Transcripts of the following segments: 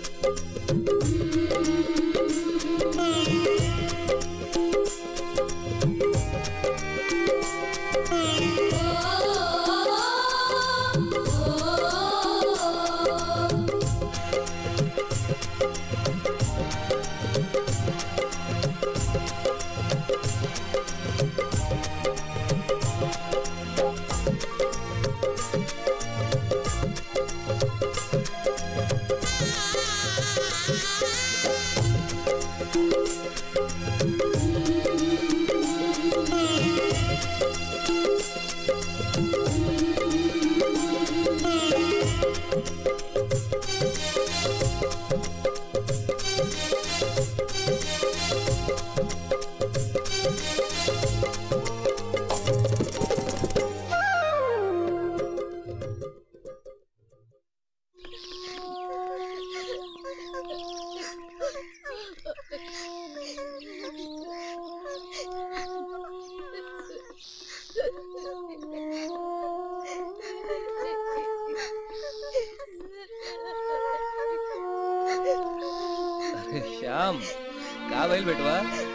अरे श्याम का भइल बेटवा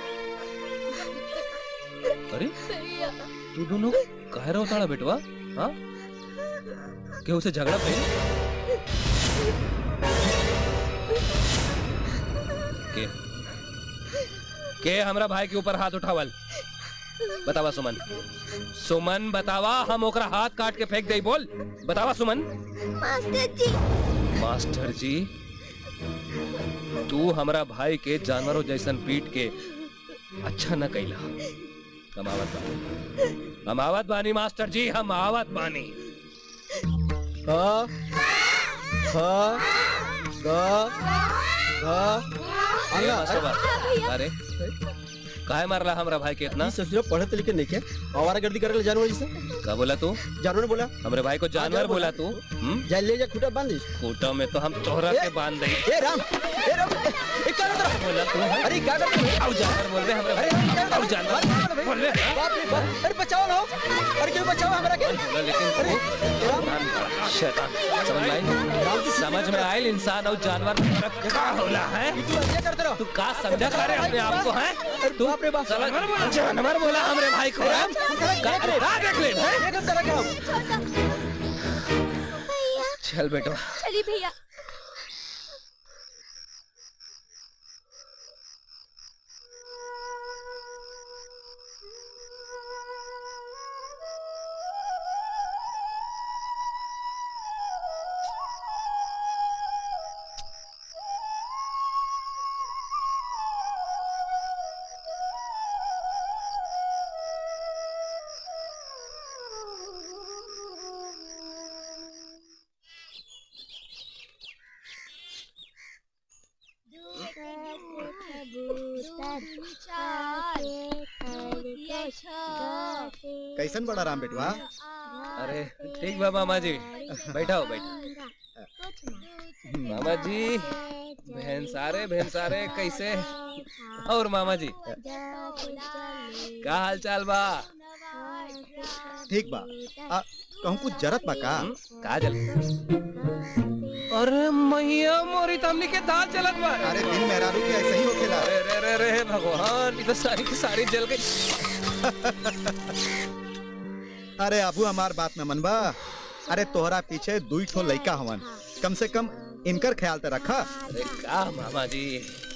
अरे तू दोनों कह रहा होता बेटवा हाँ केहू से झगड़ा भइल के के हमरा भाई के ऊपर हाथ उठावल बतावा सुमन सुमन बतावा हम ओकरा हाथ काट के फेंक दई बोल बतावा सुमन मास्टर जी मास्टर जी तू हमरा भाई के जानवरों जैसन पीट के अच्छा न कैला हम आवत बानी हम आवत बानी मास्टर जी हम आवत बानी ख ख ग घ ए, मास्टर बा- अरे काहे मारला हमरा भाई के इतना ससुरा पढ़त लिखे नहीं के आवारा गर्दी करे जानवर जैसे का बोला तू जानवर बोला हमरे भाई को जानवर जानवर बोला बोला। तू हम्म? जा ले जा खूटा बांध दे खूंटों में तो हम तोहरा ए! के बांध दई ए राम ए राम ए क्या कर रहा बोला तू है? अरे क्या कर रहा आउ जानवर बोल रहे हमरे अरे भाई क्या कर आउ जानवर बोल रहे हैं? बाप रे बाप अरे बचाओ ना अरे क्यों बचाओ हमरा के बोला लेकिन अरे तू राम शैतान समझ में आई समझ में आयल इंसान और जानवर में फर्क का होला है तू क्या करते रहो तू का समझा करे अपने आप को है तू बाप रे बाप जानवर बोला जानवर बोला हमरे भाई को राम, का अरे का देख ले हैं? ये करते रहो क्या भैया चल बेटो चलिए भैया कैसन बड़ा राम बेटवा अरे ठीक बा मामा जी बैठाओ बैठो मामा जी भैंसारे भैंसारे कैसे और मामा जी का हाल चाल बा ठीक बा आ, कहूँ कुछ जरत बा का हम्म, का जल अरे मैया मोरी तमनी के दाल चलत बा अरे दिन मेहरारू के ऐसे ही होखेला अरे रे रे रे भगवान ये तो सारी की सारी जल गई अरे अबू हमार बात में मनबा अरे तोहरा पीछे दुई ठो लइका हवन कम से कम इनकर ख्याल तो रखा अरे का मामा जी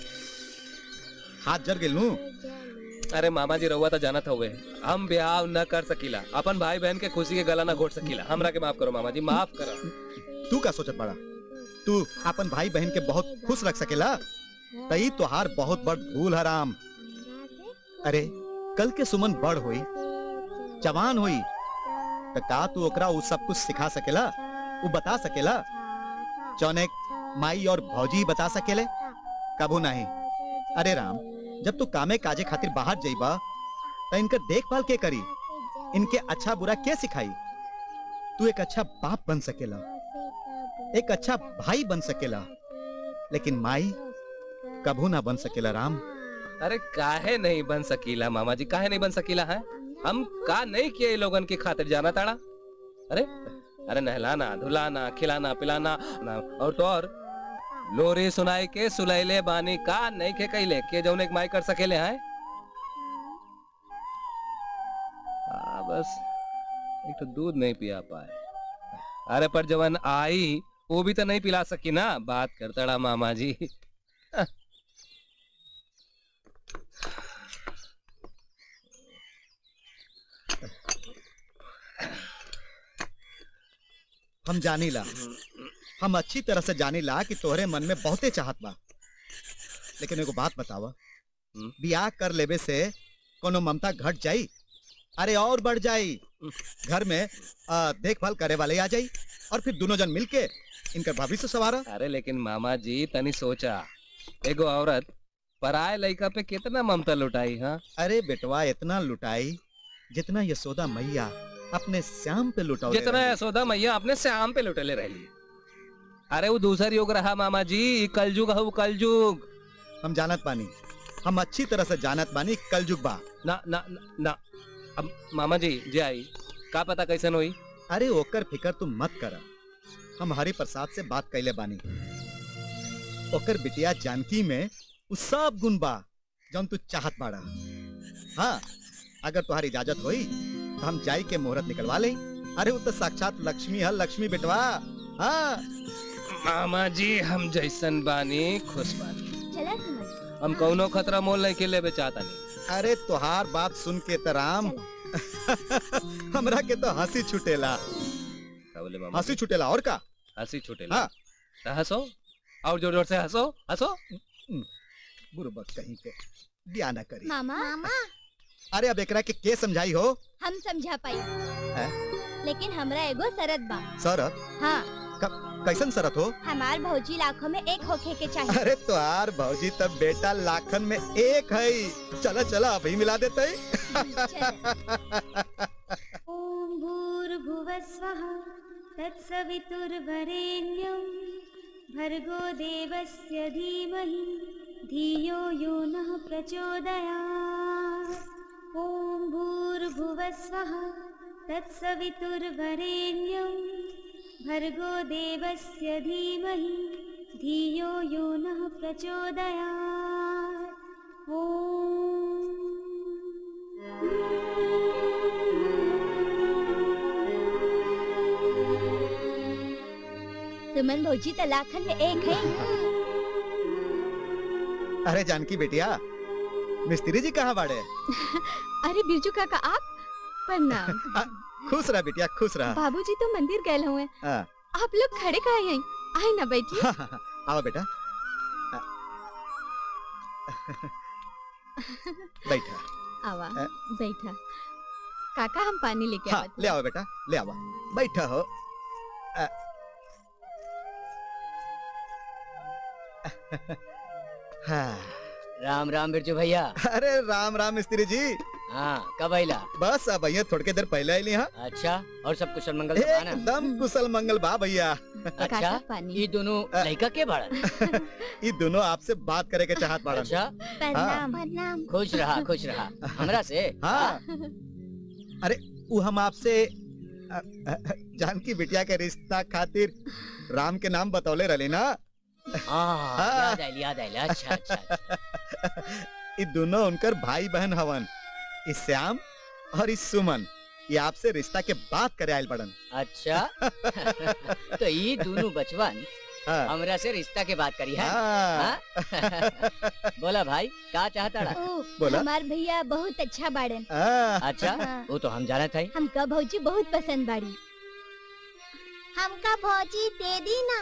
हाथ जर गेलू अरे मामा जी रहुआ तो जानत हुए हम ब्याह न कर सकीला अपन भाई बहन के खुशी के गला न घोट सकीला हमरा के माफ करो मामा जी माफ करो तू का सोचत पड़ा तू अपन भाई बहन के बहुत खुश रख सकेला तई तोहार बहुत बड़ भूल हराम अरे कल के सुमन बड़ हुई जवान हुई तो का तू ओकरा उ सब कुछ सिखा सकेला उ बता सकेला जौने माई और भौजी बता सकेले कबू नहीं अरे राम जब तू कामे काजे खातिर बाहर जाइबा तो इनकर देखभाल के करी इनके अच्छा बुरा के सिखाई तू एक अच्छा बाप बन सकेला एक अच्छा भाई बन सकेला लेकिन माई कभू ना बन सकेला राम अरे काहे नहीं बन सकीला मामा जी काहे नहीं बन सकीला है हम का नहीं किए इन लोगन की खातिर जाना ताड़ा अरे अरे नहलाना धुलाना खिलाना पिलाना ना, और तो और लोरी सुनाई के सुलैले बानी का नहीं के कैले के जौन एक माई कर सकेले हैं हाँ बस एक तो दूध नहीं पिया पाए अरे पर जवन आई वो भी तो नहीं पिला सकी ना बात करतड़ा मामा जी हम जानी ला हम अच्छी तरह से जानी ला कि तोहरे मन में बहुते चाहत बा लेकिन एगो बात बतावा हम्म। बियाह कर लेवे से कोनो ममता घट जाई अरे और बढ़ जाई घर में आ, देखभाल करे वाले आ जाई और फिर दोनों जन मिलके इनकर भविष्य सवारा अरे लेकिन मामा जी तनी सोचा एगो औरत पराए लड़का पे कितना ममता लुटाई हाँ अरे बेटवा इतना लुटाई जितना यशोदा मैया अपने श्याम पे लुटाओ जितना यशोदा मैया अपने श्याम पे लुटले रहली अरे वो दूसर युग रहा मामा जी ई कलयुग है वो कलयुग हम जानत बानी हम अच्छी तरह से जानत बानी कलयुग बा ना ना ना, ना अब मामा जी जे आई का पता कैसन होई अरे ओकर फिकर तुम मत कर हम हरि प्रसाद से बात कैले बानी ओकर बिटिया जानकी में उ सब गुण बा जौन तू चाहत बाड़ा हाँ अगर तुम्हारी इजाजत होई तो हम जाई के मुहूर्त निकलवा लें अरे वो तो साक्षात लक्ष्मी है लक्ष्मी बेटवा हाँ मामा जी हम जैसन बानी खुश बानी चला समझ हम कौनो खतरा मोल नहीं के लेबे चाहता नहीं अरे तुहार बात सुन के तो राम हमरा के तो हंसी छुटेला का बोले मामा हंसी छुटेला और का हंसी छूटे हाँ। तो हंसो और जोर जोर से हंसो हंसो बुरबक कहीं के दिया ना करी मामा मामा अरे अब एकरा के के समझाई हो हम समझा पाई हैं? लेकिन हमरा एगो शरत बा सरत हाँ कैसन सरत हो हमार भौजी लाखों में एक होखे के चाहिए अरे तुहार भौजी तब बेटा लाखन में एक है चला चला अभी मिला देते ॐ भूर्भुवस्वः तत्सवितुर्वरेण्यं भर्गो देवस्य धीमहि धियो यो नः प्रचोदयात् ॐ भूर्भुवस्वः तत्सवितुर्वरेण्यं भर्गो देवस्य धीमहि धियो यो नः प्रचोदयात् सुमन भौजी तो लाखन में एक है अरे जानकी बेटिया मिस्त्री जी कहाँ बाड़े अरे बिरजू काका आप प्रणाम खुश रहा बेटिया खुश रहा बाबूजी तो मंदिर गए हुए हाँ। आप लोग खड़े काहे हैं आए ना बैठिए हाँ, हाँ, हाँ, आओ बेटा आ, बैठा आवा अ- बैठा काका हम पानी लेके हाँ आवत ले आओ बेटा ले आओ बैठा हो आ, हाँ, राम राम बिरजू भैया अरे राम राम मिस्त्री जी हाँ कब आइला बस अब भैया थोड़ी देर पहले आई हाँ अच्छा और सब कुशल मंगल तो बा ना एकदम कुशल मंगल बा भैया अच्छा काका पानी ये दोनों अ- लड़का के बाड़न ये दोनों आपसे बात करे के चाहत बाड़न अच्छा प्रणाम प्रणाम खुश रहा खुश रहा हमरा से हाँ अरे वो हम आपसे अ, अ, जानकी बिटिया के रिश्ता खातिर राम के नाम बतौले रहे ना हाँ हाँ। याद आइल याद आइल अच्छा अच्छा अच्छा। ये दोनों उनकर भाई बहन हवन इस श्याम और इस सुमन ये आपसे रिश्ता के बात करे आयल बड़न अच्छा तो ये दोनों बचवन हाँ, हमरा से रिश्ता के बात करी है हाँ, हाँ? बोला भाई का चाहता रहा ओ, बोला? हमार भैया बहुत अच्छा बाड़न हाँ, अच्छा हाँ। वो तो हम जाना था हमका भौजी बहुत पसंद बाड़ी हमका भौजी दे दी ना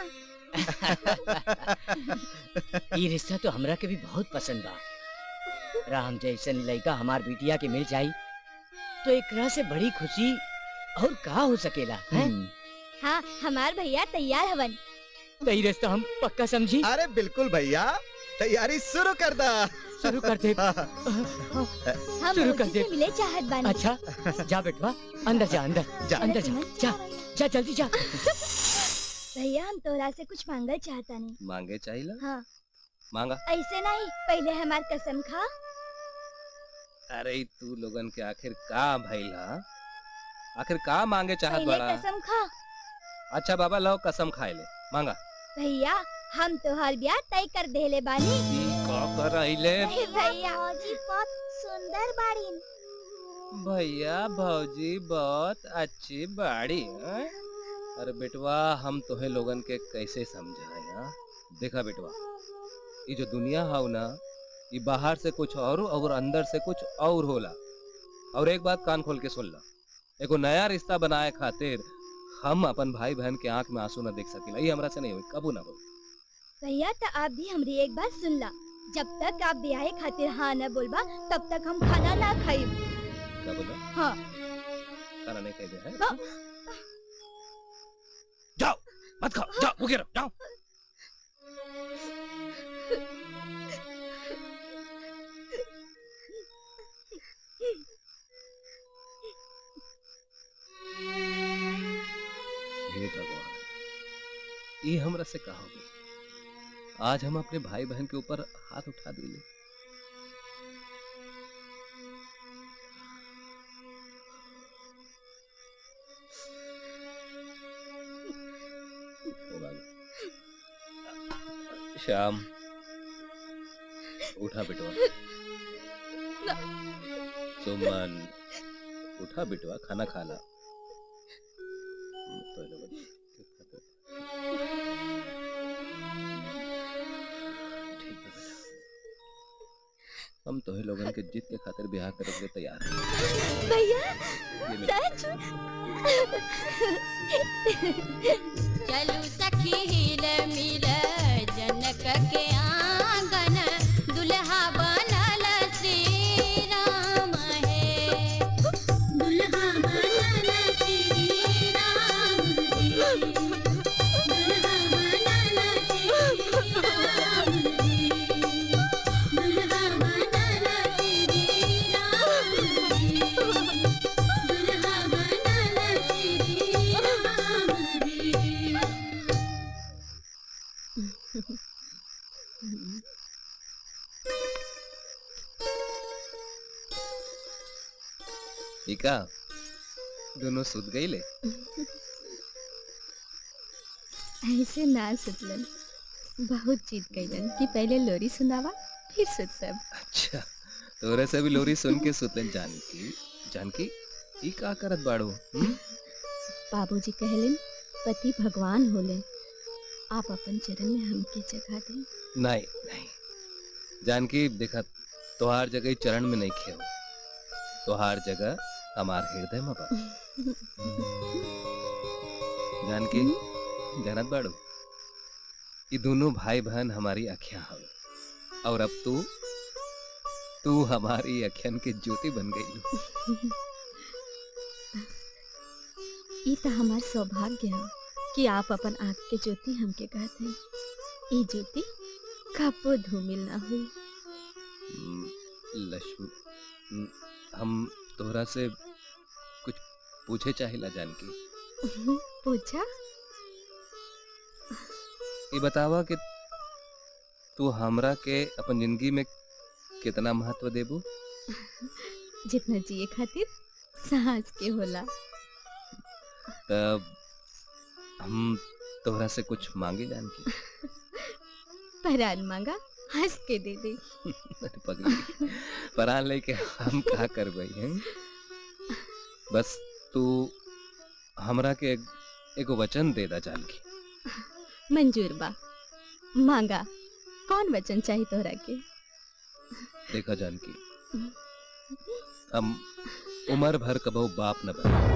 ये रिश्ता तो हमरा के भी बहुत पसंद बा राम जैसन लड़का हमार बिटिया के मिल जाई तो एकरा से बड़ी खुशी और का हो सकेला है हम्म, हाँ हमार भैया तैयार हवन तो ये रिश्ता हम पक्का समझी अरे बिल्कुल भैया तैयारी शुरू कर दा शुरू कर दे हाँ, हम शुरू कर भौजी दे। से मिले चाहत बानी अच्छा जा बेटवा अंदर जा अंदर जा अंदर जा जा जा जल्दी जा भैया हम तोरा से कुछ मांगल चाहता नहीं मांगे चाहिए हाँ मांगा ऐसे नहीं पहले हमार कसम खा अरे ई तू लोगन के आखिर का भइल हा आखिर का मांगे चाहत पहले बड़ा कसम खा अच्छा बाबा लो कसम खाए ले मांगा भैया हम तो हर ब्याह तय कर देले बानी ई का कर आइले भैया जी बहुत सुंदर बाड़ी भैया भौजी बहुत अच्छी बाड़ी हैं? अरे बेटवा हम तोहे लोगन के कैसे समझाए हाँ? देखा बेटवा ये जो दुनिया है ना ये बाहर से कुछ और और अंदर से कुछ और होला और एक बात कान खोल के सुन ला एगो नया रिश्ता बनाए खातिर हम अपन भाई बहन के आंख में आंसू ना देख सकीला ये हमरा से नहीं होई कबू ना होई भैया तो आप भी हमारी एक बात सुन ला जब तक आप ब्याह खातिर हाँ न बोलबा तब तक हम खाना ना खाइब क्या बोला हाँ खाना नहीं खाई दे हैं? हाँ। जाओ मत खाओ जाओ भूखे रहो जाओ हे भगवान ये हमरा से कहा हो गई आज हम अपने भाई बहन के ऊपर हाथ उठा दिले श्याम उठा बेटवा सुमन उठा बेटवा खाना खा ला तो ये लोग ठीक है ठीक है बेटा हम तो लोगन के जीत के खातिर ब्याह करे के लिए तैयार हैं भैया ये मेरा सच चलू सखी हिल मिल जनक के आंगन दुल्हा बनल श्री राम है दुल्हा बनल श्री राम जी दुल्हा बनल श्री राम जी दुल्हा बनल श्री राम जी दुल्हा बनल श्री राम जी इका दोनों सुत गई ले ऐसे ना सुतलन बहुत जीत गईलन कि पहले लोरी सुनावा फिर सुतब अच्छा तोरे से भी लोरी सुन के सुतन जानकी जानकी ई का करत बाड़ो हम्म? बाबूजी कहलन पति भगवान होले आप अपन चरण में हमके जगह दें नहीं नहीं जानकी देखा तोहार जगह ई चरण में नहीं खेव तोहार जगह हमार हृदय में बा जानकी जानत बाड़ो ये दोनों भाई बहन हमारी अखियां हवे और अब तू तू हमारी अखियन की ज्योति बन गई ई तो हमार सौभाग्य है कि आप अपन आँख के ज्योति हमके कहते हैं ई ज्योति कबो धूमिल ना हुई हम्म, लक्ष्मी हम्म, हम तोहरा से कुछ पूछे चाहिला जानकी पूछा ये बतावा कि तू हमरा के अपन जिंदगी में कितना महत्व देबू जितना जिए खातिर सांस के होला तब हम तोहरा से कुछ मांगे जानकी परान मांगा हंस के दे दे अरे पगली परान लेके हम का करबई हैं बस तू हमरा के एक- एगो वचन दे दा जानकी मंजूर बा मांगा कौन वचन चाहिए तोहरा के देखा जानकी हम उम्र भर कबो बाप न बने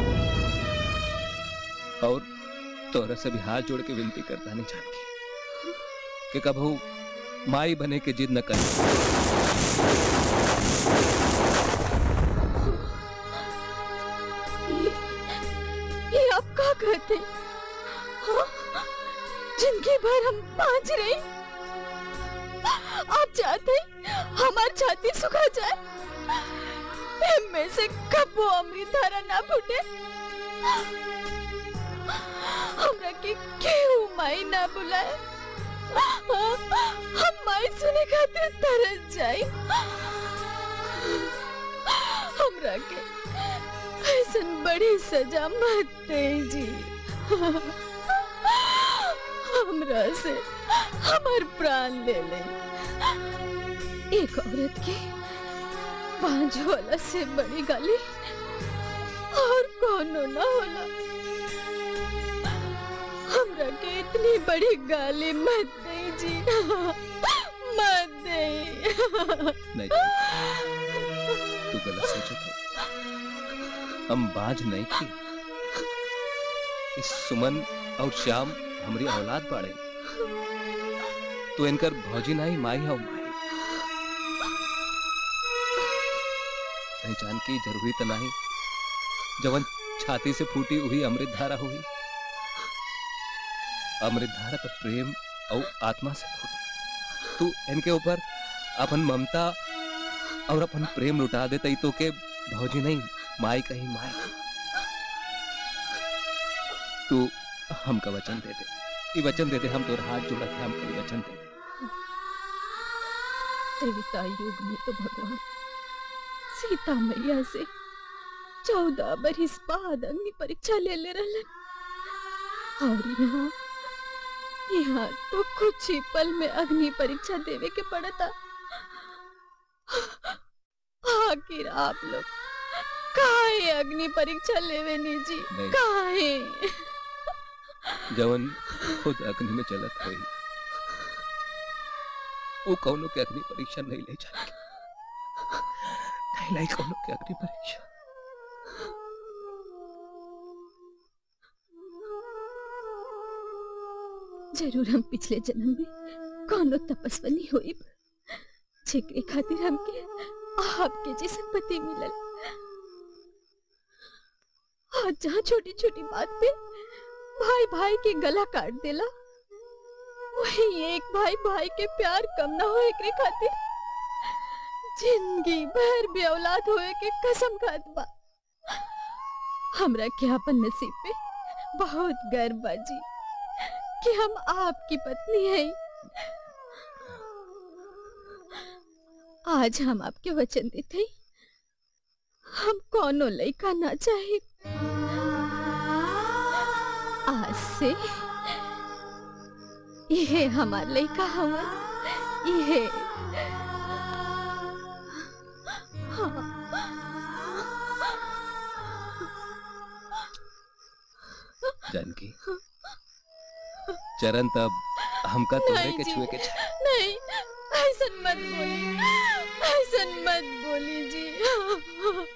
और तोरा से भी हाथ जोड़ के विनती करता नहीं जानकी कि कबो माई बने के जिद न कर ये आप का कहते हाँ? जिंदगी भर हम पाँच रहे आप चाहते हमार छाती सुखा जाए में से कब वो अमृत धारा ना फूटे हमरा के केहू माई ना बुलाए हम माई सुने खातिर तरस जाई हमरा के ऐसन बड़ी सजा मत दे जी हमरा से हमार प्राण ले ले एक औरत के पांच होला से बड़ी गाली और कोनो ना होला हमरा के इतनी बड़ी गाली मत दे जी मत दे नहीं तू गलत सोचो तो हम बाज नहीं थी इस सुमन और श्याम हमारी औलाद बाड़े तो इनकर भौजी नहीं माई हो माई पहचान की जरूरी तो नहीं जवन छाती से फूटी हुई अमृत धारा हुई अमृत धारा तो प्रेम और आत्मा से फूटी तू इनके ऊपर अपन ममता और अपन प्रेम लुटा दे तई तो के भौजी नहीं माई कहीं माई तू हमका वचन दे दे ये वचन दे दे हम तोर हाथ जोड़ा के हमका ये वचन दे दे त्रेता युग में तो भगवान सीता मैया से चौदह बरिस बाद अग्नि परीक्षा ले ले रहलन और यहाँ यहाँ तो कुछ ही पल में अग्नि परीक्षा देवे के पड़ता आखिर आप लोग काहे अग्नि परीक्षा लेवे नी जी नहीं। काहे जवन खुद अग्नि में चलत हुई वो कौनो के अग्नि परीक्षा नहीं ले जाएगी नहीं लाई कौनो के अग्नि परीक्षा जरूर हम पिछले जन्म में कोनो तपस्वनी हुई जेकरे खातिर हमके आपके जैसन पति मिलल आज जहाँ छोटी छोटी बात पे भाई भाई के गला काट देला वही एक भाई भाई के प्यार कम ना हो एकरे खातिर जिंदगी भर भी औलाद होए के कसम खात बा हमरा के अपन नसीब पे बहुत गर्व बा जी कि हम आपकी पत्नी हैं आज हम आपके वचन देते हैं हम कोनो लड़का ना चाहे आज से ये हमार लड़का हवन ये जानकी चरण तब हमका तोरे नहीं के जी। छुए के छा- नहीं ऐसा मत बोली ऐसा मत बोली जी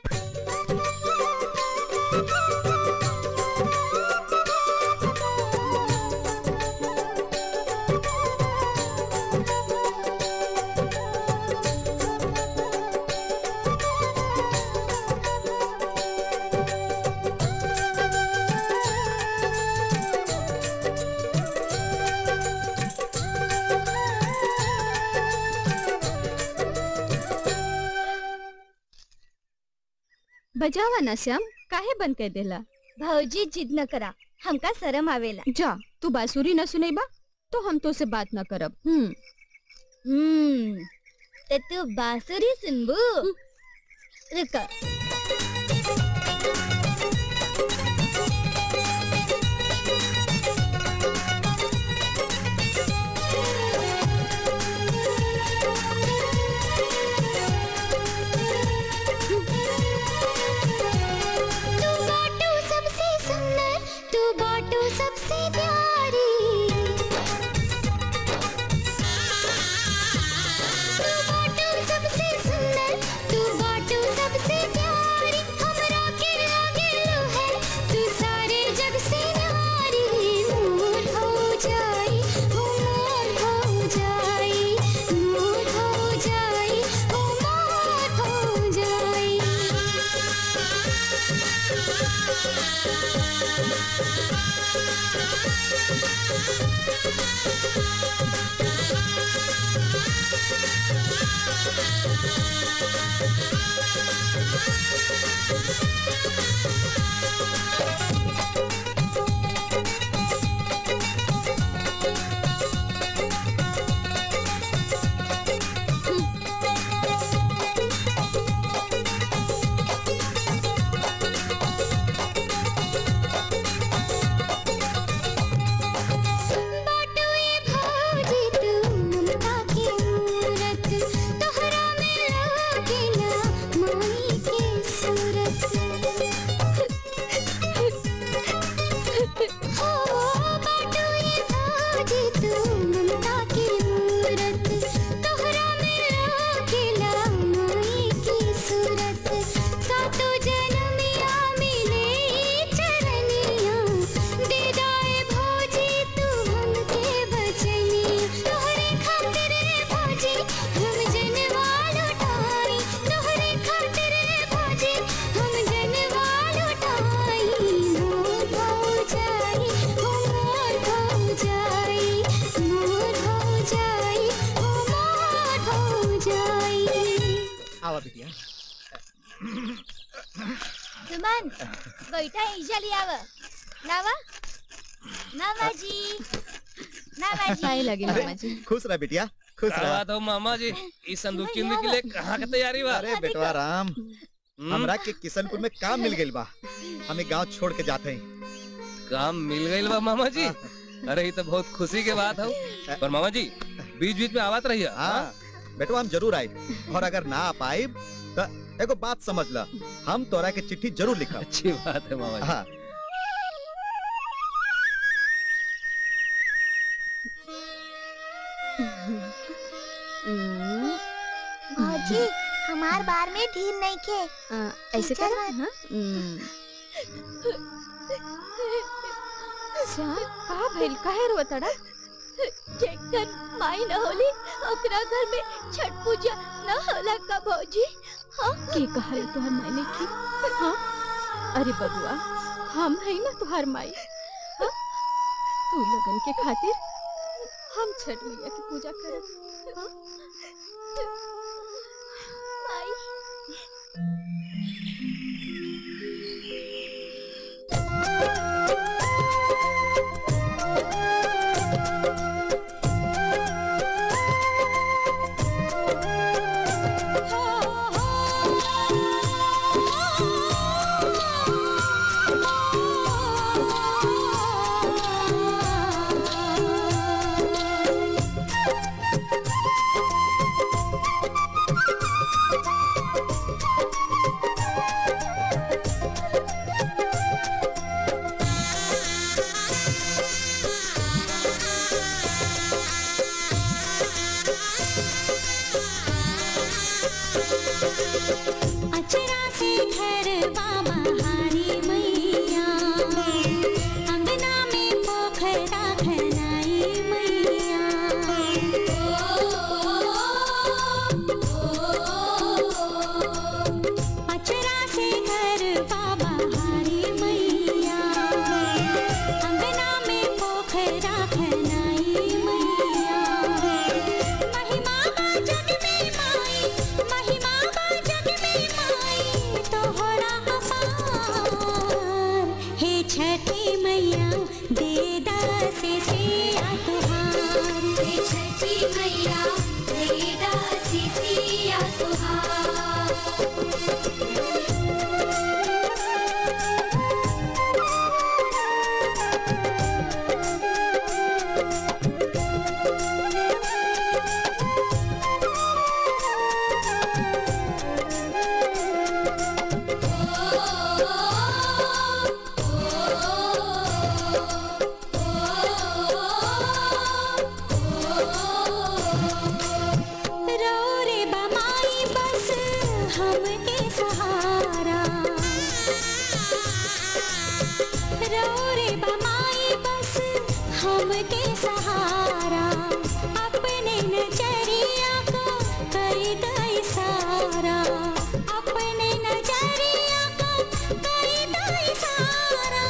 बजावा ना श्याम काहे बंद कर देला भौजी जिद न करा हमका शरम आवेला जा तू बांसुरी न सुनेबा तो हम तो से बात न करब हम्म हम्म तो तू बांसुरी सुनबू रुको तू बाटू सबसे सुंदर तू बाटू सबसे प्यारी तू बाटू सबसे सुंदर तू बाटू सबसे प्यारी हमरा के लागे लो है आवा बिटिया सुमन बैठा ईजा लियाव नावा नावाजी नावाजी पाए लगे अरे, मामा जी खुश रह बिटिया खुश का रह बात हो मामा जी इस संदूक चिन्ह के लिए कहाँ के तैयारी बा अरे बेटवा राम हम्म, हमरा के किशनपुर में काम मिल गइल बा हमें गांव छोड़ के जाते हैं काम मिल गई बा मामा जी अरे ये तो बहुत खुशी के बात हो पर मामा जी बीच बीच में आवत रहिए हाँ बेटवा हम जरूर आए और अगर ना आ पाए तो एगो बात समझ ल हम तोरा के चिट्ठी जरूर लिखब अच्छी बात है मामा जी हाँ हम्म, भौजी हमार बार में ढील नहीं खे आ, ऐसे चल कर हाँ हम्म। श्याम का भइल काहे रोतड़ा जेकर माई न होली ओकरा घर में छठ पूजा न होला का भौजी के कहल तुहार मायने की हाँ अरे बबुआ हम है ना तुहार माई हाँ? तू लगन के खातिर हम छठ मैया की पूजा करब हाँ? माई अचरा से घर बाबा हारी मैया अंगना में पोखरा खनाई मैया अचरा से घर बाबा हारी मैया अंगना में पोखरा खनाई मैया महिमा बा जग में माई महिमा बा जग में माई तोहरा अपार हे छठी मैया दे दासे सिया तुहार हे छठी मैया दे दासे सिया तुहार रो रे बमाई बस हमके सहारा रो रे बमाई बस हमके सहारा अपने नजरिया को कर दई सारा अपने नजरिया को कर दई सारा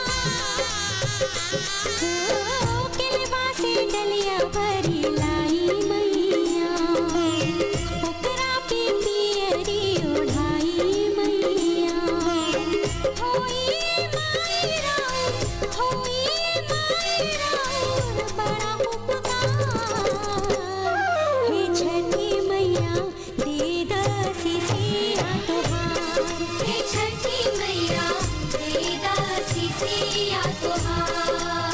किलवा से डलिया भरी लाई मैया ओकरा पे पियरी ओढ़ाई मैया होई माई राउर होई माई राउर बड़ा उपकार हे छठी मैया दे दसी सिया तुहार हे छठी मैया दे दसी सिया तुहार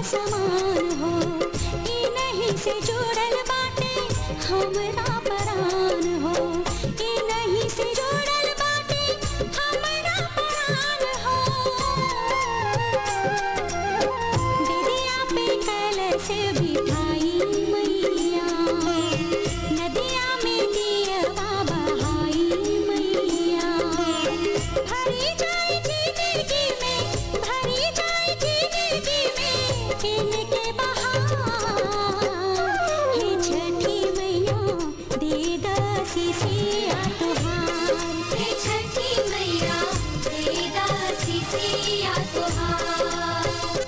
समान हो ई नहीं से जुड़ल बाटे हमरा परान हो ई नहीं से जुड़ल बाटे हमरा परान हो दीदिया पे कलश बिठाई मैया नदिया में दियवा बहाई मैया भरी जाए जिंदगी में भरी जाए जिंदगी में इनके बहार हे छठी मैया दे दासी सिया तुहार हे छठी मैया दे दासी सिया तुहार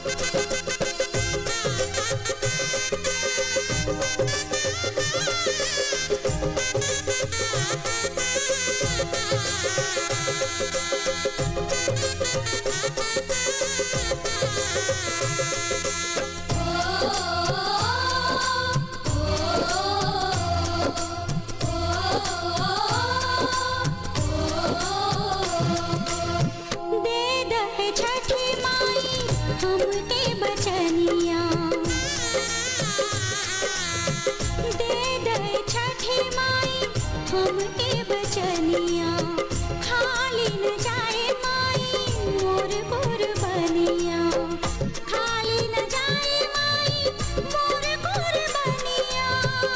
दे दहे छठी माई हमके बचनिया दे दहे छठी माई हमके बचनिया खाली न जाए माई मोर कुर्बनिया खाली न जाए माई मोर कुर्बनिया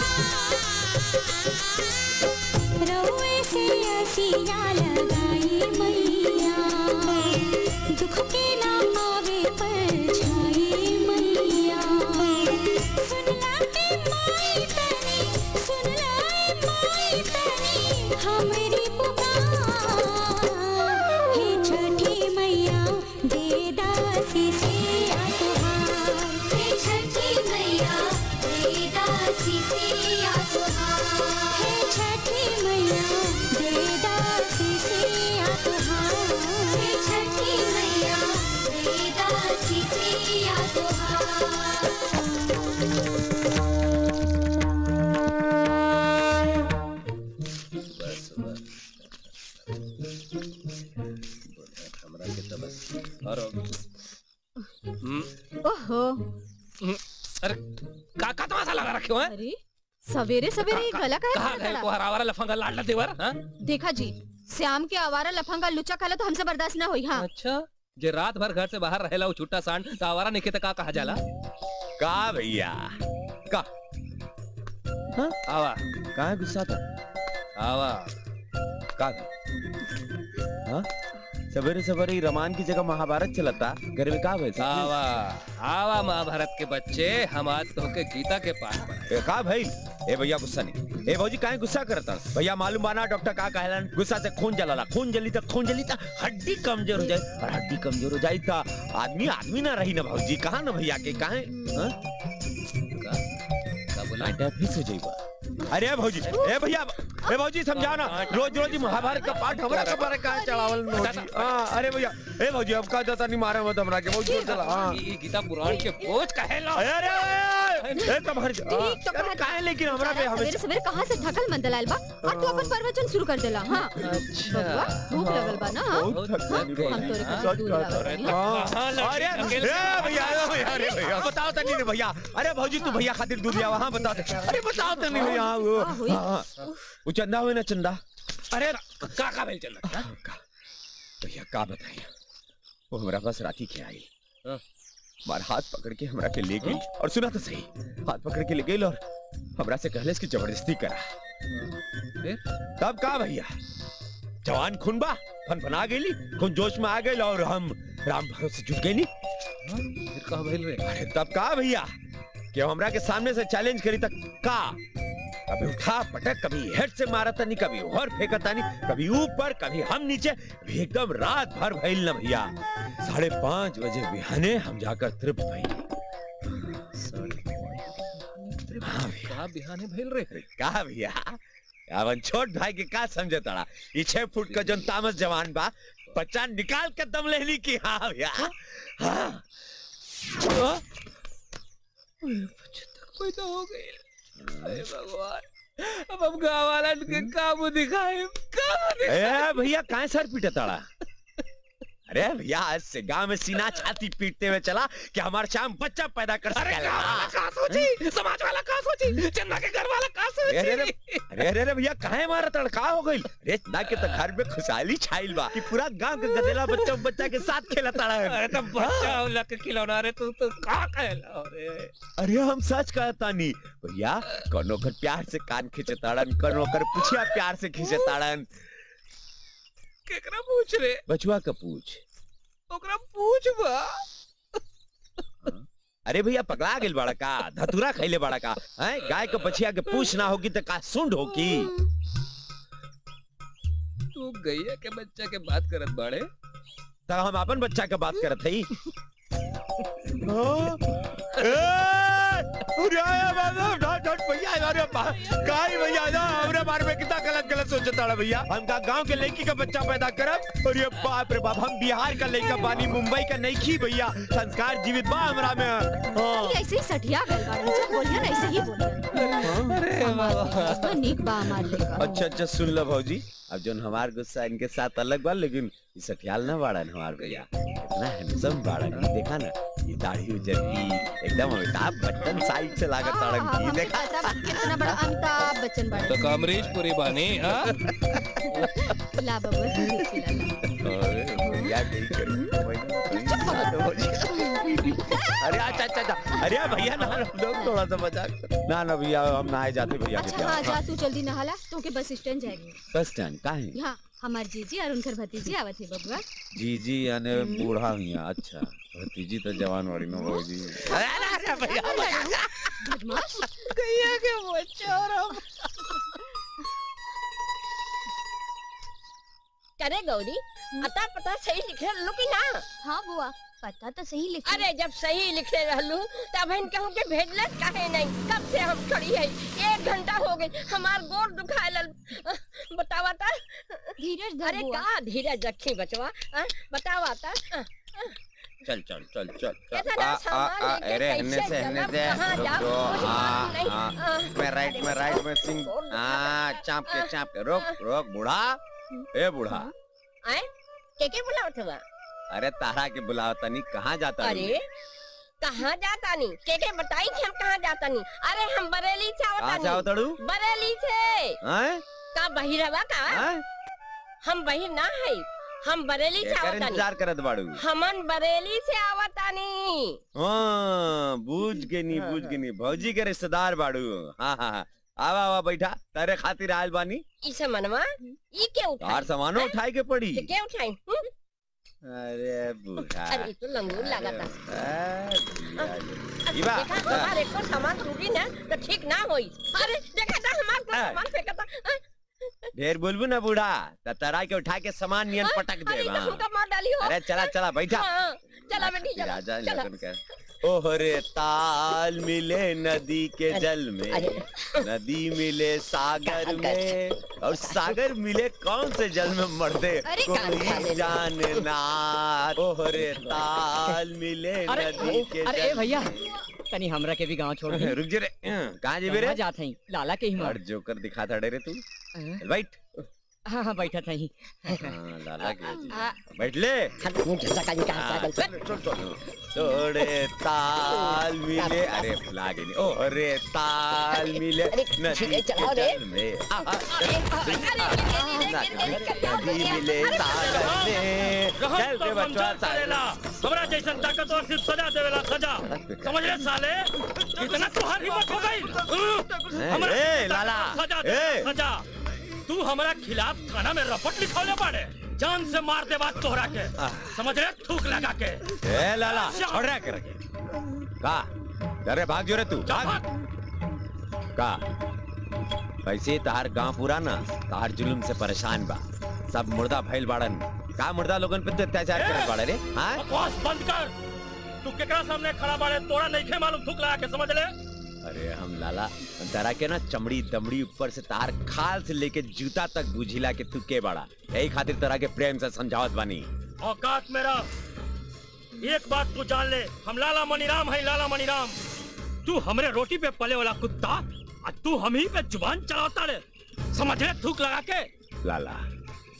रउए से असिया लगाई मैया दुख के ना आवे पर छाई मैया सुनला ए माई तनी सुनला ए माई तनी हमरी पुकार हे छठी मैया दे दासी से तुहार हे छठी मैया दे दासी से तुहार हे छठी मैया दे दासी से तुहार हे छठी मैया दे दासी से तुहार बस बस हमरा के तो बस और हम्म, ओहो हम्म, अरे का का तमाशा लगा रखे हो हैं? अरे सवेरे सवेरे ये गला कहाँ काहे गए पकड़ा? को हरावारा लफंगा लाडला देवर हाँ? देखा जी श्याम के आवारा लफंगा लुच्चा खाला तो हमसे बर्दाश्त ना हुई हाँ अच्छा जे रात भर घर से बाहर रहेला वो छुट्टा सांड तो आवारा निके त का कहा जाला का भैया का हाँ? आवा कहाँ गुस्सा था आवा का हाँ सवेरे सवेरे ही रमान की जगह महाभारत चलता घर में का वैसे आवा आवा महाभारत के बच्चे हम आज तो के गीता के पाठ पढ़े ए, का भाई ए भैया गुस्सा नहीं ए भौजी काहे गुस्सा करता भैया मालूम बाना डॉक्टर का कहलन गुस्सा से खून जलाला खून जली तक खून जली तक हड्डी कमजोर हो जाए और हड्डी कमजोर हो जाए तो आदमी आदमी ना रही ना भौजी कहा ना भैया के काहे हाँ? का का बोला लाइटा फिर हो जाइबा अरे भौजी ए भैया ए भौजी समझाओ ना रोज रोज ही महाभारत का पाठ हमरा के बारे काहे चढ़ावल न होती हां अरे भैया ए भौजी अब का जाता नहीं मारे मत हमरा के बहुत जोर चला हां ये गीता पुराण के बोझ कहेला अरे अरे ए तुम्हारे ठीक तो अरे कहा- काहे लेकिन हमरा पे सवेरे हमेशा सवेरे कहाँ से थकल मंदलाल बा और तू अपन प्रवचन शुरू कर देला हाँ अच्छा बबुआ भूख लगल बा ना हाँ? बहुत थक गई हम तोरे हाँ? के दूध लावत अरे बानी। हाँ। अरे ए भैया अरे भैया अरे भैया बताओ तो नहीं भैया अरे भौजी तू भैया खातिर दूध लिया हाँ बता दे अरे बताओ तो नहीं भैया हाँ, वो हाँ, हुई। हाँ, हाँ। वो चंदा हुए ना चंदा अरे का का भेल चल रहा का भैया का बताइए वो हमारा पास राती के आई हाँ। हमारा हाथ पकड़ के हमरा के ले गई और सुना तो सही हाथ पकड़ के ले गई और हमरा से कहले इसकी जबरदस्ती करा फिर तब का भैया जवान खून बा फन फना गई खून जोश में आ गई और हम राम भरोसे जुट गई नी फिर का भेल रे अरे तब का भैया कि हमरा के सामने से चैलेंज करी तक का कभी उठा पटक कभी हेड से मारा तनी कभी और फेंका तनी कभी ऊपर कभी हम नीचे अभी एकदम रात भर भइल न भैया साढ़े पाँच बजे बिहाने हम जाकर तृप्त भइल हाँ भैया का बिहाने भेल रे अरे का भैया अपन छोट भाई के का समझे तड़ा ई छह फुट का जोन तामस जवान बा बच्चा निकाल के दम लेनी की हाँ भैया हाँ हाँ? पैदा हो गई अरे भगवान अब हम गाँव वालन के काम दिखाए काम ए भैया काहे सर पीटे ताड़ा अरे भैया आज से गांव में सीना छाती पीटते हुए चला कि हमारा शाम बच्चा पैदा कर सकेगा का सोची समाज वाला का सोची चंदा के घर वाला का अरे अरे अरे सोची अरे अरे अरे भैया काहे मारा तड़का हो गई अरे ना के तो घर में खुशहाली छाइल बा कि पूरा गांव के गदेला बच्चा बच्चा के साथ खेला तड़ा अरे तो बच्चा होला के खिलौना रे तू तो का कहला रे अरे हम सच कहता नहीं भैया कोनो कर प्यार से कान खींचे ताड़न कोनो कर पुछिया प्यार से खींचे ताड़न केकरा पूछ रे बचुआ का पूछ ओकरा पूछ बा अरे भैया पगला गेल बड़ा का धतूरा खैले बड़ा का हैं गाय के बछिया के पूछ ना होगी तो का सुंड होगी तू गैया के बच्चा के बात करत बाड़े तो हम अपन बच्चा के बात करत हई भैया ना हमरे बारे में कितना गलत गलत सोचता है भैया हम का गांव के लड़की का बच्चा पैदा करब और ये बाप रे बाप हम बिहार का लड़का बानी मुंबई का नहीं की भैया संस्कार जीवित बा हमरा में हाँ। ये ऐसे ही सठिया गल बाड़न जब बोलिया ना ऐसे ही बोलिया अरे बाबा नीक बा हमार लेका अच्छा अच्छा सुन लो भौजी अब जो हमार गुस्सा इनके साथ अलग बा लेकिन ये सठियाल ना बाड़न हमार भैया इतना हैंडसम बाड़न ये देखा ना ये दाढ़ी उजर की एकदम अमिताभ बच्चन साइड से लागत ताड़न की देखा कितना बड़ा अमिताभ बच्चन बाड़न तो कमरीश पूरी बानी हाँ ला बबुआ तू भी खिला ला। अरे भैया नहीं करी अरे अच्छा अच्छा अच्छा अरे भैया ना लोग थोड़ा सा मजाक ना ना भैया हम नहाए जाते भैया के अच्छा हाँ जा प्यार तू जल्दी नहाला तो के बस स्टैंड जाएगी बस स्टैंड का है यहाँ हमार जीजी और उनकर भतीजी आवत है बबुआ जी जी यानी बूढ़ा हुई अच्छा भतीजी तो जवान वाली में भौजी बदमाश गैया के बच्चा और हम करे गौरी अता पता सही लिखे रहलू कि ना हाँ बुआ पता तो सही लिखी अरे जब सही लिखे रहलू तब हम कहूँ के भेजलस काहे नहीं कब से हम खड़ी है एक घंटा हो गई हमार गोर दुखाए लल बतावा ता धीरज धर अरे बुआ का धीरज रखी बचवा हाँ, बतावा ता चल चल चल चल चल कैसा ना सामान लेके अरे कैसे हिन्ने से हिन्ने चलब, से कहाँ रुक जाब, दो कुछ हाँ मालूम नहीं। हाँ हाँ, मैं राइट में राइट में सिंह गोर दुखा हाँ था। चाप के चाप के रोक रोक बूढ़ा ए बूढ़ा आए के के बुलावत हुआ अरे तारा के बुलाओ तनी कहाँ जाता है अरे कहाँ जाता नहीं के के बताई कि हम कहाँ जाता नहीं अरे हम बरेली से कहाँ आवता से आओ नहीं तड़ू बरेली से हैं का बहिरवा का हैं हम बहिर ना है हम बरेली से एकर आवतानी इंतजार करत बाड़ू हमन बरेली से आवतानी हाँ बूझ के नहीं हाँ, बूझ हाँ। के नहीं भौजी के रिश्तेदार बाड़ू हाँ हाँ हाँ आवा आवा बैठा तेरे खातिर आयल बानी इसे मनवा ई के उठाई तार सामानो उठाए के पड़ी के के उठाई हम्म? अरे बूढ़ा अरे ई तो लंगूर लागता अरे, इबा, देखा दा। हमारे को सामान टूटी ना तो ठीक ना होई अरे देखा था हमार को हाँ। सामान फेंका था ढेर बोलबू ना बूढ़ा त तरा के उठा के सामान नियन पटक अरे दे तो हमका मार डाली हो अरे चला चला बैठा हाँ, चला बेटी चला राजा चला लगन कर ओहरे ताल मिले नदी के जल में अरे। नदी मिले सागर में और सागर मिले कौन से जल में मरदे अरे कान खा कोई ले। जाने ना ओहरे ताल मिले अरे नदी के अरे ए जल भैया तनी हमरा के भी गांव छोड़ दी रुक जे रे कहाँ जेबे रे कहाँ जात हई लाला के ही और मार जोकर दिखा था रे तू हाँ? चल बैठ हाँ हाँ बैठा था ही हाँ, लाला के जी। आ, बैठ ले हाथ मुंह झसा का निकाल हाँ, पागल चल, चल, चल। तोड़े ताल मिले अरे फुला गई ओ अरे ताल मिले अरे, नदी धीरे चलाओ के रे। जल में आ, आ, अरे अरे नदी मिले सागर में चल रे बच्चा सागर हमरा जैसन ताकतवर सिर्फ सजा देवेला सजा समझ ले साले कितना तुहार हिम्मत हो गई हमरा ए, ताकत लाला, सजा ए। दे सजा तू हमरा खिलाफ थाना में रपट लिखौले बाड़े जान से मार दे बात तोहरा के समझ ले थूक लगा के ए लाला छोड़ रहा कर का अरे भाग जो रे तू जा भाग भाग। का वैसे तहार गांव पूरा ना तहार जुलुम से परेशान बा सब मुर्दा भइल बाड़न का मुर्दा लोगन पे तो अत्याचार करत बाड़े रे हाँ बकवास बंद कर तू केकरा सामने खड़ा बाड़े तोरा नहीं खे मालूम थूक लगा के समझ ले अरे हम लाला तारा के ना चमड़ी दमड़ी ऊपर से तार खाल से लेके जूता तक बुझिला के तू के बड़ा यही खातिर तोरा के प्रेम से समझावत बानी औकात मेरा एक बात तू जान ले हम लाला मनीराम है लाला मनीराम तू हमरे रोटी पे पले वाला कुत्ता और तू हम ही पे जुबान चलाता रे समझ ले थूक लगा के लाला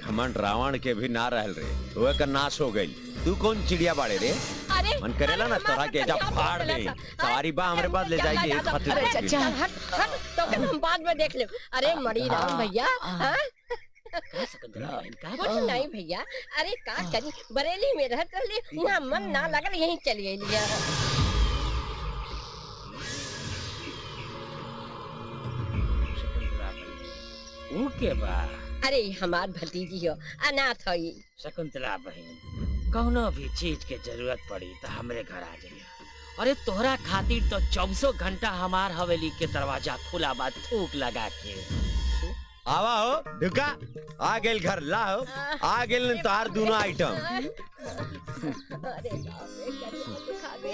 घमंड रावण के भी ना रहल रे वो का नाश हो गई तू कौन चिड़िया बाड़े रे अरे मन करेला ना तोरा के जब फाड़ दे सवारी बा हमरे पास ले जाएगी एक अरे खातिर चल हट हट तो फिर हम बाद में देख ले अरे मणि राम भैया हाँ? कुछ नहीं भैया अरे का करी बरेली में रहत रहले वहाँ मन ना लगल यहीं चली गई ऊ के बा अरे हमार भतीजी हो अनाथ हई शकुंतला बहन कौनो भी चीज के जरूरत पड़ी तो हमरे घर आ जाइए अरे तोहरा खातिर तो चौबीसों घंटा हमार हवेली के दरवाजा खुला बा थूक लगा के आवा हो ढुका आ गेल घर लाओ आ गेल न तोहार दोनों आइटम अरे बाप रे करिया दिखावे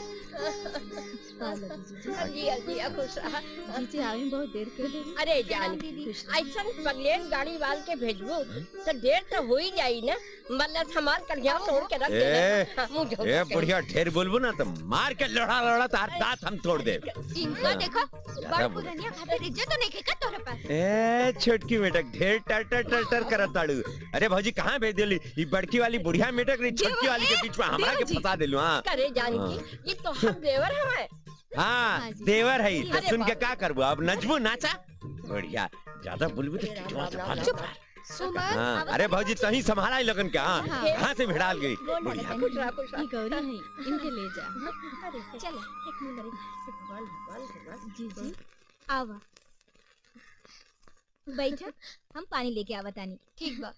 जिया जिया खुश रहा जीजी आवे में बहुत देर कर दे अरे जान ऐसा पगलेट गाड़ी वाल के भेजबू तो देर तो हो ही जाई ना मतलब हमार कलिया तोड़ के रख ए देना मुंह झोंक ए के। बढ़िया ढेर बोलबो ना तो मार के लड़ा लड़ा तार दांत हम तोड़ दे इनका देखो बड़ बोल। पुरनिया खातिर इज्जत तो नहीं खेका तोरे पास ए छोटकी मेटक ढेर टर टर टर टर करत ताड़ू अरे भौजी कहाँ भेज देली ई बड़की वाली बुढ़िया मेटक रे छोटकी वाली के बीच में हमरा के फंसा देलू हां करे जानकी ये तो हम देवर हमारे हाँ देवर है तो अरे सुन के बाप का करबो अब नचबो नाचा बढ़िया ज्यादा बोलबो तो टिटवा से फाड़ चुप देबो। सुमन हाँ अरे भौजी तही संभाला ही लगन का हाँ हाँ। कहाँ से भिड़ाल गई बोल बढ़िया खुश रहा खुश ये गौरी है इनके ले जा रहा चल एक मिनट भगवान भगवान भगवान जीजी आवा बैठ हम पानी लेके आवा तानी ठीक बा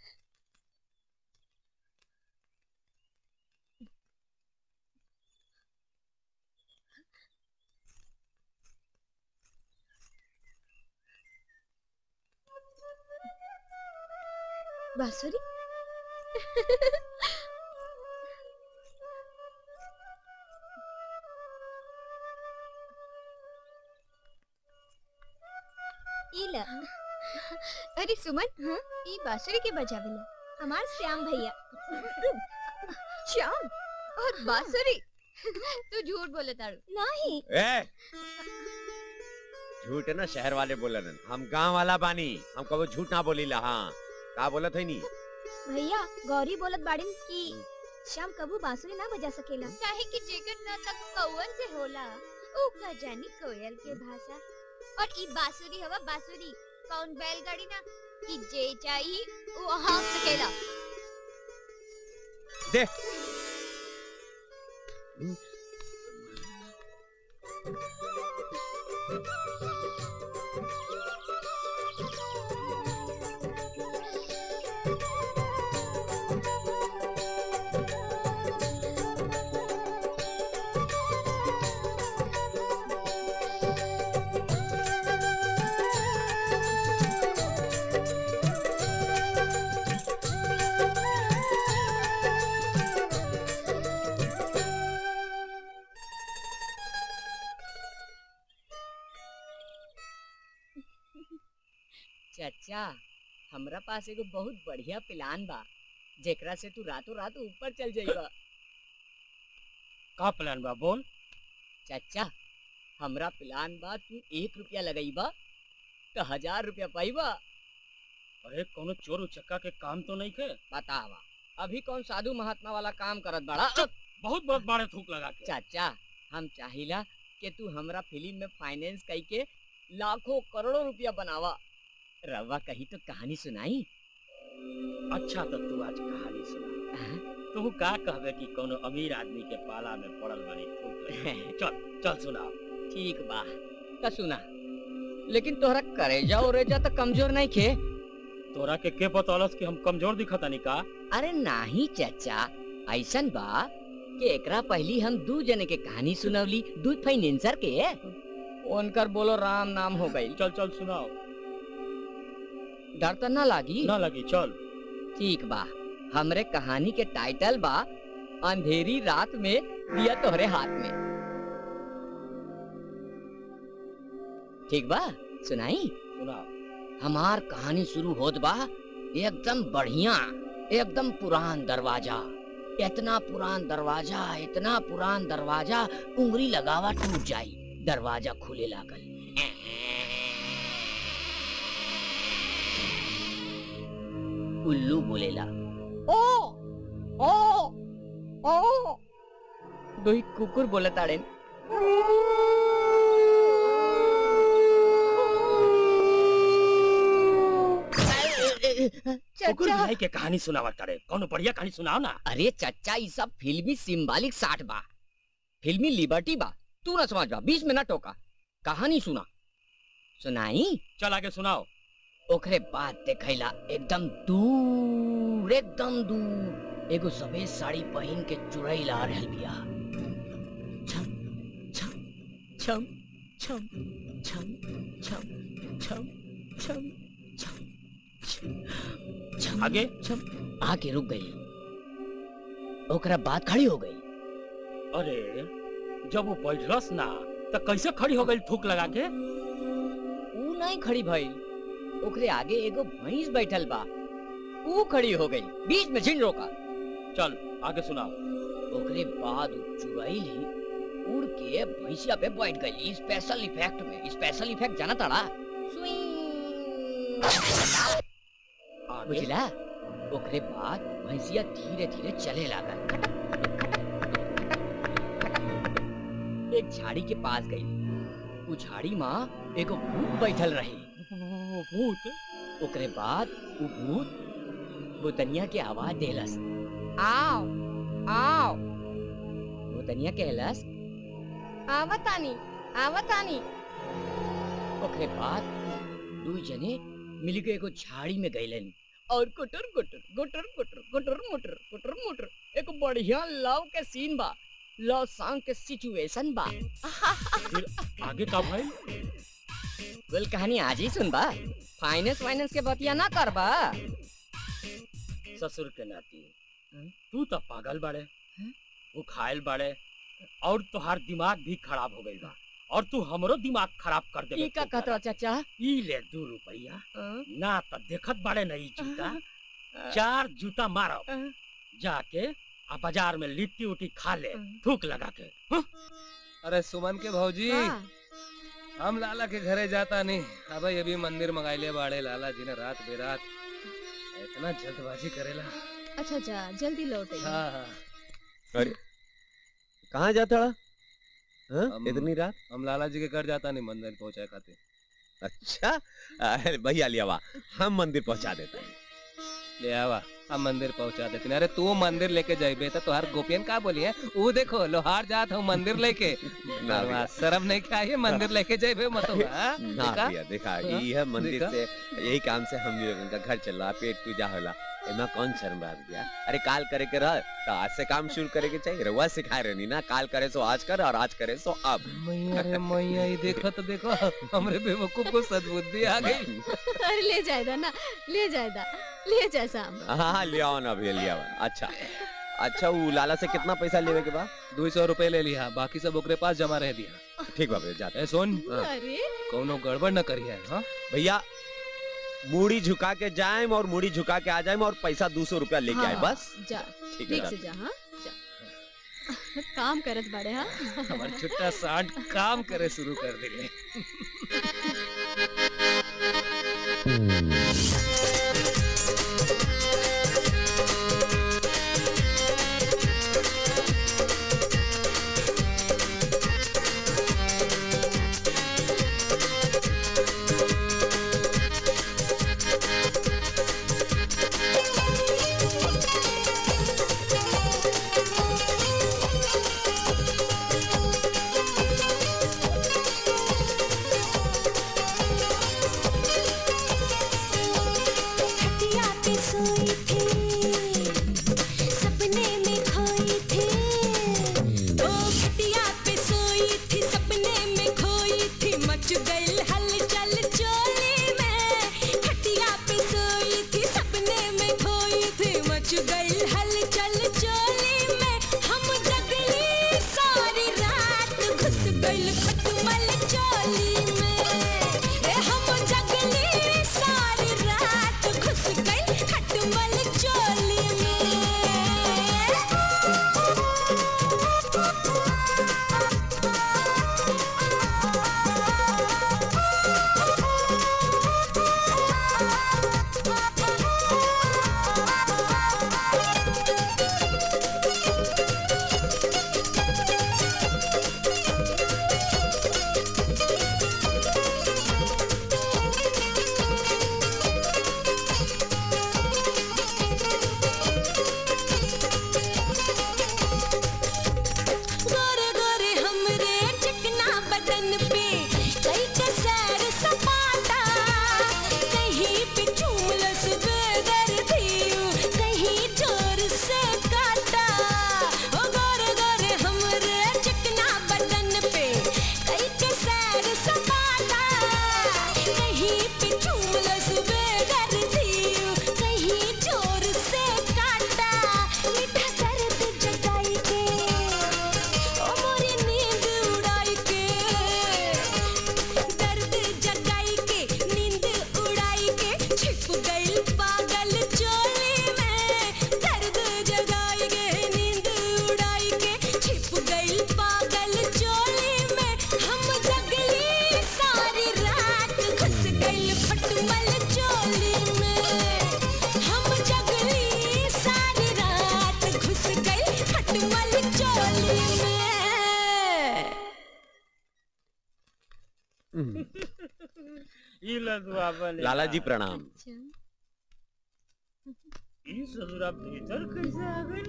बांसुरी इला अरे सुमन हाँ? ई बांसुरी के बजावेला हमार श्याम भैया श्याम और बांसुरी तू झूठ बोले तारू नहीं ए झूठ है ना शहर वाले बोलन हम गांव वाला बानी हम कबो झूठ ना बोली ला हाँ का बोलत है नी भैया गौरी बोलत बाड़िन कि श्याम कबू बांसुरी ना बजा सकेला काहे कि जेकर नाटक कौवन से होला ओ का जानी कोयल के भाषा और ई बांसुरी हवा बांसुरी कौन बैलगाड़ी ना कि जे चाही वो हाँक सकेला दे चाचा हमरा पास एगो बहुत बढ़िया प्लान बा जेकरा से तू रातों रात ऊपर चल जाइबा का प्लान बा बोल चाचा हमरा प्लान बा तू एक रुपया लगाइबा तो हजार रुपया पाइबा अरे कोनो चोर उचक्का के काम तो नहीं के बतावा अभी कौन साधु महात्मा वाला काम करत बड़ा बहुत बहुत बारे थूक लगा के चाचा हम चाहिला कि तू हमरा फिल्म में फाइनेंस कई के लाखों करोड़ों रुपया बनावा रवा कही तो कहानी सुनाई अच्छा तो तू आज कहानी सुना तू का कहबे कि कोनो अमीर आदमी के पाला में पड़ल बनी थूक लगा के। चल चल सुना ठीक बा का सुना लेकिन तोहरा करेजा उरेजा तो कमजोर नहीं खे तोरा के के बतौलस कि हम कमजोर दिखतानी का अरे नाही चाचा ऐसन बा कि एकरा पहली हम दू जने के कहानी सुनवली दू फाइनेंसर के उनकर बोलो राम नाम हो गई चल चल सुनाओ डर तो ना लागी ना लगी चल ठीक बा हमरे कहानी के टाइटल बा अंधेरी रात में दिया तोहरे हाथ में ठीक बा सुनाई सुनाओ हमार कहानी शुरू होत बा एकदम बढ़िया एकदम पुरान दरवाजा इतना पुरान दरवाजा इतना पुरान दरवाजा उंगली लगावा टूट जाई दरवाजा खुले लागल उल्लू बोलेला ओ ओ ओ दुई कुकुर बोलत आड़े कुकुर बिलाई के कहानी सुनावत करे कौनो बढ़िया कहानी सुनाओ ना अरे चच्चा ये सब फिल्मी सिंबॉलिक साठ बा फिल्मी लिबर्टी बा तू ना समझ बा बीच में ना टोका कहानी सुना सुनाई चल आगे सुनाओ ओकरे बाद देखैला एकदम दूर एकदम दूर एगो सफेद साड़ी पहन के चुड़ैल आ रहल बिया छम छम छम छम छम छम छम छम छम छम आगे छम आके रुक गई ओकरा बाद खड़ी हो गई अरे जब वो बैठलस ना तो कैसे खड़ी हो गई थूक लगा के ऊ नहीं खड़ी भइल ओकरे आगे एगो भैंस बैठल बा ऊ खड़ी हो गई बीच में झिन रोका चल आगे सुनाओ ओकरे बाद ऊ चुड़ैल ही उड़ के भैंसिया पे बैठ गई स्पेशल इफेक्ट में स्पेशल इफेक्ट जाना ताड़ा आगे बुझला ओकरे बाद भैंसिया धीरे धीरे चले लागल खटक खटक खटक खटक खटक एक झाड़ी के पास गई उ झाड़ी माँ एगो भूत बैठल रही भूत ओकरे बाद उ भूत भूतनिया के आवाज देलस आओ आओ भूतनिया कहलस आवतानी आवतानी ओकरे बाद दू जने मिल के एगो झाड़ी में गइलन और गुटर गुटर गुटर गुटर गुटर मुटर गुटर मुटर एक बढ़िया लव के सीन बा लव सॉन्ग के सिचुएशन बा फिर आगे का भाई कुल कहानी आज ही सुनबा फाइनेंस वाइनेंस के बतिया ना करबा ससुर के नाती तू तो पागल बाड़े वो खायल बाड़े और तुहार दिमाग भी खराब हो गई बा और तू हमरो दिमाग खराब कर दे ई का कहत चाचा ई ले दू रुपया ना तो देखत बाड़े नहीं जूता चार जूता मारब जाके आ बाजार में लिट्टी उट्टी खा ले थूक लगा के अरे सुमन के भौजी हम लाला के घरे जाता नहीं अब अभी मंदिर मंगाइले बाड़े लाला जी ने रात बेरात इतना जल्दबाजी करेला अच्छा जा जल्दी लौट आई हाँ हाँ अरे कहाँ जाता रहा हाँ? हम- इतनी रात हम लाला जी के घर जाता नहीं मंदिर पहुंचाए खातिर अच्छा अरे भैया लियावा हम मंदिर पहुंचा देते हैं ले आवा हम मंदिर पहुंचा देते हैं। अरे तू मंदिर लेके जाइबे तो तुहार गोपियन का बोली है वो देखो लोहार जात हूँ मंदिर लेके ना बरवा, भैया। शर्म नहीं खाई मंदिर लेके जाइबे मत ना भैया देखा हाँ, ये है मंदिर देखा? से यही काम से हम लोगों का घर चल रहा पेट पूजा होला एमा कौन शर्म बात गया अरे काल करे के रह तो आज से काम शुरू करे के चाहिए रहुआ सिखाए रहनी ना काल करे सो आज कर और आज करे सो अब मैया रे मैया ये देखो तो देखो हमरे बेवकूफ को सद्बुद्धि आ गई अरे ले जाएगा ना ले जाएगा ले जाए साम हाँ हाँ ले आओ ना भैया ले आओ अच्छा अच्छा वो लाला से कितना पैसा लेवे के बाद दो सौ रुपए ले लिया बाकी सब ओकरे पास जमा रह दिया ठीक बा भैया जाते ए सुन हाँ। अरे कोनो गड़बड़ न करिए हाँ भैया मूड़ी झुका के जाए और मूड़ी झुका के आ जाए और पैसा दो सौ रुपया लेके आए हाँ, बस जा ठीक है ठीक से जाते। जा हाँ जा काम करत बाड़े हाँ हमार छुट्टा सांड काम करे शुरू कर दिले Thank चोली में ई लदुआ बने लाला जी प्रणाम ई ससुरा भीतर कैसे आ गई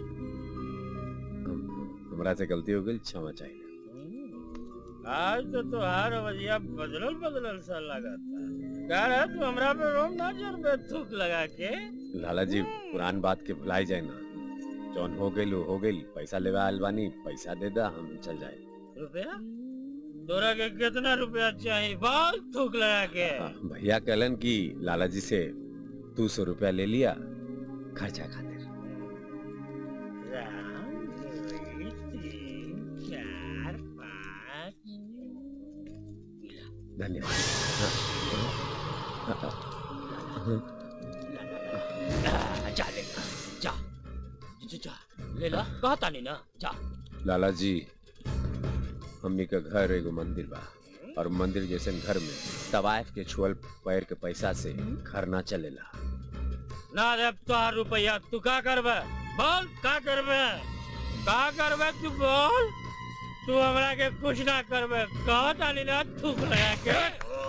हमरा से गलती हो गई क्षमा चाहिए आज तो तुहार रवैया बदलल बदलल सा लगा था कह रहा तू हमरा पे रोम ना जरबे थूक लगा के लाला जी पुरान बात के भुलाई जाए ना जौन हो गई हो गई पैसा लेवा आयल बानी पैसा दे दा हम चल जाए रुपया तोरा के कितना रुपया चाहिए बाल थूक लगा के भैया कहलन कि लाला जी से दो सौ रुपया ले लिया खर्चा खातिर राम, दुई, तीन, चार, पाँच। धन्यवाद आ, जा ले जा जा, जा ले ला कहता नहीं ना जा लाला जी हमनी का घर एगो मंदिर बा और मंदिर जैसे घर में तवायफ के छुअल पैर के पैसा से घर ना चलेला ना दे तोहार रुपया तू का करबे बोल का करबे का करबे तू बोल तू हमरा के कुछ ना करबे कहता नहीं ना थूक लगा के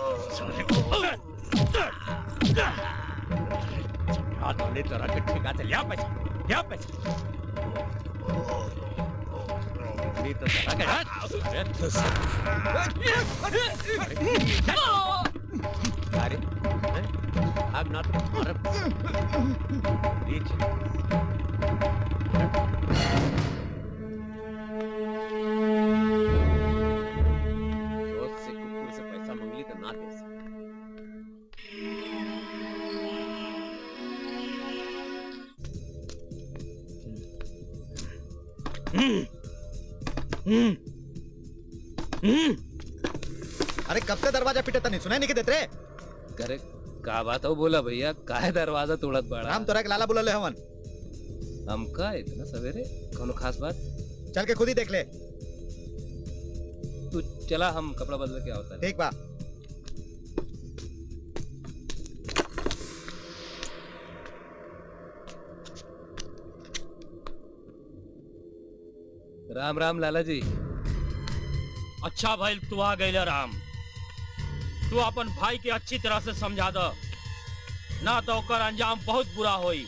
हाथ ले तरह के ठेका से लिया पैसा लिया पैसा नहीं तो तरह के हाथ अरे धुस। अरे अब ना अरे नीचे दोस्त से कुकुर से पैसा मांगली तो ना दे सके अरे कब से दरवाजा पिटे तनी सुनाई नहीं के देत रे करे का बात हो बोला भैया काहे दरवाजा तोड़त बाड़ा राम तोरा के लाला बुला ले हवन हमका इतना सवेरे कोनो खास बात चल के खुद ही देख ले तू चला हम कपड़ा बदल के आवता ठीक बा राम राम लाला जी अच्छा भाई तू आ गई राम तू अपन भाई के अच्छी तरह से समझा दो ना तो ओकर अंजाम बहुत बुरा होई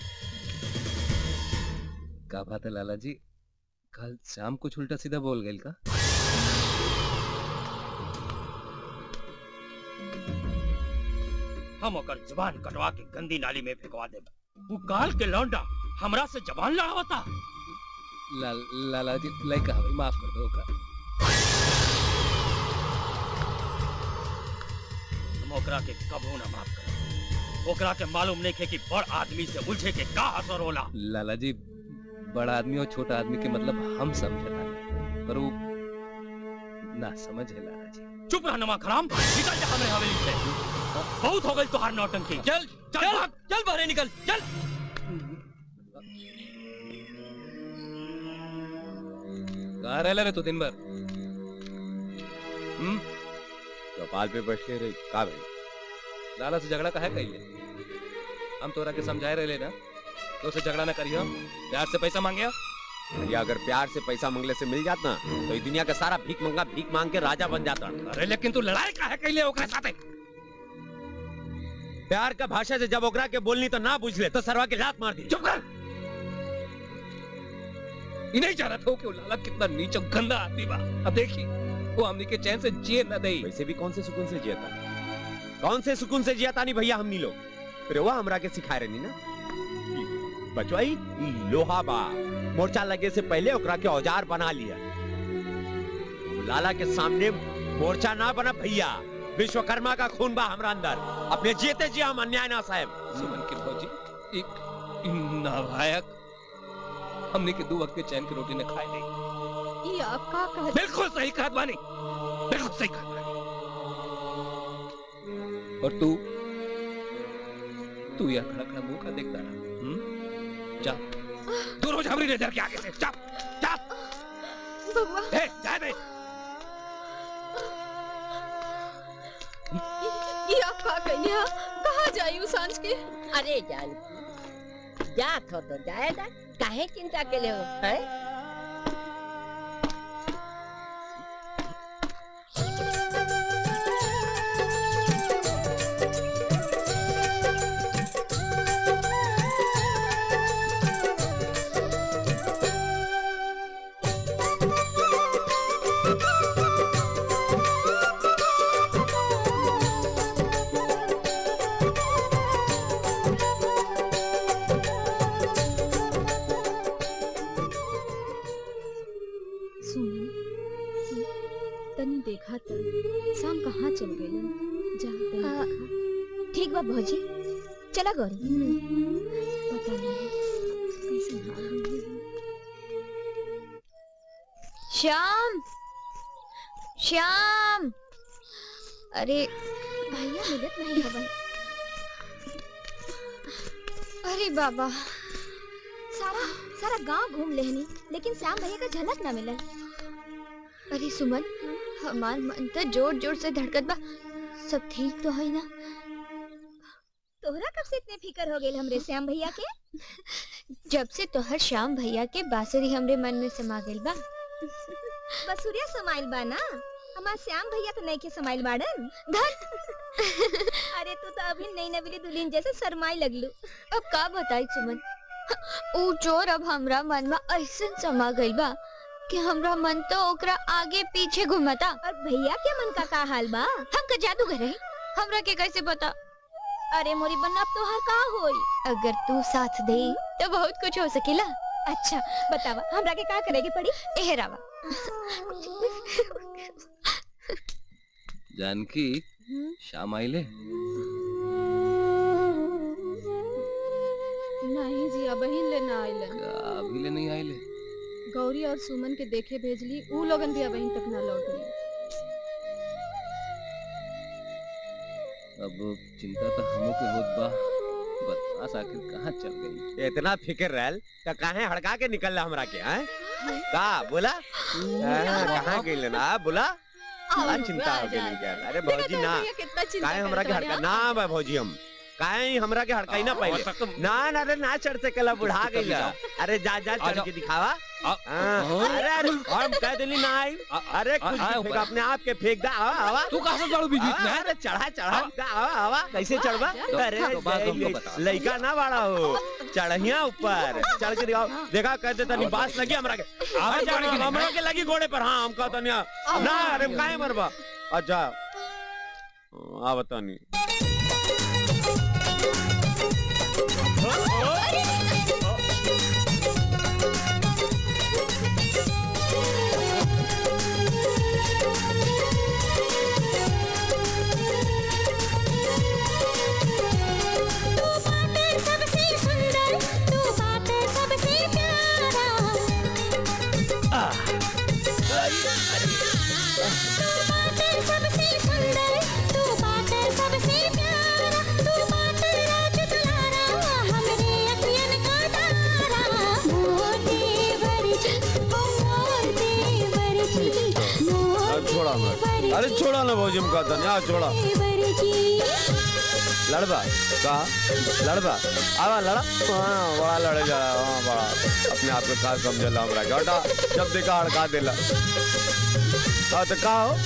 का बात है लाला जी कल शाम कुछ उल्टा सीधा बोल गई का हम ओकर जुबान कटवा के गंदी नाली में फेंकवा दे तू काल के लौंडा हमरा से जबान लड़ावता ला, लाला जी लाइक भाई माफ कर दो का हम ओकरा के कबो ना माफ कर ओकरा के मालूम नहीं खे कि बड़ आदमी से उलझे के का असर होला लाला जी बड़ा आदमी और छोटा आदमी के मतलब हम समझता नहीं पर वो ना समझ है लाला जी चुप रह नमा खराम निकल जा हमरे हवेली से बहुत हो गई तुहार नौटंकी चल चल भाग चल बाहर निकल चल कहाँ रह रे तू दिन भर हम्म चौपाल पे बैठे रहे का भाई लाला से झगड़ा काहे कइले हम तोरा के समझाए रहे ना तो उसे झगड़ा ना करियो प्यार से पैसा मांगियो भैया अगर प्यार से पैसा मांगले से मिल जाता तो ये दुनिया का सारा भीख मंगा भीख मांग के राजा बन जाता अरे लेकिन तू लड़ाई काहे कइले ओकरा साथे प्यार का भाषा से जब ओकरा के बोलनी तो ना बुझ ले तो सरवा के लात मार दी चुप कर ये नहीं चाह रहा था कि वो लाला कितना नीच और गंदा आदमी बा अब देखी वो हमनी के चैन से जिए न दे वैसे भी कौन से सुकून से जियता कौन से सुकून से जियता नहीं भैया हमनी लोग फिर वो हमरा के सिखाए रहनी ना ई बचवाई ई लोहा बा मोर्चा लगे से पहले ओकरा के औजार बना लिया लाला के सामने मोर्चा ना बना भैया विश्वकर्मा का खून बा हमरा अंदर अपने जीते जी हम अन्याय ना साहब सुमन के भौजी एक नालायक हमने के दो वक्त के चैन की रोटी न खाए नहीं ये आप का कह बिल्कुल सही कहा बानी बिल्कुल सही कहा बानी और तू तू यह खड़ा खड़ा मुंह का देखता रहा हम्म? जा दूर हो जा हमारी नजर के आगे से जा जा बबुआ ए जा बे ये आप का कहनी है कहाँ जाई सांझ के अरे जान जात हो तो जाएगा काहे चिंता के ले हो हैं सुमन तनी देखा त शाम कहाँ चल गए जा तनी आ, देखा ठीक बा भौजी चला गौरी पता नहीं कैसे हाल में है। श्याम श्याम अरे भैया मिलत नहीं हवन अरे बाबा सारा सारा गांव घूम लेहनी लेकिन श्याम भैया का झलक ना मिलल अरे सुमन हमार मन तो जोर जोर से धड़कत बा सब ठीक तो है ना तोहरा कब से इतने फिकर हो गए हमरे श्याम भैया के जब से तोहर श्याम भैया के बांसुरी हमरे मन में समा गइल बा बसुरिया समाइल बा ना हमार श्याम भैया तो नहीं के समाइल बाड़न धन अरे तू तो अभी नई नवीली दुल्हन जैसे शर्माई लगलू अब का बताई सुमन ऊ चोर अब हमरा मन में ऐसन समा गइल बा कि हमरा मन तो ओकरा आगे पीछे घुमता और भैया के मन का का हाल बा हम का जादूगर है हमरा के कैसे पता अरे मोरी बन्ना अब तोहार का होई अगर तू साथ दे तो बहुत कुछ हो सकेला अच्छा बतावा हमरा के का करे के पड़ी एहरावा जानकी शाम आइले नहीं जी अब ही ले ना आइलन का अभी ले नहीं आइले गौरी और सुमन के देखे भेजली ऊ लोगन भी अब तक ना लौटली अब चिंता तो हमो के होत बा बदमाश आखिर कहाँ चल गई इतना फिक्र रहल तो काहे हड़का के निकल रहा हमरा के हैं का बोला हाँ, कहाँ गइल ना बोला बड़ा चिंता हो गई क्या अरे भौजी ना काहे हमरा के हड़का ना बा भौजी हम काहे हमरा के हड़काई ना पहले ना ना अरे ना चढ़ सकेला बुढ़ा गइल अरे जा जा चढ़ के दिखावा हाँ, अरे अरे हम कह दिली ना आई अरे कुछ भी फेंक अपने आप के फेंक दा आवा आवा तू कहाँ से चढ़ू बीच बीच में? अरे चढ़ा चढ़ा दा, आवा आवा कैसे चढ़वा तो- अरे तो बात हमको जय- बता। लइका ना बाड़ा हो चढ़िया ऊपर चढ़ के दिखाओ देखा कहते तनी बास लगी हमरा के आवाज अच्छा, बढ़ के हमरा के लगी घोड़े पर हाँ हमका तनी ना अरे काहे मरबा अच्छा आ बतानी सबसे सुंदर तू बात सबसे प्यारा तू बात सबसे सुंदर तू बात सबसे प्यारा तू बात राज दुलारा हमरे अखियन का तारा मोर देवर जी ओ मोर देवर जी मोर अरे छोड़ा हमरा अरे छोड़ा ना भौजी हमका तनी आ छोड़ा देवर जी लड़बा का लड़बा आवा लड़ा हाँ बड़ा लड़े जा रहा हाँ बड़ा अपने आप को का समझला हमरा के हटा जब देखा हड़का देला हाँ तो का हो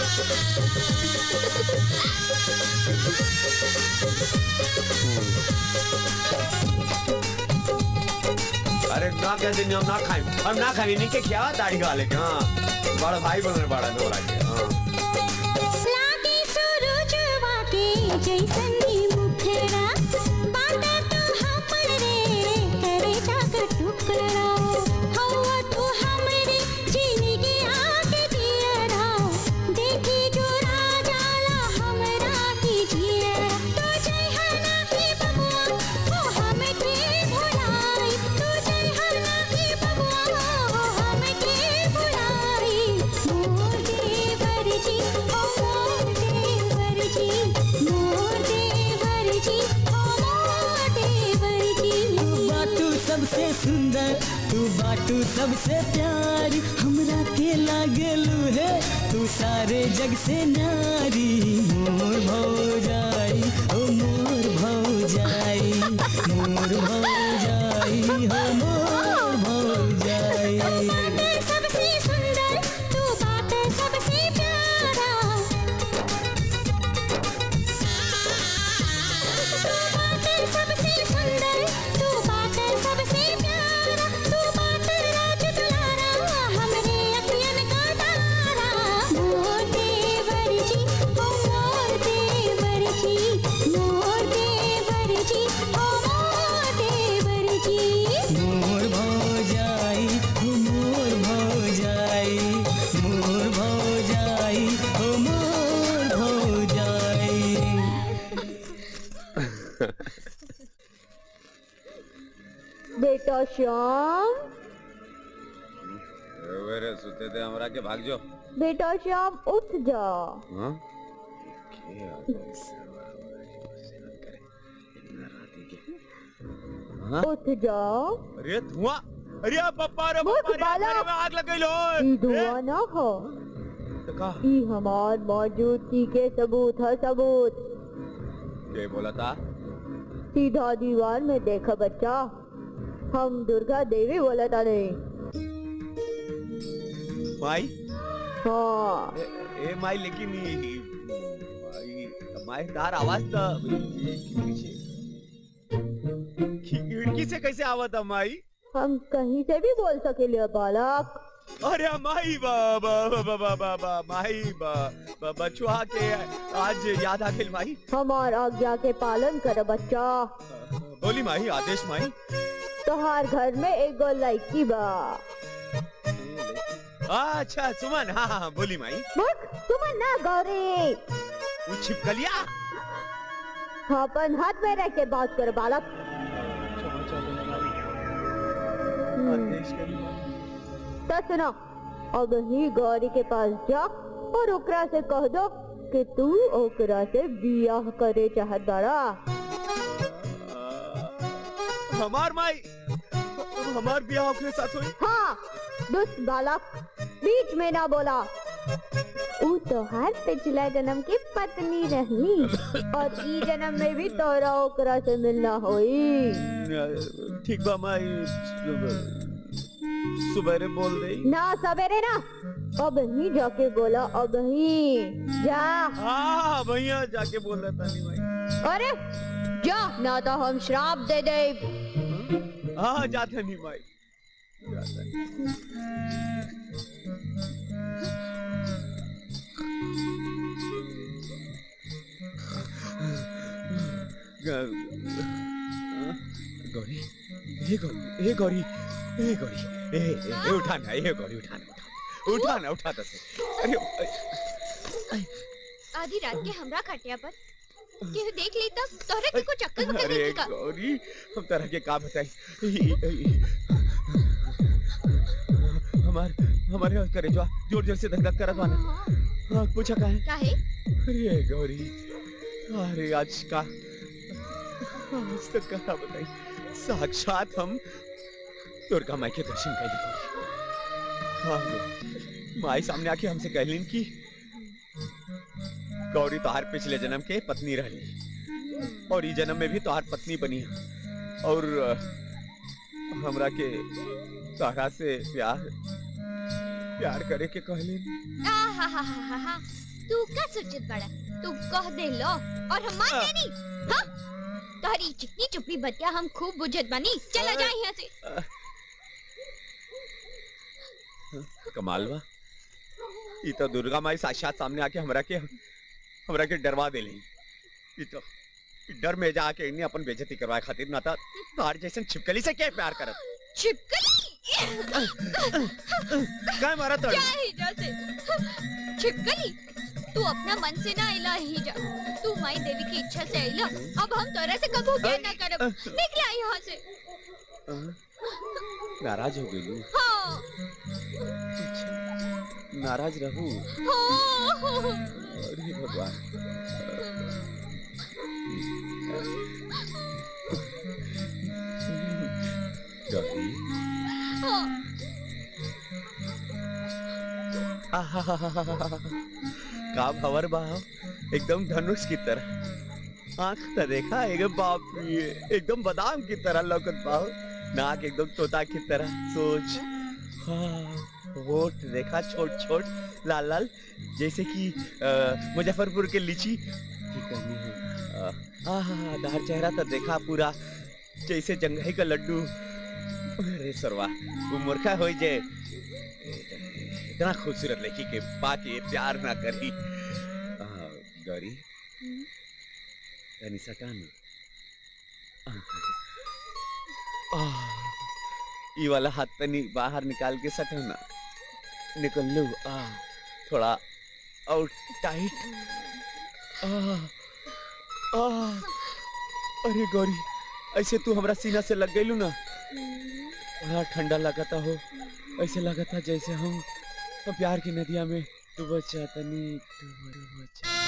अरे ना कह दिन हम ना खाई हम ना खाई नहीं के खियावा दाढ़ी वाले के हाँ बड़ा भाई बन रहे बड़ा नोरा के हाँ लागे सूरजवा के जैसन ही मुखड़ा बाटे तू हमर रे करे जाग टुकड़ा हवा तू हमरे जिंदगी आके दियरा देखी जो राजाला हमरा ही जिया तू जय हना ही बबुआ ओ हमें के भुलाई तू जय हना ही बबुआ ओ हमें के भुलाई मोर देवर जी ओ मोर देवर जी मोर देवर जी ओ मोर देवर जी तू बाटू सबसे सुंदर तू बाटू सबसे प्यारी हमरा के लागलू है तू सारे जग से नारी मोर भौजाई ओ मोर भौजाई मोर भौजाई हो मोर भौजाई बातें सबसे सुंदर तू बातें सबसे प्यारा बातें सबसे सुंदर तू बातें सबसे प्यारा तू बातें राज दुलारा हमरे अखियन का तारा मोर देवर जी ओ मोर देवर श्याम वेरे सुते थे हमरा के भाग जो बेटा श्याम उठ जा हाँ के आता है सरवा करे इतना राती के हाँ उठ जाओ अरे धुआं अरे पप्पा रे मूर्ख पप्पा रे बालक। मेरे में आग लग गई लो ई धुआं ना हो तो का ई हमार मौजूदगी के सबूत है सबूत के बोला था सीधा दीवार में देखा बच्चा हम दुर्गा देवी बोला था नहीं माई हाँ ए, ए माई लेकिन ये माई माई तार आवाज तो पीछे खिड़की से कैसे आवा था माई हम कहीं से भी बोल सके बालक अरे माई बा बा बा बा बा बा बा माई बा बा बचुआ के आज याद आ गई माई हमार आज्ञा के पालन कर बच्चा बोली माई आदेश माई तोहार घर में एक लड़की बा अच्छा सुमन हाँ हाँ हाँ, बोली माई मूर्ख सुमन ना गौरी वो छिपकलिया अपन हाथ में रख के बात कर बालक आदेश करी माई तो सुनो अब ही गौरी के पास जा और ओकरा से कह दो कि तू ओकरा से बियाह करे चाहत बाड़ा हमार माई हमार बियाह अपने साथ हुई हाँ दुष्ट बालक बीच में ना बोला ऊ तोहार पिछला जन्म की पत्नी रही और ई जन्म में भी तोरा ओकरा से मिलना होई ठीक बा माई सुबह बोल दे ना सवेरे ना अब ही जाके बोला अब ही जा हाँ भैया जाके बोल रहा था नहीं भाई अरे जा ना तो हम श्राप दे दे हाँ जाता नहीं भाई जाता नहीं गौरी ये गौरी ये गौरी ये गौरी ए ए, ए उठाना ये गौरी उठाना उठाना उठाना उठा दस अरे अरे, आधी रात के हमरा खटिया पर केहू देख ली तब तोहरा के को चक्कर बकर अरे देखी का गौरी हम तरह के काम बताई हमार हमारे करे जो जोर जोर से धक धक करत वाला हाँ पूछा का है काहे अरे गौरी अरे आज का आज तक कहा बताई साक्षात हम दुर्गा माई के दर्शन कर लिए हाँ गौरी। माई सामने आके हमसे कहलीन कि गौरी तोहार पिछले जन्म के पत्नी रहली और ई जन्म में भी तोहार पत्नी बनी है और अ, हमरा के तोहरा से प्यार प्यार करे के कहलीन आ हा हा हा हा हा तू का सोचत बड़ा तू कह दे लो और हम मान जानी हाँ तोहरी चिकनी चुपड़ी बतिया हम खूब बुझत बानी चला जा यहाँ से कमाल बा ई तो दुर्गा माई साक्षात सामने आके हमरा के हमरा के डरवा देली ई तो ई डर में जाके इन्हें अपन बेइज्जती करवाए खातिर ना था तार जैसन छिपकली से क्या प्यार करत छिपकली काय मारा तड़ क्या ही जा से छिपकली तू अपना मन से ना आइला ही जा तू माई देवी की इच्छा से आइला अब हम तोरा से कबू क्या ना करब निकल आई यहाँ से नाराज हो गई हाँ नाराज रहूं हाँ अरे भगवान गौरी हाँ आहाहाहाहा। का भवर बाह एकदम धनुष की तरह आंख तो देखा एकदम बाप रे एकदम बादाम की तरह लौकत बाहो नाक एकदम तोता की तरह सोच हाँ होठ देखा छोट छोट लाल लाल जैसे कि अ, मुजफ्फरपुर के लीची की कहनी है आहा दार चेहरा तो देखा पूरा जैसे जंघई का लड्डू अरे सरवा वो मूर्खा हो जे इतना खूबसूरत लड़की के पाके प्यार ना करी आ, गौरी तनी सटाना आह, ई वाला हाथ तनी बाहर निकाल के सटाना निकल लो आ थोड़ा और टाइट आ, आ, अरे गौरी ऐसे तू हमरा सीना से लग गईलू ना बड़ा ठंडा लगता हो ऐसे लगता जैसे हम हम प्यार की नदिया में डूब चाहतनी डूब डूब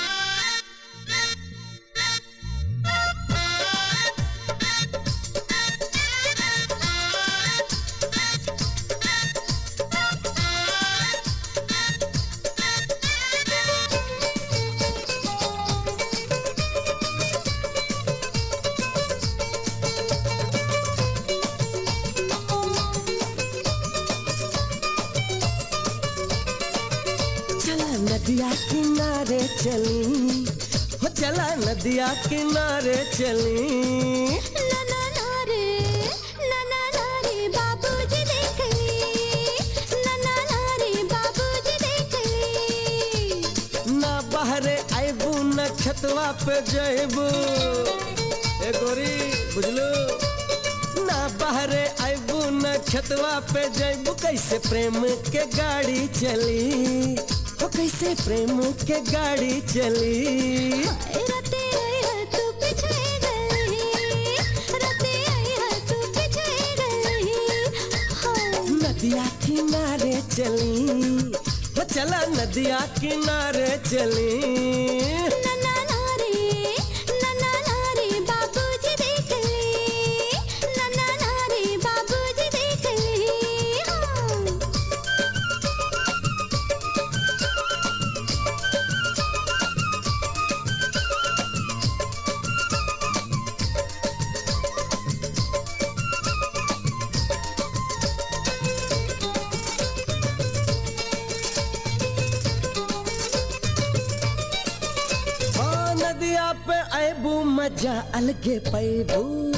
चला नदिया किनारे चली हो चला नदिया किनारे चली ना ना ना रे ना ना ना रे बाबूजी देख ली ना ना ना रे बाबूजी देख ली ना बहरे आइबू न छतवा पे जइबू ए गोरी बुझलू ना बहरे आइबू न छतवा पे जइबू कैसे प्रेम के गाड़ी चली हो कैसे प्रेम के गाड़ी चली रते आई है तू पीछे गई रते आई है तू पीछे गई हाँ नदिया किनारे चली हो चला नदिया किनारे चली ना ना ना रे ना ना ना रे बाबूजी देख ली ना ना ना रे बाबूजी देख ली हाँ हाँ नदिया पे आबू मजा अलगे पैबू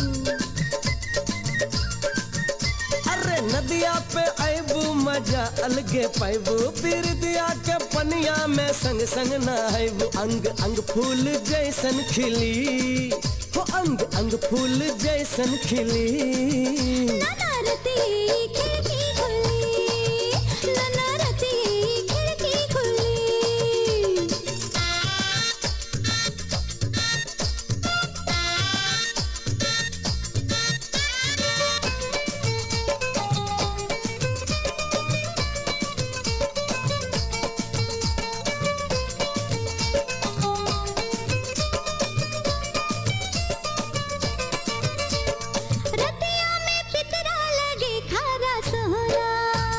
अरे नदिया पे आबू मजा अलगे पैबू पीर दिया के पनिया में संग संग नहाबू अंग अंग फूल जैसन खिली हो अंग अंग फूल जैसन खिली नाना रती खिड़की खुली नाना रती खिड़की खुली रतिया में पितरा लगे खारा सोहरा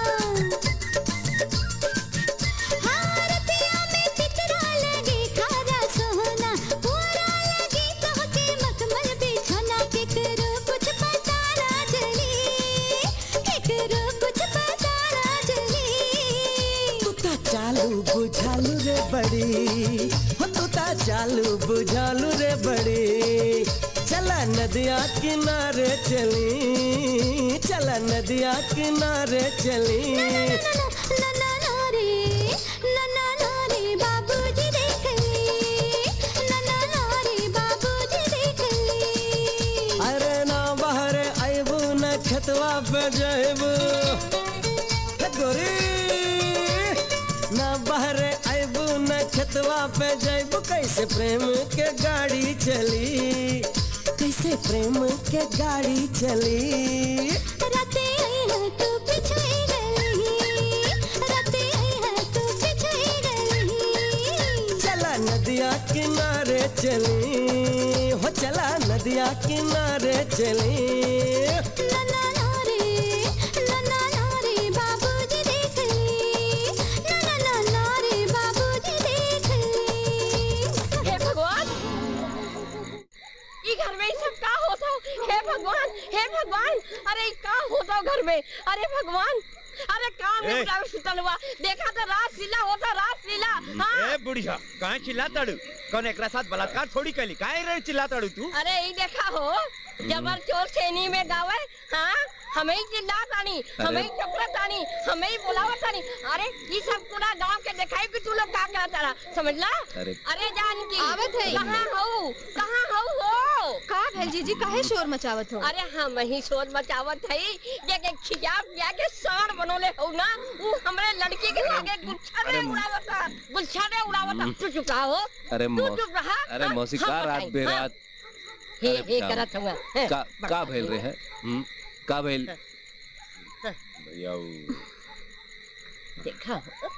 हाँ रतिया में पितरा लगे खारा सोहना पूरा लगे कह के मखमल बिछोना केकरो कुछ पता ना चली केकरो कुछ पता ना चली तू ता चालू बुझालू रे बड़ी हो तू ता चालू बुझालू रे बड़ी चला नदिया किनारे चली चला नदिया किनारे चली ना ना ना रे ना ना ना रे बाबूजी देख ली ना ना ना रे बाबूजी देख ली अरे ना बहरे आइबू न खतवा पे जाइबू हे गोरी ना बहरे आइबू न खतवा पे जाइबू कैसे प्रेम के गाड़ी चली कैसे प्रेम के गाड़ी चली राते आई है तू पीछे गई राते आई है तू पीछे गई चला नदिया किनारे चली हो चला नदिया किनारे चली ना ना ना रे ना ना ना रे बाबूजी देख ली ना ना ना ना रे बाबूजी देख ली हे भगवान ई घर में ई सब का होता हे भगवान हे भगवान अरे ई का होता घर में अरे भगवान अरे काम ए! निपटा सुतल हुआ देखा तो रास लीला होता रास लीला हाँ ए बुढ़िया काहे चिल्लाताड़ू कौन एकरा साथ बलात्कार थोड़ी कैली काहे रे चिल्लाताड़ू तू अरे ई देखा हो जबर चोर छेनी में गावे हाँ हमें ही चिल्ला तानी हमें ही चपरा तानी हमें ही बुलावा तानी अरे ये सब पूरा गांव के दिखाई कि तू लोग का क्या तारा समझला अरे अरे जानकी आवत है। कहाँ हो कहाँ हो हो का भेल जीजी काहे शोर मचावत हो अरे हम ही शोर मचावत है जे के खिजा पिया के साड़ बनोले हो ना वो हमरे लड़की के आगे गुच्छा ने उड़ावता गुच्छा ने उड़ावता तू चुप रहा हो अरे तू मौ- चुप रहा अरे हाँ, मौसी हम का रात बताई, बेरात हे अरे हे का- करत हुआ का का भेल रहे हैं हम्म, का भेल भैया वो- देखा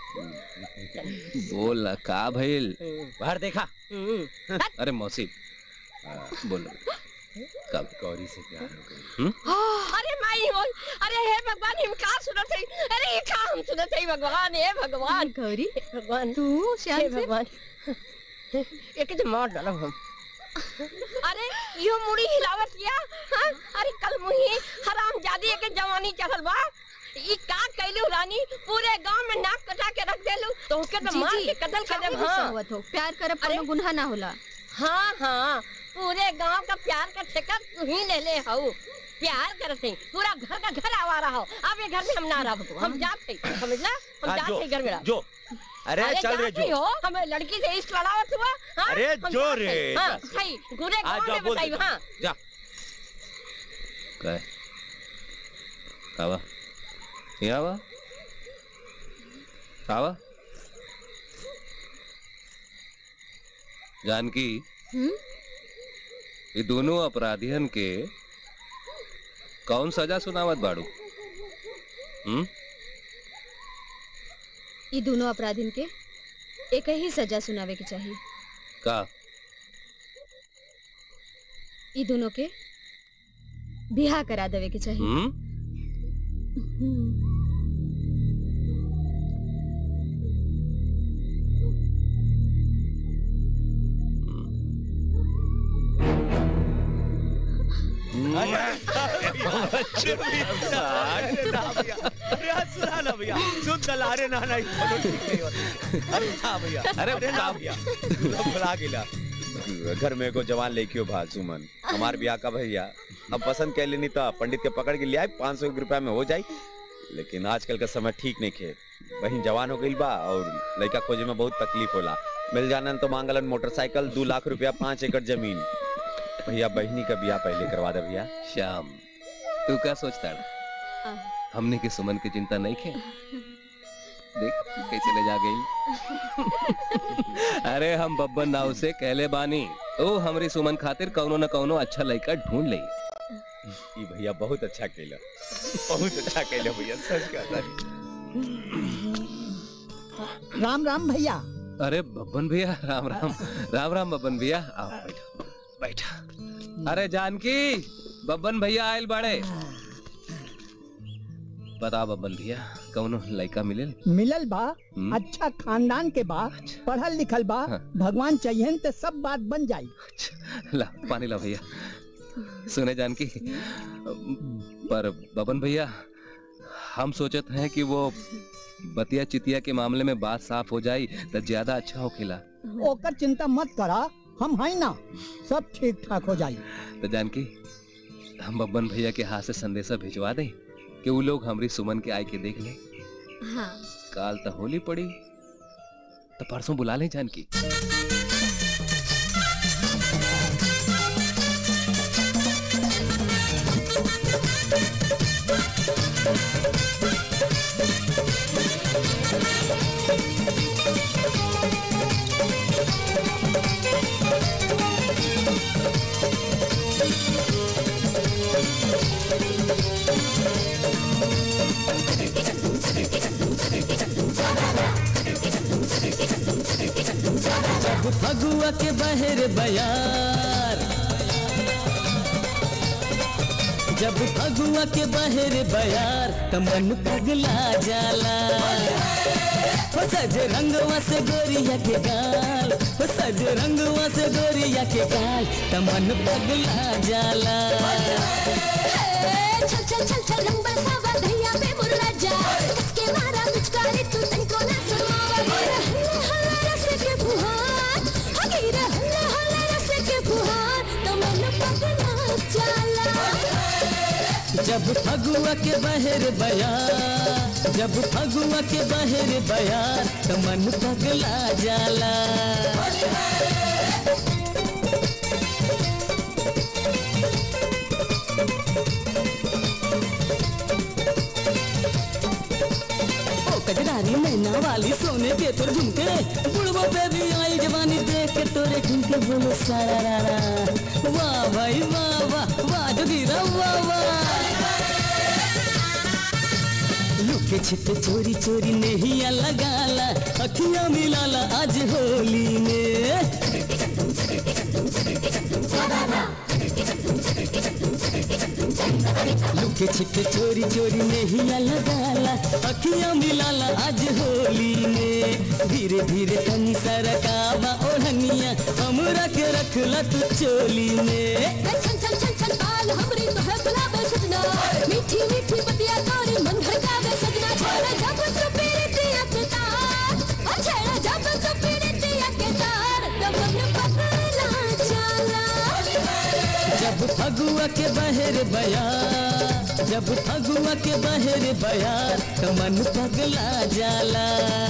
बोल ना, का भइल बाहर देखा अरे मौसी बोलो कब गौरी से प्यार हो गई अरे माई हो अरे हे भगवान हम का सुनत है अरे ये का हम सुनत है भगवान हे भगवान गौरी भगवान तू श्याम हे से भगवान एक तो मार डालो हम अरे यो मुड़ी हिलावत किया हाँ? अरे कल मुही हराम जादी के जवानी चढ़ल बा ई का कैलू रानी पूरे गांव में नाक कटा के रख देलू तो के तो जी, मार जी, के कत्ल कर काहे देब गुस्सा हां होवत हो प्यार करब कोनो गुनाह ना होला हाँ हाँ पूरे गांव का प्यार का ठेका तू ही ले ले हऊ प्यार करत है पूरा घर का घर आवा रहा हो अब ये घर में हम ना रह हम जाते समझला हम हाँ, जाते जो, हैं घर मेरा जो अरे चल रे जाते जो हो हमें लड़की से इश्क लड़ावत हुआ हाँ? अरे हम जो जाते रे, हैं। हाँ जा। सही पूरे आ गांव जा में बोल बताई दे हाँ जा काय आवा ये आवा आवा जानकी हम्म ये दोनों अपराधियन के कौन सजा सुनावत बाड़ू हम्म ई दोनों अपराधिन के एक ही सजा सुनावे के चाहिए का ई दोनों के बिहा करा देवे के चाहिए हम्म सुना ना भैया सुन दला रे ना नहीं चलो ठीक नहीं होता अरे ना भैया अरे अरे ना भैया अब भुला गिला घर में को जवान लेके भा सुमन हमार ब्याह का भैया अब पसंद कर लेनी तो पंडित के पकड़ के ले आए पाँच सौ रुपया में हो जाई लेकिन आजकल का समय ठीक नहीं खे बहन जवान हो गई बा और लड़का खोजे में बहुत तकलीफ होला मिल जाना तो मांगलन मोटरसाइकिल दो लाख रुपया पाँच एकड़ जमीन भैया बहनी का ब्याह पहले करवा दे भैया श्याम तू क्या सोचता है हमने की सुमन की चिंता नहीं खे देख कैसे ले जा गई अरे हम बब्बन नाव से कहले बानी ओ हमरी सुमन खातिर कौनो न कौनो अच्छा लड़का ढूंढ ले ई भैया बहुत अच्छा कैला बहुत अच्छा कैला भैया सच कहता राम राम भैया अरे बब्बन भैया राम राम राम राम बब्बन भैया आओ बैठो बैठा अरे जानकी बब्बन भैया आयल बाड़े बता बब्बन भैया कौनो लड़का मिले मिलल बा हम्म। अच्छा खानदान के बा पढ़ल लिखल बा भगवान चाहिए तो सब बात बन जाई ला पानी ला भैया सुने जानकी पर बबन भैया हम सोचत हैं कि वो बतिया चितिया के मामले में बात साफ हो जाई तो ज्यादा अच्छा होखेला ओकर चिंता मत करा हम हैं ना सब ठीक ठाक हो जाई तो जानकी हम बब्बन भैया के हाथ से संदेशा भिजवा दें कि वो लोग हमारी सुमन के आय के देख ले हाँ काल तो होली पड़ी तो परसों बुला लें जानकी जब फगुआ के बहर बयार जब फगुआ के बहर बयार त मन पगला जाला हो सज रंगवा से गोरिया के गाल हो सज रंगवा से गोरिया के गाल त मन पगला जाला चल चल चल चल लंबा सावा भैया पे मुर्रा जा इसके मारा पिचकारी तू तनको ना सुनावा हल्ला हल्ला रस के फुहार हगीरा हल्ला हल्ला रस के फुहार तो मन पगला जाला जब फगुआ के बहर बयार जब फगुआ के बहर बयार त मन पगला जाला ओ कजरारी मैना वाली सोने के तोर झुमके बुढ़बो पे भी आई जवानी देख के तोरे झुमके बोलो सारा रा रा वाह भाई वाह वाह वाह जोगीरा वाह वाह लुके छिपे चोरी चोरी नहीं लगाला अखियां मिलाला आज होली में लुके छिपे चोरी चोरी नहीं लगाला अखियां मिलाला आज होली में धीरे धीरे तनी सरकावा ओढ़निया हमरा के रखला तू चोली में छन छन छन छन बाल हमरी तो है गुलाब सजना मीठी मीठी बतिया तोरी मन भड़कावे सजना छेड़ा जब चुपी रितिया के तार ओ छेड़ा जब चुपी रितिया के तार तब मन पगला चला जब फगुआ के बहर बया जब फगुआ के बहर बया तो मन पगला जाला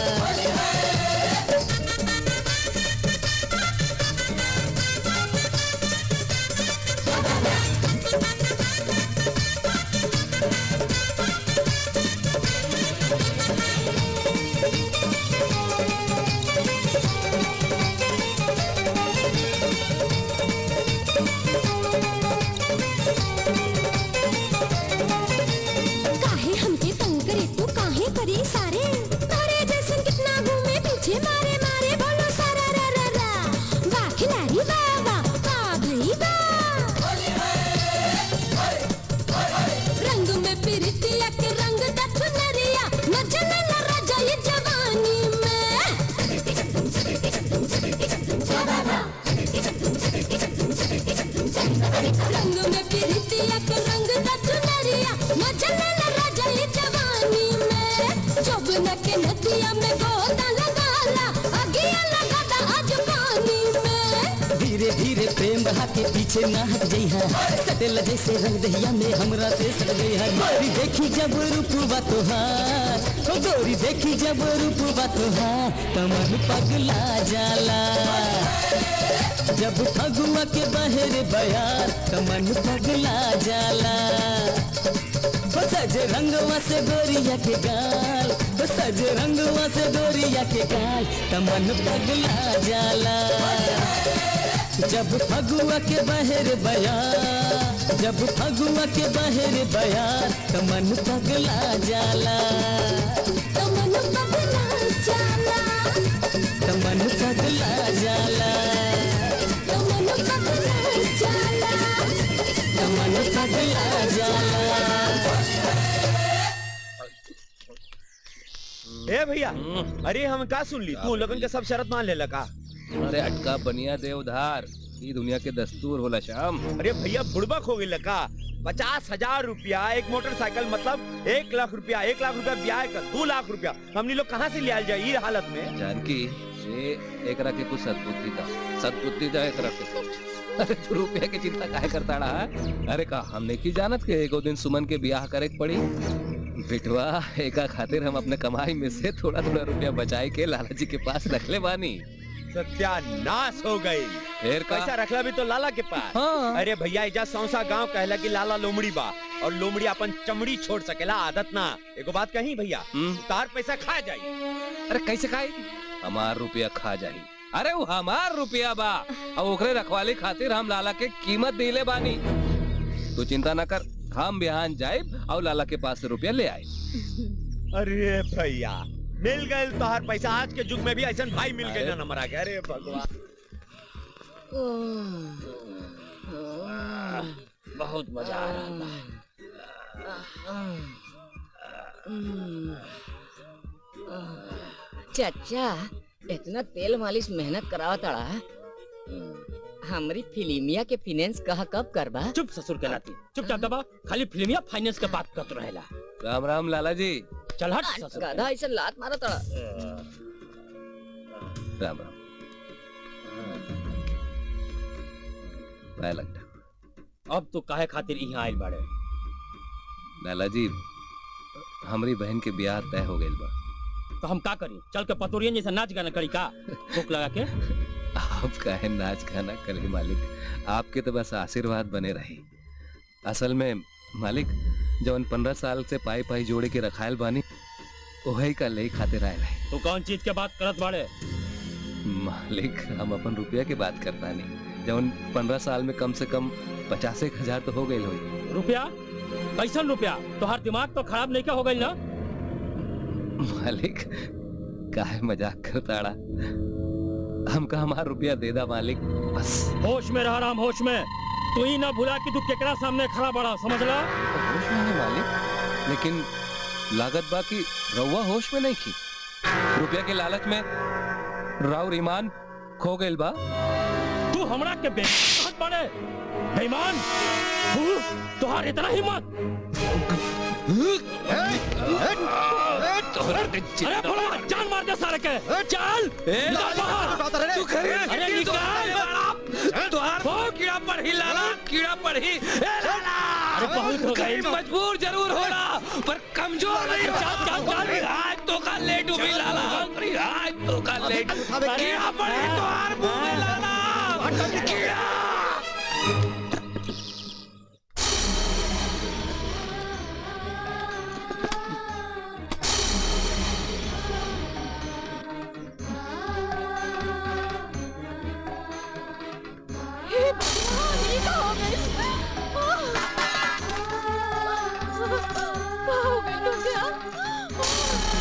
काहे हमके तंग करे तू काहे करी सारे तारे जैसन कितना घूमे पीछे मारे मारे बोलो सारा रा रा रा वाह खिलाड़ी वाह वाह वाह भई वाह रंग में पिरतिया के रंग दथ नरिया न जले न राजा ये जवानी में रंग में पिरतिया के रंग दथ नरिया न जले न राजा ये जवानी में जोबन के नदिया में गोता लगाला अगिया लगाता आज पानी में धीरे धीरे प्रेम बहा के पीछे ना हट जइहा सटेल जैसे रंग दहिया में हमरा से सट गइहा गोरी देखी जब रूपवा तोहार ओ गोरी देखी जब रूपवा तोहार तमन पगला जाला जब फगुआ के बहर बयार तमन पगला जाला ओ सज रंगवा से गोरिया के गाल ओ सज रंगवा से गोरिया के गाल तमन पगला जाला जब फगुआ के बहर बया जब फगुआ के बहर बया तो मन पगला जाला तो मन पगला जाला तो मन पगला जाला तो मन पगला जाला तो मन पगला जाला ए भैया अरे हम का सुन ली तू लगन के सब शरत मान ले लगा अरे अटका बनिया दे उधार ई दुनिया के दस्तूर होला शाम अरे भैया बुड़बक हो गई लगा पचास हजार रुपया एक मोटरसाइकिल मतलब एक लाख रुपया एक लाख रुपया ब्याह का दो लाख रुपया हमनी लोग कहाँ से लिया जाए ये हालत में जानकी ये एकरा के कुछ सद्बुद्धि दा सद्बुद्धि दा एकरा के अरे तू रुपया की चिंता काहे करता रहा अरे का हमने की जानत के एगो दिन सुमन के ब्याह करे के पड़ी बिटवा एका खातिर हम अपने कमाई में से थोड़ा थोड़ा रुपया बचाए के लाला जी के पास रख ले बानी सत्यानाश हो गई फिर का? पैसा रखला भी तो लाला के पास हाँ। अरे भैया इजा सौसा गांव कहला कि लाला लोमड़ी बा और लोमड़ी अपन चमड़ी छोड़ सकेला आदत ना एगो बात कही भैया तार पैसा खा जाई अरे कैसे खाई हमार रुपया खा जाही अरे वो हमार रुपया बा और ओकरे रखवाली खातिर हम लाला के कीमत दिले बानी तू चिंता ना कर हम बिहान जाए और लाला के पास से रुपया ले आए अरे भैया मिल गए तोहार पैसा आज के युग में भी ऐसा भाई मिल गए ना नंबर आ गया अरे भगवान बहुत मजा आ रहा चाचा इतना तेल मालिश मेहनत करावा तड़ा हमरी फिल्मिया के फाइनेंस कहा कब करबा चुप ससुर के नाती चुपचाप दबा खाली फिल्मिया फाइनेंस के बात करत रहेला राम राम लाला जी चल हट ससुर गधा ऐसे लात मारा तड़ा राम राम पाया लगता अब तो काहे खातिर यहाँ आइल बाड़े लाला जी हमारी बहन के ब्याह तय हो गई बा तो हम का करी चल के पतोरियन जैसा नाच गाना करी का भूख लगा के आप काहे नाच गाना करे मालिक आपके तो बस आशीर्वाद बने रही असल में मालिक जवन पंद्रह साल से पाई पाई जोड़े के रखायल बानी वही का ले खातिर आयल है तू कौन चीज के बात करत बाड़े मालिक हम अपन रुपया की बात करता नहीं जवन पंद्रह साल में कम से कम पचास एक हजार तो हो गई हुई रुपया कैसन रुपया तोहार दिमाग तो खराब नहीं क्या हो गई ना मालिक काहे मजाक करताड़ा हमका हमार रुपया दे दा मालिक बस होश में रह राम होश में तू ही ना भूला कि तू केकरा सामने खड़ा बड़ा समझ ला होश में है मालिक लेकिन लागत बा कि रउआ होश में नहीं की रुपया के लालच में राउर ईमान खो गइल बा तू हमरा के बेइज्जत बने बेईमान तू तुहार इतना हिम्मत अरे बोला जान मार दे सारे के चल निकल बाहर तू खरीद अरे निकल तुहार कीड़ा पर ही लाला कीड़ा पर ही ए लाला अरे बहुत हो गई तो। मजबूर जरूर होना पर कमजोर नहीं चल, चल, चल। अरे आज तो का लेट हुई लाला अरे आज तो का लेट कीड़ा पर ही तुहार मुंह में लाला कीड़ा हे भगवान ये क्या हो गई क्या हो गई तुझे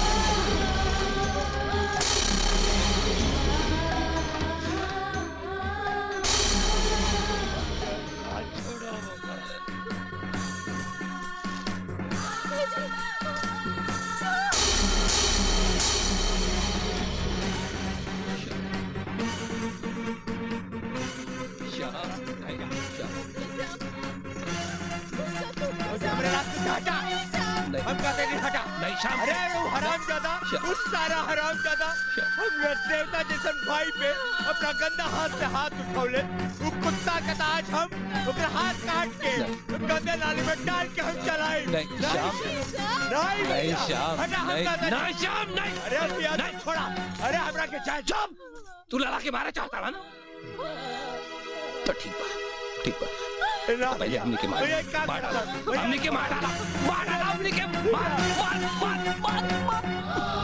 हमरे रास्ते से हटा हम कहते नहीं हटा नहीं शाम अरे वो हराम ज्यादा उस सारा हराम ज्यादा हमरे देवता जैसन भाई पे अपना गंदा हाथ से हाथ उठौले वो कुत्ता का ताज हम ओकरा हाथ काट के गंदे नाली में डाल के हम चलाए नहीं, श्याम। नहीं नहीं, भैया, श्याम, हटा हम नहीं। कहते नहीं, श्याम, नहीं। अरे भैया नहीं छोड़ा अरे हमरा के चाहे चुप तू लड़ा के मारे चाहता था ना तो ठीक बा ठीक बा ना पहले हमने के मार भैया, एक काम मार करता। डाला भैया, हमने के मार डाला मार डाला हमने के मार मार मार मार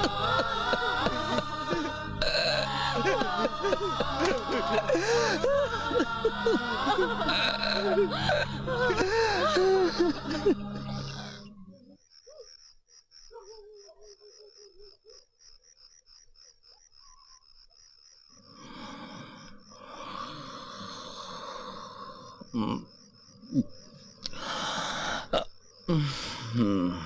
हम्म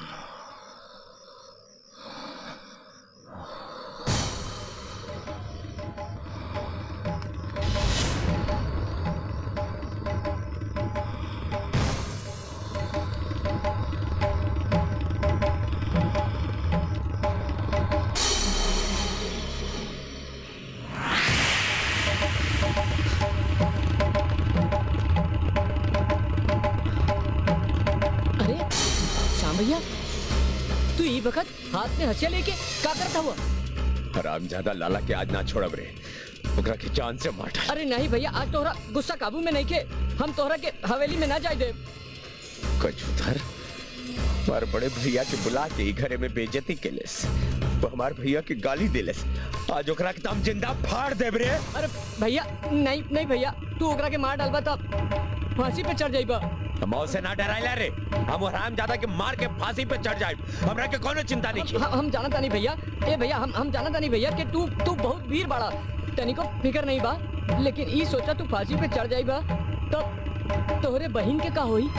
अरे श्याम भैया तू ई वक्त हाथ में हसिया लेके का करता हुआ हराम ज्यादा लाला के आज ना छोड़ब रे ओकरा के जान से मार डाल अरे नहीं भैया आज तोहरा गुस्सा काबू में नहीं के हम तोहरा के हवेली में ना जाए दे कचूधर हमार बड़े भैया के बुला के ही घरे में बेइज्जती केलेस वो हमार भैया की गाली देलेस आज ओकरा के तम जिंदा फाड़ देब रे अरे भैया नहीं नहीं भैया तू ओकरा के मार डालबा तब फांसी पे चढ़ जाइबा मौत से ना डराइला रे हम हराम ज्यादा के मार के फांसी पे चढ़ जाए हमरा के कोनो चिंता नहीं हम, हम जाना तानी भैया ए भैया हम हम जाना तानी भैया कि तू तू बहुत वीर बाड़ा तनिको फिकर नहीं बा लेकिन ई सोचा तू फांसी पे चढ़ जाइबा तब तोहरे बहन के का होई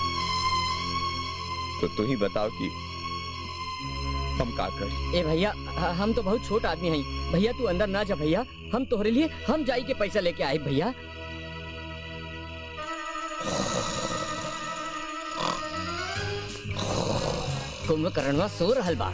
तो तू ही बताओ कि हम का कर ए भैया ह- हम तो बहुत छोट आदमी हई भैया तू अंदर ना जा भैया हम तोहरे लिए हम जाई के पैसा लेके आए भैया कुंभकर्णवा सो रहल बा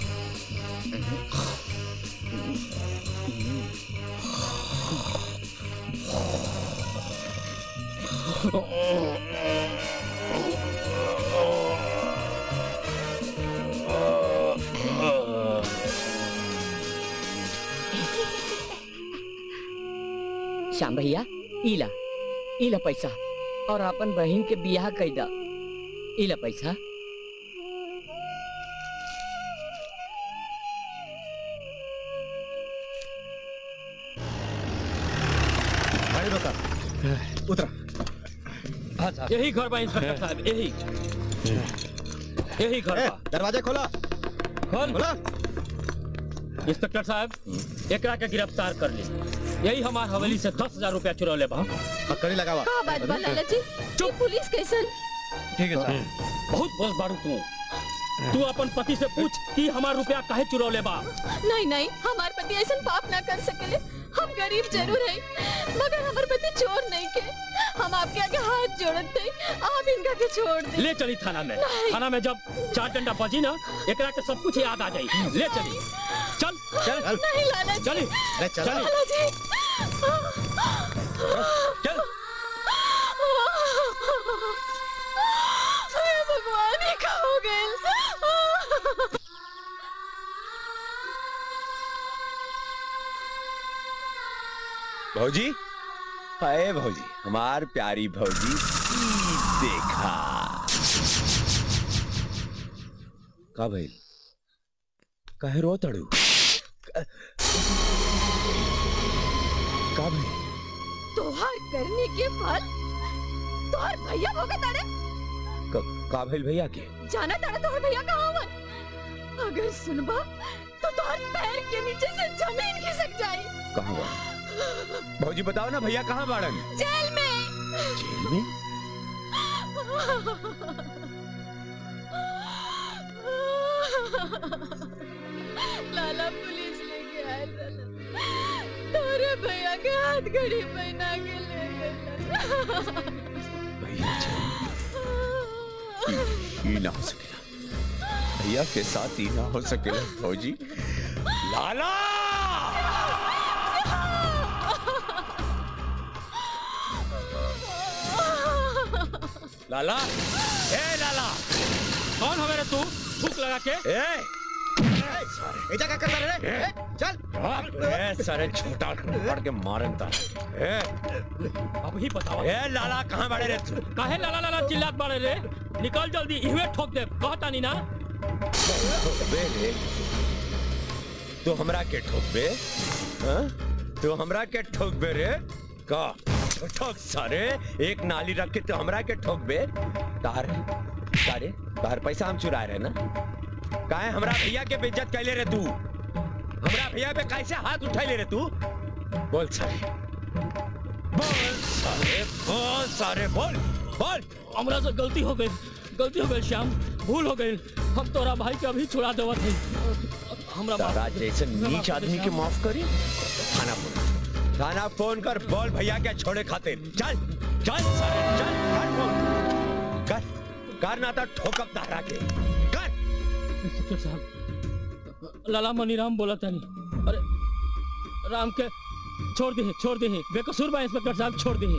श्याम भैया इला इला पैसा और अपन बहन के बियाह कैदा इला पैसा भाई रोका उतरा यही घर बा इंस्पेक्टर साहब यही यही घर बा दरवाजा खोला खोल खोला इंस्पेक्टर साहब एकरा के गिरफ्तार कर ली यही हमार हवेली से दस हजार रूपया चुरा ले बा कड़ी लगावा का बात बा लाला जी चुप पुलिस कैसन ठीक है साहब बहुत बोझ बारू तू तू अपन पति से पूछ कि हमार रुपया काहे चुरौले बा नहीं नहीं हमार पति ऐसा पाप ना कर सकेले हम गरीब जरूर हैं मगर हमार पति चोर नहीं के हम आपके आगे हाथ जोड़त थे आप इनका के छोड़ दे ले चली थाना में नहीं। थाना में जब चार डंडा बजी ना एकरा के सब कुछ याद आ जाई ले चली चल चल नहीं लाला जी चली अरे चल लाला जी चल अरे भगवान ये का हो गए भौजी हाय भौजी हमार प्यारी भौजी ई देखा का भइल काहे रो तड़ू का भइल तोहार करने के फल तोहार भैया भोगे तारे का- का भइल भैया के जाना तारा तोहार भैया कहाँ हवन अगर सुनबा तो तोहार पैर के नीचे से जमीन खिसक जाई कहाँ बा भौजी बताओ ना भैया कहाँ बाड़न जेल में जेल में लाला पुलिस लेके आयल रहला तोरे भैया के हाथ घड़ी पहना के ले गए भैया ये ना हो सकेला भैया के साथ ही ना हो सकेला भौजी लाला लाला ए लाला कौन हवे रे तू थूक लगा के ए ए जगह कर रे ए, चल ए सारे छोटा पड़ के मारन ता ए अब ही बताओ ए लाला कहाँ बड़े रे तू काहे लाला लाला चिल्लात बाड़े रे निकल जल्दी इहवे ठोक दे कहता नहीं ना बे रे तू हमरा के ठोक बे हाँ? तू हमरा के ठोक बे रे का ठोक सारे एक नाली रख के तू हमरा के ठोक बे तार तारे तार पैसा हम चुराए रहे ना काहे हमरा भैया के बेइज्जत कैले रे तू हमरा भैया पे कैसे हाथ उठाई ले रे तू बोल सारे बोल सारे बोल सारे बोल बोल हमरा से गलती हो गई गलती हो गई श्याम भूल हो गई हम तोरा भाई के अभी छुड़ा देवत है हमरा माफ तारा जैसे नीच आदमी के माफ करी थाना फोन थाना फोन कर बोल भैया क्या छोड़े खातिर चल चल सारे चल कर फोन कर कर ना तो ठोकब तारा के कर इंस्पेक्टर साहब लाला मनीराम बोला था नहीं अरे राम के छोड़ दी छोड़ दी बेकसूर बा इंस्पेक्टर साहब छोड़ दी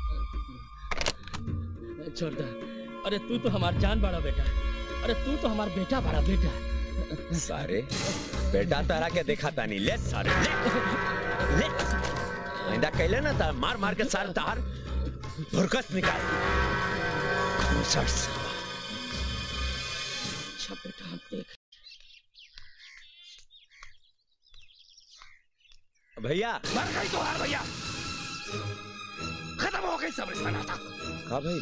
छोड़ दे अरे तू तो हमार जान बड़ा बेटा अरे तू तो हमार बेटा बड़ा बेटा सारे बेटा तारा के देखा तानी ले सारे ले ले आइंदा कहले ना ता मार मार के सारे तार भुरकस निकाल घूसट साला। अच्छा बेटा हम देख भैया मर गई तो हार भैया खत्म हो गई सब रिश्ता नाता का भाई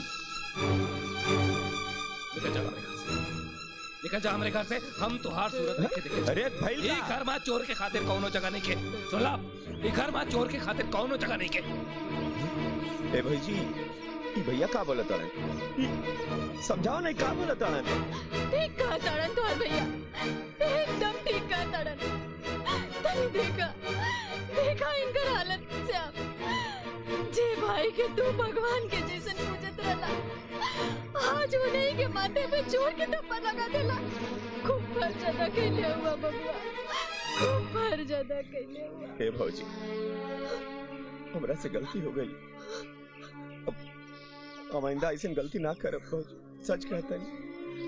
निकल जा हमारे घर से निकल जा हमारे घर से हम तुहार सूरत देखे देखे अरे भाई ये घर में चोर के खातिर कौनो जगह नहीं के सुन ला ये घर में चोर के खातिर कौनो जगह नहीं के ए भाई जी ई भैया का बोलत तारे समझाओ नहीं का बोलत तारे ठीक कहा ताड़न तोहर भैया एकदम ठीक कहा ताड़न तनी देखा देखा इनकर हालत से आप जे भाई के तू भगवान के जैसन पूजत रहला आज उन्हीं के माथे पे चोर के थप्पड़ लगा देला खूब भर ज्यादा कैले हुआ बबुआ खूब भर ज्यादा कैले हुआ हे भौजी हमरा से गलती हो गई अब अब आइंदा ऐसी गलती ना करब भौजी सच कहता नहीं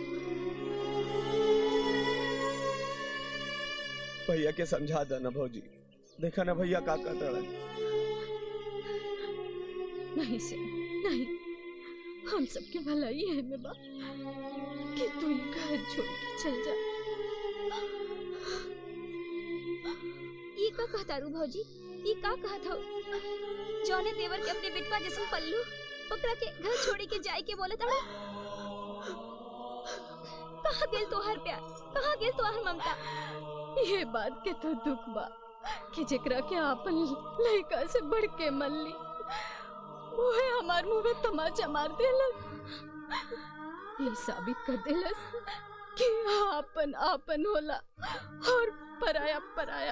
भैया के समझा देना भौजी देखा ना भैया का कहता रहा नहीं से नहीं हम सबके भलाई है में बा कि तू इनका हाथ छोड़ के चल जा ये का कहता रू भौजी ये का कहत हो जौने देवर के अपने बेटवा जैसन पल्लू ओकरा के घर छोड़ी के जाए के बोले ताड़ा कहाँ गेल तोहार प्यार कहाँ गेल तोहार ममता ये बात के तो दुख बा कि जेकरा के आपन लड़का से बढ़ के मन ली ओहे हमार मुंह में तमाचा मार देलस ये साबित कर देलस कि आपन आपन होला और पराया पराया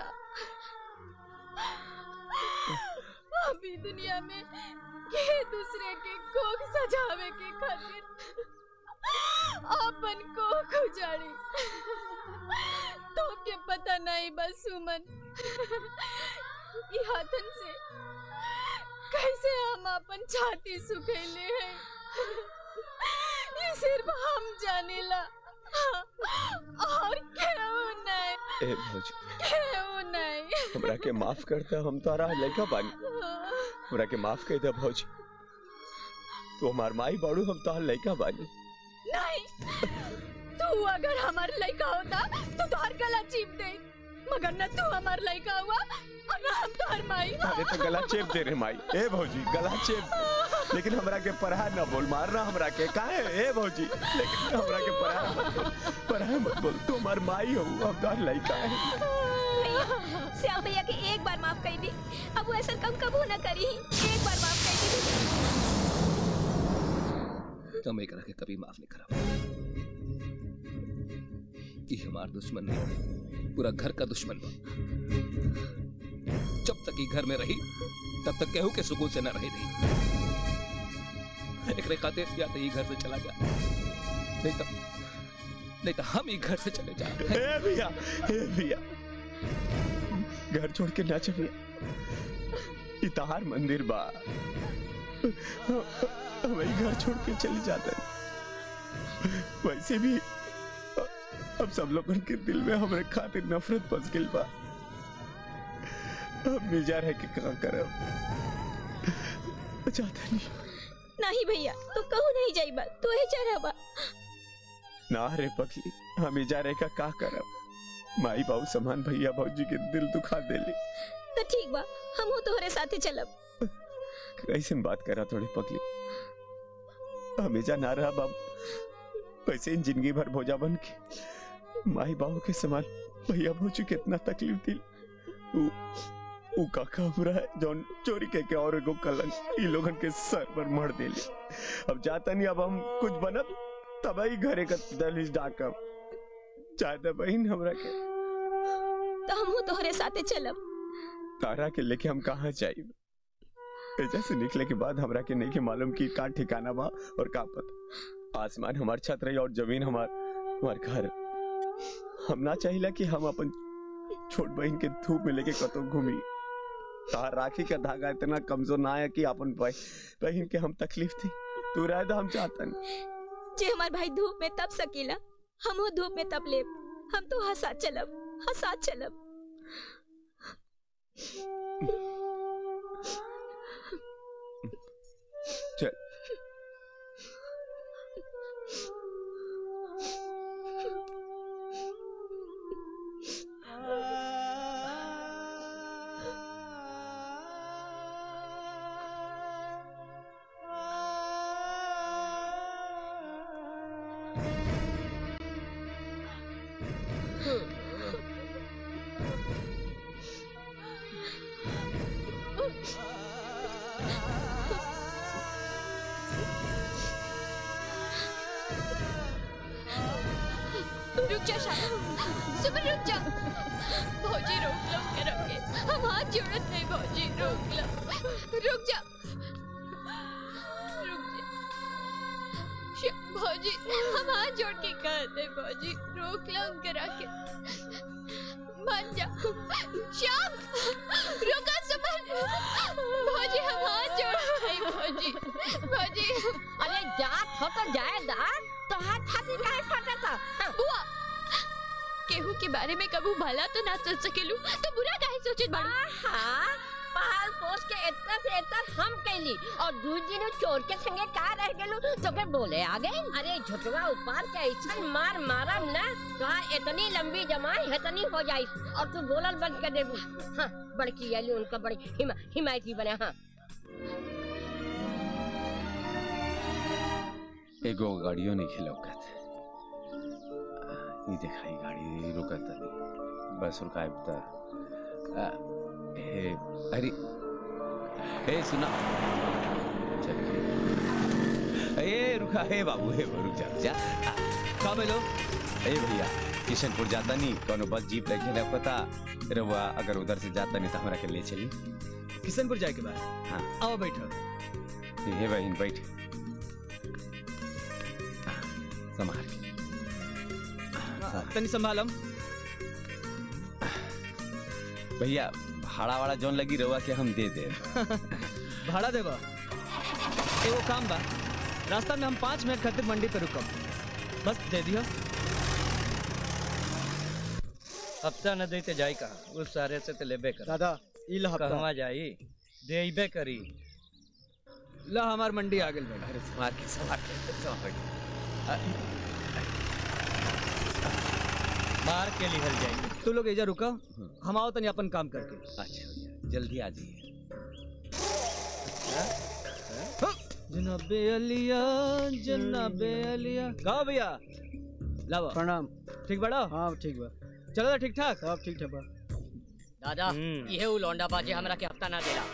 अभी दुनिया में ये दूसरे के कोख सजावे के खातिर आपन कोख उजाड़ी तो के पता नहीं बस सुमन ये हाथन से कैसे हम अपन छाती सुखैले हैं ये सिर्फ हम जानेला और क्यों नहीं ए भौजी क्यों नहीं हमरा के माफ करता हम तारा लड़का बानी हमरा के माफ कर दे भौजी तू हमार माई बाड़ू हम तार लड़का बानी नहीं तू अगर हमार लड़का होता तो तोहर गला चीप दे मगर न तू हमार लड़का हुआ और न हम तोहर माई अरे तो गला चेप दे रे माई ए भौजी गला चेप लेकिन हमरा के पढ़ा न बोल मारना हमरा के काहे ए भौजी लेकिन हमरा के पढ़ा मत बोल पढ़ा मत बोल तू हमार माई हो हम तार लड़का है भैया श्याम भैया के एक बार माफ कर दी अब वो ऐसा कम कबू न करी एक बार माफ कर दी तुम एकरा के कभी माफ नहीं करा ई हमार दुश्मन नहीं पूरा घर का दुश्मन बा जब तक ई घर में रही तब तक केहू के सुकून से न रही नहीं एकरे खातिर या तो ई घर से चला जा नहीं तो नहीं तो हम ई घर से चले जा ए भैया ए भैया घर छोड़ के ना चलिए इतार मंदिर बा वही घर छोड़ के चले जाते हैं वैसे भी अब सब लोगन के दिल में हमरे खातिर नफरत बस गइल बा अब निजा रह के का करब चाहता नहीं नहीं भैया तू कहू नहीं जाइबा तू ही चढ़ाबा ना रे पगली हम इजा रह का का करब माई बाबू समान भैया भौजी के दिल दुखा देली तो ठीक बा हमहू तोहरे साथे चलब कैसे बात करा थोड़ी पगली हमेशा ना रहा बाब वैसे इन जिंदगी भर भोजा बन के माई बाबू के समान भैया भौजी के इतना तकलीफ दी उ, उ काका हमरा है जौन चोरी के के और एगो कलंक ई लोगन के सर पर मर देली अब जाता नहीं अब हम कुछ बनब तब ही घरे का दहलीज डाकब चाहे तो बहन हमरा के तो हमहू तोहरे साथे चलब तारा के लेके हम कहाँ जाइब एजा से निकले के बाद हमरा के नहीं के मालूम की का ठिकाना बा और का पता आसमान हमार छत रही और जमीन हमार हमार घर हम ना चाहिला कि हम अपन छोट बहन के धूप में लेके कतो घूमी तार राखी का धागा इतना कमजोर ना है कि अपन बह- बहन के हम तकलीफ थी तू रह हम चाहतन जे हमार भाई धूप में तप सकेला हमहू धूप में तप लेब हम तो हंसा चलब हंसा चलब चल रुक जा शाम सुबह रुक जा भौजी रोक लो के रखे हम हाथ जोड़त नहीं भौजी रोक लो रुक जा रुक जा श- भौजी हम हाथ जोड़ के कहते भौजी रोक लो उनके रखे मान जा श्याम रुका सुमन भौजी हम हाथ जोड़ नहीं भौजी भौजी अरे जात हो तो जाए दा तो हाथ छाती काहे फटता बुआ केहू के बारे में कबू भला तो ना सोच सकेलू तो बुरा काहे सोचत बाड़ू हाँ पहाड़ पोस के इतना से इतना हम कैली और दूसरी ने चोर के संगे का रह गेलू तो के बोले आ गए अरे झुटवा ऊपर के ऐसा मार मारा ना कहा इतनी लंबी जमाई इतनी हो जाई और तू बोलल बंद कर देबू हाँ बड़की आली उनका बड़ी हिमा, हिमायती बने हाँ एगो गाड़ियों नहीं खिलौकत ये दिखाई गाड़ी रुकत बस रुका है बता आ, हे अरे हे सुना चल ए रुका हे बाबू हे रुक जा जा का बोलो ए भैया किशनपुर जाता नहीं कोनो बस जीप लेके ना पता रवा अगर उधर से जाता नहीं तो हमरा के ले चली किशनपुर जाए के बाद हाँ आओ बैठो हे बहन बैठ संभाल के। तनी संभालम भैया भाड़ा वाड़ा जौन लगी रवा के हम दे दे भाड़ा देबा एगो काम बा रास्ता में हम पाँच मिनट खातिर मंडी पे रुकम बस दे दियो हफ्ता न देते जाई कहा उस सारे से तो लेबे कर दादा ई ला हफ्ता कहवा जाई देबे करी ला हमार मंडी आ गेल अरे संभाल के संभाल के संभाल के मार के लिखल जाई तू लोग एजा रुका हम आओ तनी अपन काम करके अच्छा भैया जल्दी आ जाइए जनाबे अलिया जनाबे अलिया कहो भैया लावा प्रणाम ठीक बड़ा हाँ ठीक बा चलो तो ठीक ठाक सब ठीक ठाक बा दादा ये उ लौंडा बाजी हमरा के हफ्ता ना देला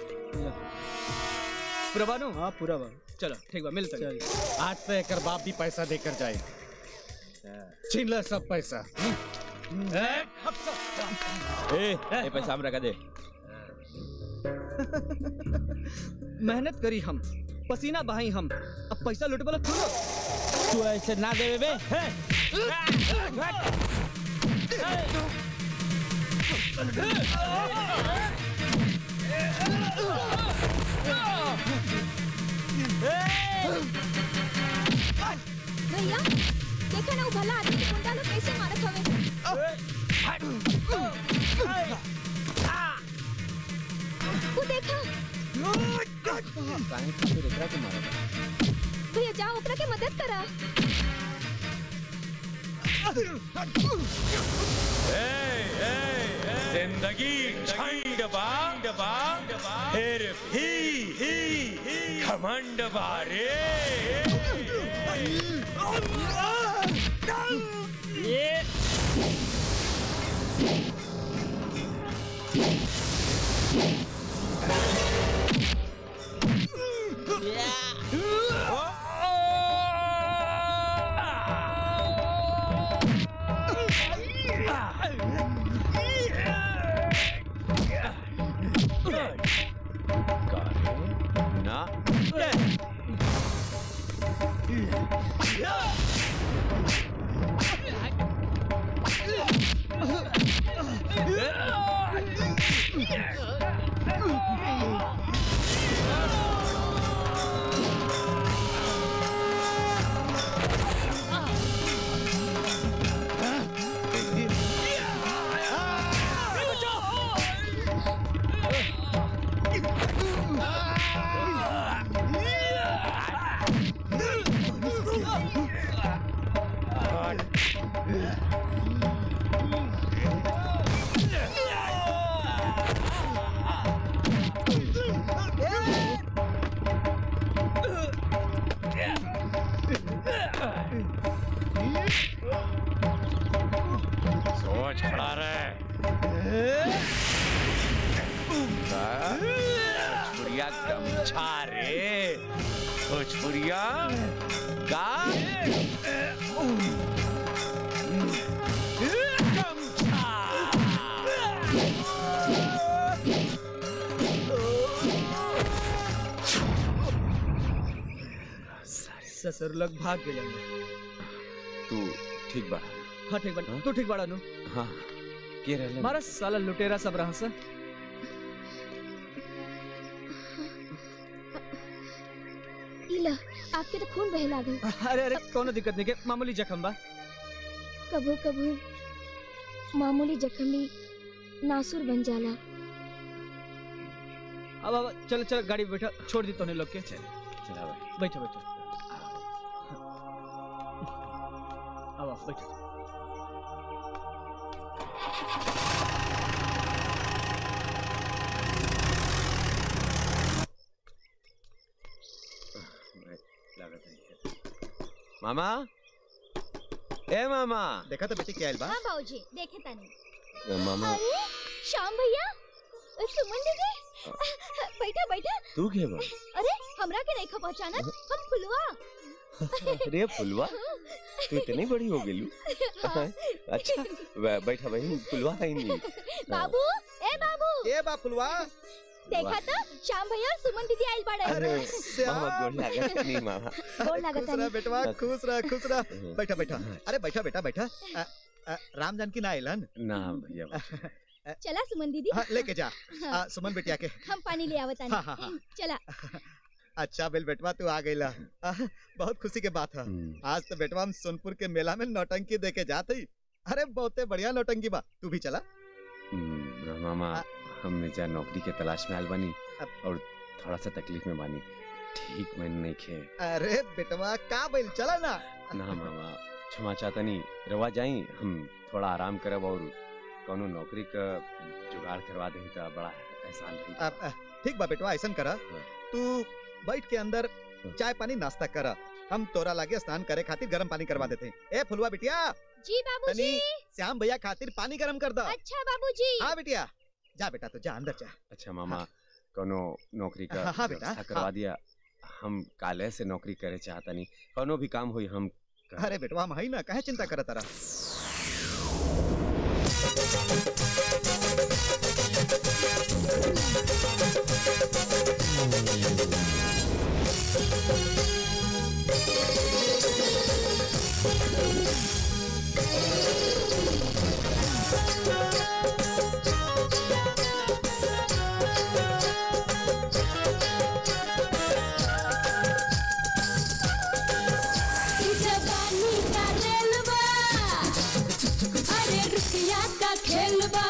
पूरा बानू हाँ पूरा बा चलो ठीक बा मिलते हैं। आज तो एक बाप भी पैसा देकर जाए छीन ले सब पैसा ए ए पैसा हमरा का दे मेहनत करी हम पसीना बहाई हम अब पैसा लुटे वाला तू लोग तू ऐसे ना देवे बे भैया देखो ना वो भला आदमी के गुंडा लोग कैसे मारत हवे वो देखा काहे खातिर एकरा के मारा भैया जाओ ओकरा के मदद करा जिंदगी झंड बा फिर भी घमंड बारे ना सोच खड़ा रहे भोजपुरिया गमछा रे भोजपुरिया का ससुर लोग भाग गए तू ठीक बड़ा हाँ ठीक बड़ा तू ठीक बड़ा नु हाँ के रहले मारा साला लुटेरा सब रहा सा इला आपके तो खून बह लागल अरे अरे कोनो दिक्कत नहीं के मामूली जख्म बा कभू कभू मामूली जख्म भी नासुर बन जाला अब अब चल चल गाड़ी में बैठा छोड़ दी तूने लोग के चला भाई बैठो बैठो अब आओ, बैठो लागत है मामा ए मामा देखा तो बेटी क्या बा हाँ बाबूजी देखे तनी मामा अरे श्याम भैया सुमन दीदी बैठा बैठा तू के बा अरे हमरा के नहीं खा पहचाना हम फुलवा अरे फुलवा तू इतनी बड़ी हो गेलू अच्छा बै- बैठा बहन फुलवा है नहीं बाबू ए बाबू ए बा फुलवा देखा तो श्याम भैया और सुमन दीदी आई बाड़े अरे मामा गोड़ लागत नहीं मामा गोड़ लागत खुश रह नहीं। बेटवा खुश रह खुश रह बैठा बैठा अरे बैठा बेटा बैठा अ, अ, राम जानकी ना आइलन ना भैया चला सुमन दीदी हाँ, लेके जा आ, सुमन बेटिया के हम पानी ले आवत हाँ, हाँ, हाँ। चला अच्छा बेल बेटवा तू आ गईला आ, बहुत खुशी के बात है आज तो बेटवा हम सोनपुर के मेला में नौटंकी देखे जाते ही अरे बहुते बढ़िया नौटंकी बा तू भी चला हम्म, मामा हम जा नौकरी के तलाश में आयल बानी और थोड़ा सा तकलीफ में बानी ठीक मैंने नहीं खे अरे बेटवा का बैल चला ना ना मामा क्षमा चाहता नहीं रवा जाई हम थोड़ा आराम करब और कोनो नौकरी का जुगाड़ करवा दें तो बड़ा एहसान रही आ, आ, ठीक बा बेटवा ऐसा करा तू बैठ के अंदर चाय पानी नाश्ता करा हम तोरा लागे स्नान करे खातिर गर्म पानी करवा देते हैं। ए फुलवा बिटिया जी बाबूजी तनी श्याम भैया खातिर पानी गर्म कर दो अच्छा बाबूजी हाँ बिटिया जा बेटा तू जा अंदर जा अच्छा मामा कोनो नौकरी का हाँ, हाँ, बेटा, व्यवस्था करवा हाँ। दिया हम काले से नौकरी करे चाहता नहीं कोनो भी काम हुई हम कर- अरे बेटवा हम हई ना काहे चिंता करत तारा जवानी का रेलवा अरे रुपया का खेलवा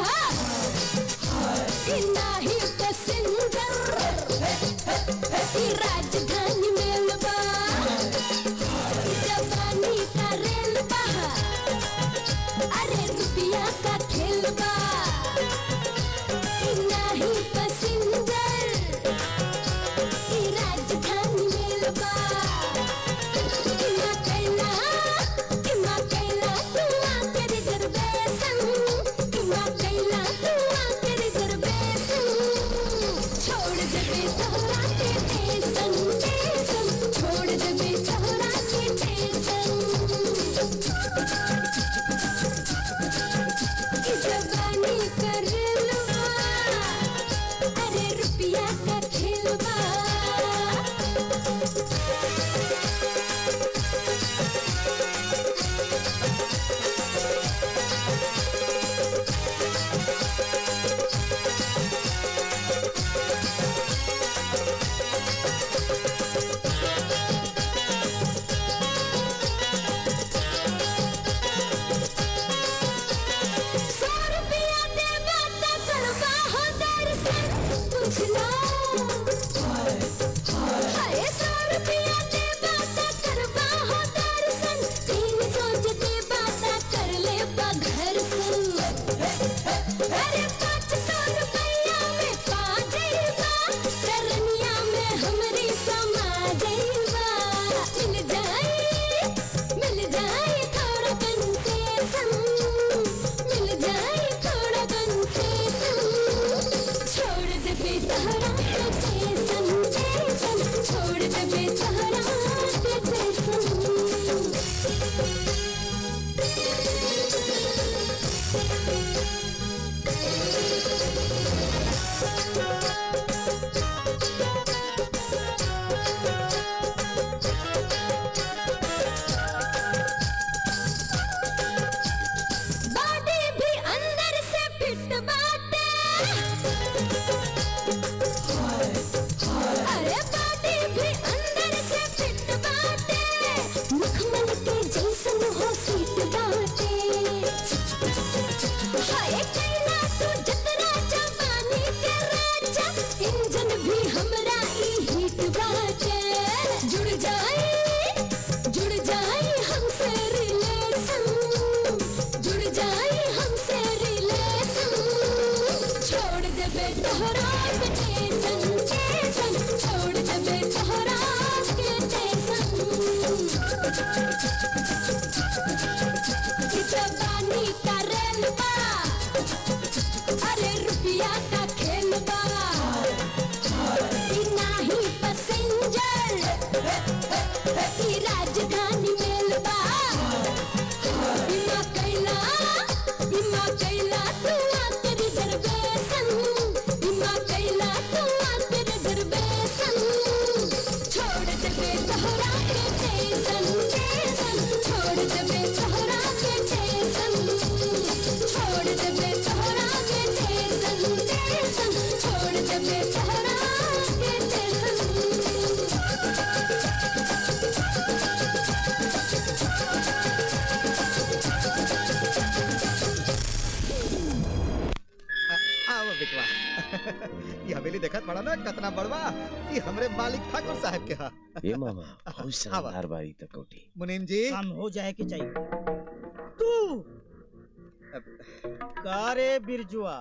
नाही पैसेंजर ई राजधानी मेलवा जवानी का रेलवा अरे रुपया का खेलवा ई नाही पैसेंजर ई राजधानी मेलवा किमा कैला किमा कैला तू आके रिजर्वेशन किमा कैला तू आके रिजर्वेशन छोड़ देबे तोहरा के टेंशन टेंशन छोड़ देबे तोहरा के टेंशन ई जवानी कर लुआ अरे रुपया का खेलवा सौ रुपया देबा त करबा हो दर्शन बुझला हाय सौ रुपया देबा त करबा हो दर्शन तीन सौ जे देबा त कर लेबा घर सन अरे पाँच सौ रुपया में पा जइबा करनिया में हमरी समा जइबा मिल जाई मिल जाई थोड़ा कंसेशन मिल जाए थोड़ा कंसेशन छोड़ दे बेचारा के टेंशन टेंशन छोड़ दे बेचारा के टेंशन बॉडी भी अंदर से फिट बाटे अरे बॉडी भी अंदर से फिट बाटे मखमल के जैसन हो सीट बाटे हाय कैला तू जतरा जवानी के राजा इंजन भी हमरा ई हीट बाटे जुड़ जाए जुड़ जाए हमसे रिलेशन जुड़ जाए हमसे रिलेशन छोड़ देबे तोहरा के टेंशन टेंशन छोड़ देबे तोहरा के टेंशन जवानी का रेलवा मेल बा ई नाही पैसेंजर ई राजधानी मेल बा बीमा कैला बीमा कैला तू आके रिजर्वेशन बीमा कैला तू आके रिजर्वेशन छोड़ देबे तोहरा के टेंशन टेंशन छोड़ देबे तोहरा के टेंशन छोड़ देबे तोहरा के टेंशन टेंशन छोड़ देबे तोहरा के आओ बिटवा ये हवेली देखत पड़ा ना कितना बड़वा ये हमरे मालिक ठाकुर साहब के हा ये मामा बहुत शानदार बारी तक कोठी मुनीम जी काम हो जाए कि चाहिए तू कारे बिरजुआ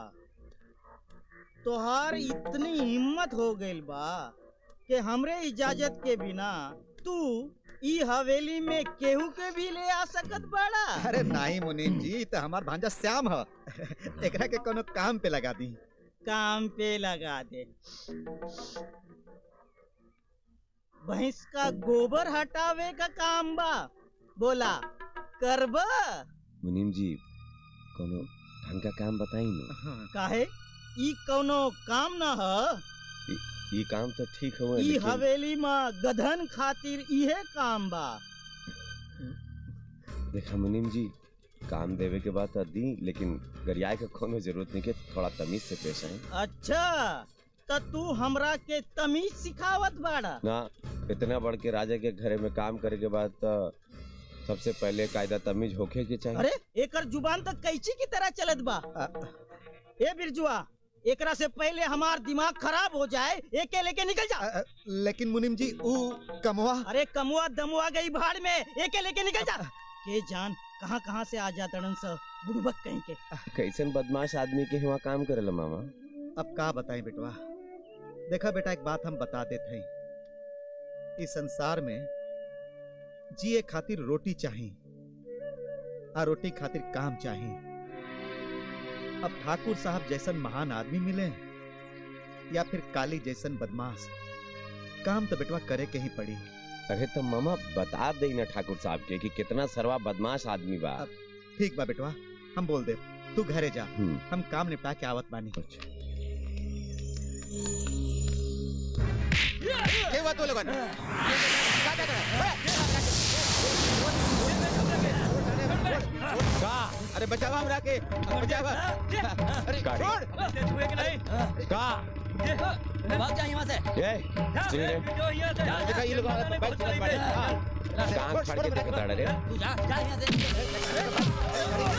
तोहार इतनी हिम्मत हो गइल बा कि हमरे इजाजत के बिना तू ई हवेली में केहू के भी ले आ सकत बाड़ा अरे नहीं मुनीम जी तो हमार भांजा श्याम ह एकरा के कोनो काम पे लगा दी काम पे लगा दे भैंस का गोबर हटावे का काम बा बोला करबा मुनीम जी कोनो ढंग का काम बताई ना काहे ई कौनो काम न ह ई- ई काम तो ठीक हुआ ई लेकिन हवेली में गधन खातिर इहे काम बा देखा मुनीम जी काम देवे के बाद तो दी लेकिन गरियाए के कोनो जरूरत नहीं के थोड़ा तमीज से पेश आए अच्छा त तू हमरा के तमीज सिखावत बाड़ा ना इतना बड़ के राजा के घरे में काम करे के बाद तो सबसे पहले कायदा तमीज होखे के चाहिए अरे एकर जुबान तो कैची की तरह चलत बा ए बिरजुआ एकरा से पहले हमार दिमाग खराब हो जाए एके लेके निकल जा लेकिन मुनीम जी ऊ कमवा अरे कमुआ दमुआ गई भाड़ में एके लेके निकल जा के जान कहाँ कहाँ से आ जातड़न स बुड़बक कहीं के कैसन बदमाश आदमी के हुआ काम करेला मामा अब का बताएं बेटवा देखा बेटा एक बात हम बता देते हैं इस संसार में जिए खातिर रोटी चाहिए आ रोटी खातिर काम चाहिए अब ठाकुर साहब जैसन महान आदमी मिले या फिर काली जैसन बदमाश काम तो बेटवा करे के ही पड़ी अरे तो मामा बता दे ना ठाकुर साहब के कि कितना सरवा बदमाश आदमी बा ठीक बा बेटवा हम बोल दे तू घरे जा हम्म। हम काम निपटा के आवत बानी के हुआ तू लोगन का अरे बचावा हमरा के बचावा अरे छोड़ का भाग जा यहाँ से ए सुन रे देखा ये लोग बैठ चलत बाड़े हां कान फाड़ के देखता रे तू जा जा यहाँ से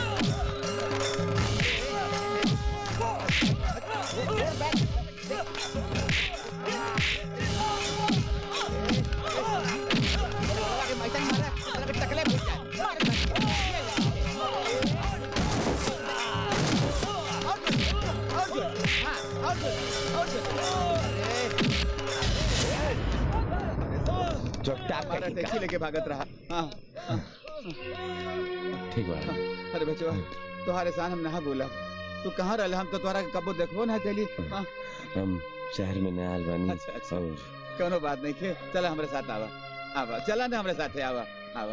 चोटा हमारा टैक्सी लेके भागत रहा हाँ ठीक बा अरे बचवा तुम्हारे साथ हम ना बोला तू कहाँ रहे हम तो तुम्हारा कबो देखबो ना चली हाँ हम शहर में नया आल बानी अच्छा, अच्छा। और कोनो बात नहीं खे चला हमारे साथ आवा आवा चला ना हमारे साथ आवा आवा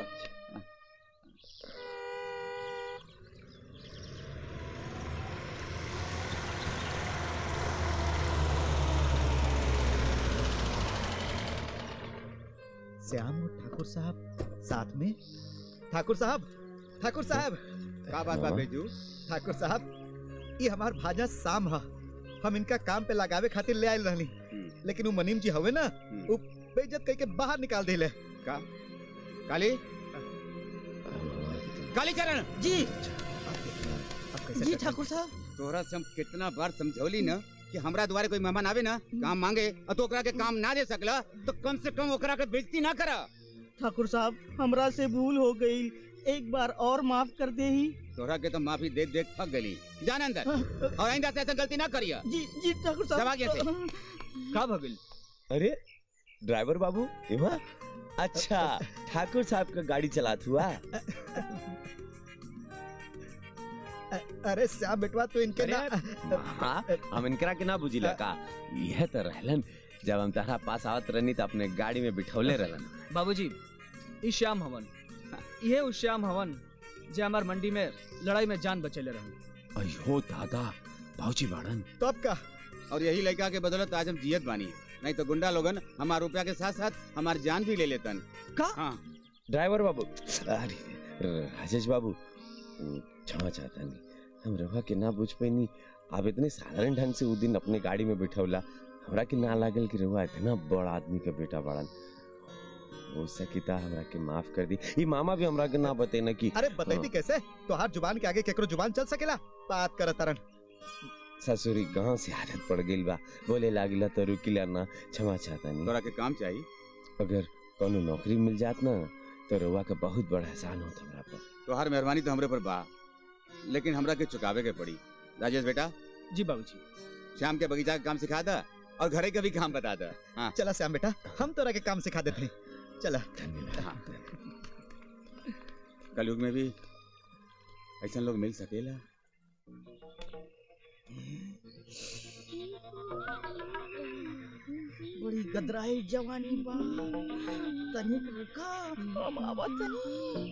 श्याम और ठाकुर साहब साथ में ठाकुर साहब ठाकुर साहब का बात बा बेजू ठाकुर साहब ये हमार भाजा शाम ह हम इनका काम पे लगावे खातिर ले आयल रहनी लेकिन वो मनीम जी हवे ना वो बेइज्जत करके बाहर निकाल दिले का काली काली चरण जी कैसे जी कर- ठाकुर साहब तोहरा से हम कितना बार समझौली ना कि हमरा द्वारे कोई मेहमान आवे ना काम मांगे और तो ओकरा के काम ना दे सकला तो कम से कम ओकरा के बेइज्जती ना करा ठाकुर साहब हमरा से भूल हो गई एक बार और माफ कर दे ही तोहरा के तो माफी देख देख थक गली जान अंदर और आइंदा से ऐसा गलती ना करिया जी जी ठाकुर साहब जमा गया से का भगिल अरे ड्राइवर बाबू एमा अच्छा ठाकुर साहब का गाड़ी चलात हुआ अरे श्याम बेटवा तू इनके ना हाँ हम इनकरा के ना बुझिला का यह तो रहलन जब हम तारा पास आवत रहनी तो अपने गाड़ी में बिठौले रहलन बाबूजी ई श्याम हवन ये उस श्याम हवन जे हमार मंडी में लड़ाई में जान बचेले रहन अयो दादा भाऊजी बाड़न तब का और यही लड़का के बदौलत आज हम जियत बानी नहीं तो गुंडा लोगन हमार रुपया के साथ साथ हमार जान भी ले लेतन का हाँ ड्राइवर बाबू अरे राजेश बाबू क्षमा चाहता नहीं हम रवा के ना बुझ पैनी आप इतने साधारण ढंग से उस दिन अपने गाड़ी में बिठौला हमरा के ना लागल कि रवा इतना बड़ा आदमी का बेटा बाड़न हो सकिता हमरा के माफ कर दी ये मामा भी हमरा के ना बते ना कि अरे बतैती कैसे तोहार जुबान के आगे केकरो जुबान चल सकेला बात कर तरन ससुरी गांव से आदत पड़ गई बा बोले लागिला तो रुकिला ना क्षमा चाहता नहीं तोरा के काम चाहिए अगर कोनो नौकरी मिल जात ना तो रवा का बहुत बड़ा एहसान होता हमरा पर तोहार मेहरबानी तो हमरे पर बा लेकिन हमरा के चुकावे के पड़ी राजेश बेटा जी बाबूजी शाम के बगीचा का काम सिखा दा और घरे का भी काम बता दा हाँ चला श्याम बेटा हम तोरा के काम सिखा देते हैं चला हाँ कलयुग में भी ऐसा लोग मिल सकेला बड़ी गदराई जवानी बा तनिक रुका हम आवत तनी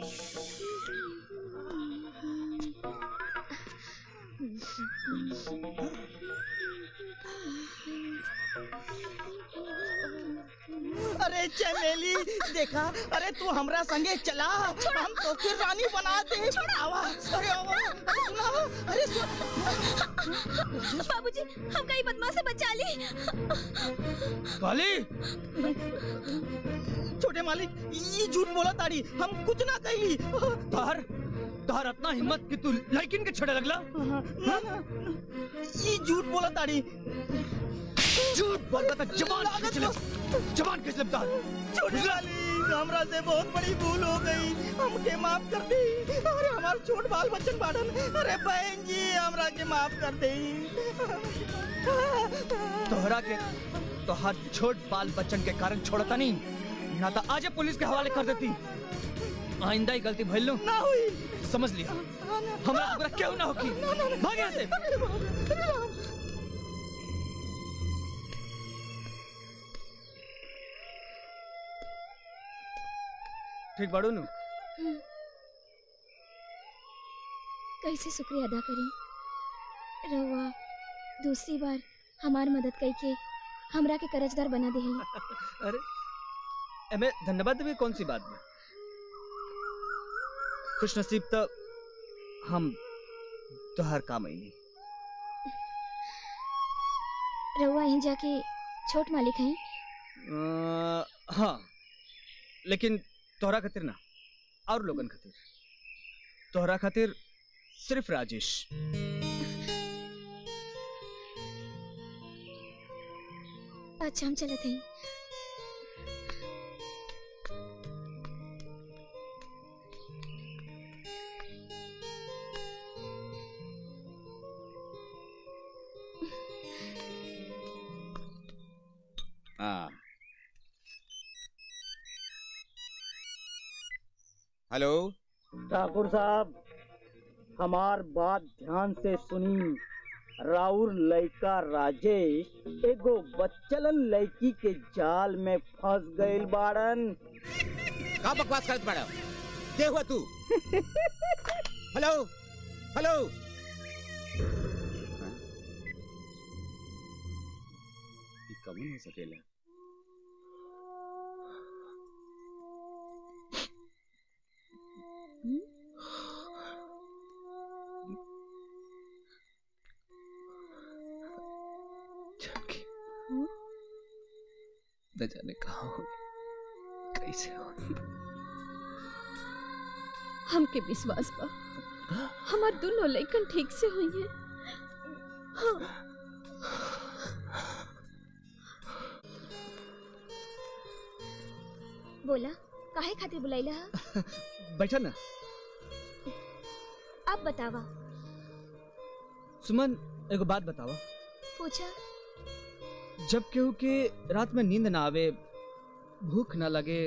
अरे चमेली देखा अरे तू हमरा संगे चला हम तो के रानी बना दे आवा अरे आवा अरे सुना अरे सुन बाबूजी हम कहीं बदमाश से बचा ली काली छोटे मालिक ये झूठ बोला ताड़ी हम कुछ ना कहली तार तार इतना हिम्मत कि तू लड़किन के छड़े लगला ना ना ये झूठ बोला ताड़ी झूठ बोलता था जबान खींच ले जबान खींच ले तार छोटे मालिक हमरा से बहुत बड़ी भूल हो गई हमके माफ कर दी अरे हमार छोट बाल बच्चन बाड़न अरे बहन जी हमरा के माफ कर दे तोहरा के तोहर छोट बाल बच्चन के कारण छोड़ता नहीं ना तो आज पुलिस के हवाले कर देती आइंदा ही गलती भइल लो ना हुई समझ लिया हमरा हमरा क्यों ना होगी भाग यहाँ से ठीक बाड़ू नु कैसे शुक्रिया अदा करी रवा दूसरी बार हमार मदद कई के हमरा के कर्जदार बना दे अरे एमे धन्यवाद भी कौन सी बात में खुश नसीब तो हम तोहर काम आई रवा यहीं जाके छोट मालिक हैं अ, हाँ लेकिन तोहरा खातिर ना और लोगन खातिर तोहरा खातिर सिर्फ राजेश अच्छा हम चलत हैं हाँ हेलो ठाकुर साहब हमार बात ध्यान से सुनी राउर लड़का राजेश एगो बच्चलन लड़की के जाल में फंस गइल बाड़न का बकवास करत बाड़ा के हुआ तू हेलो हेलो ये कौन हो सकेला जानकी न जाने कहाँ होगी कैसे होगी हमके विश्वास बा हमार दोनों लइकन ठीक से हुई है हाँ बोला काहे खातिर बुलाइला हा? बैठा ना अब बतावा सुमन एगो बात बतावा पूछा जब केहू के रात में नींद ना आवे भूख ना लगे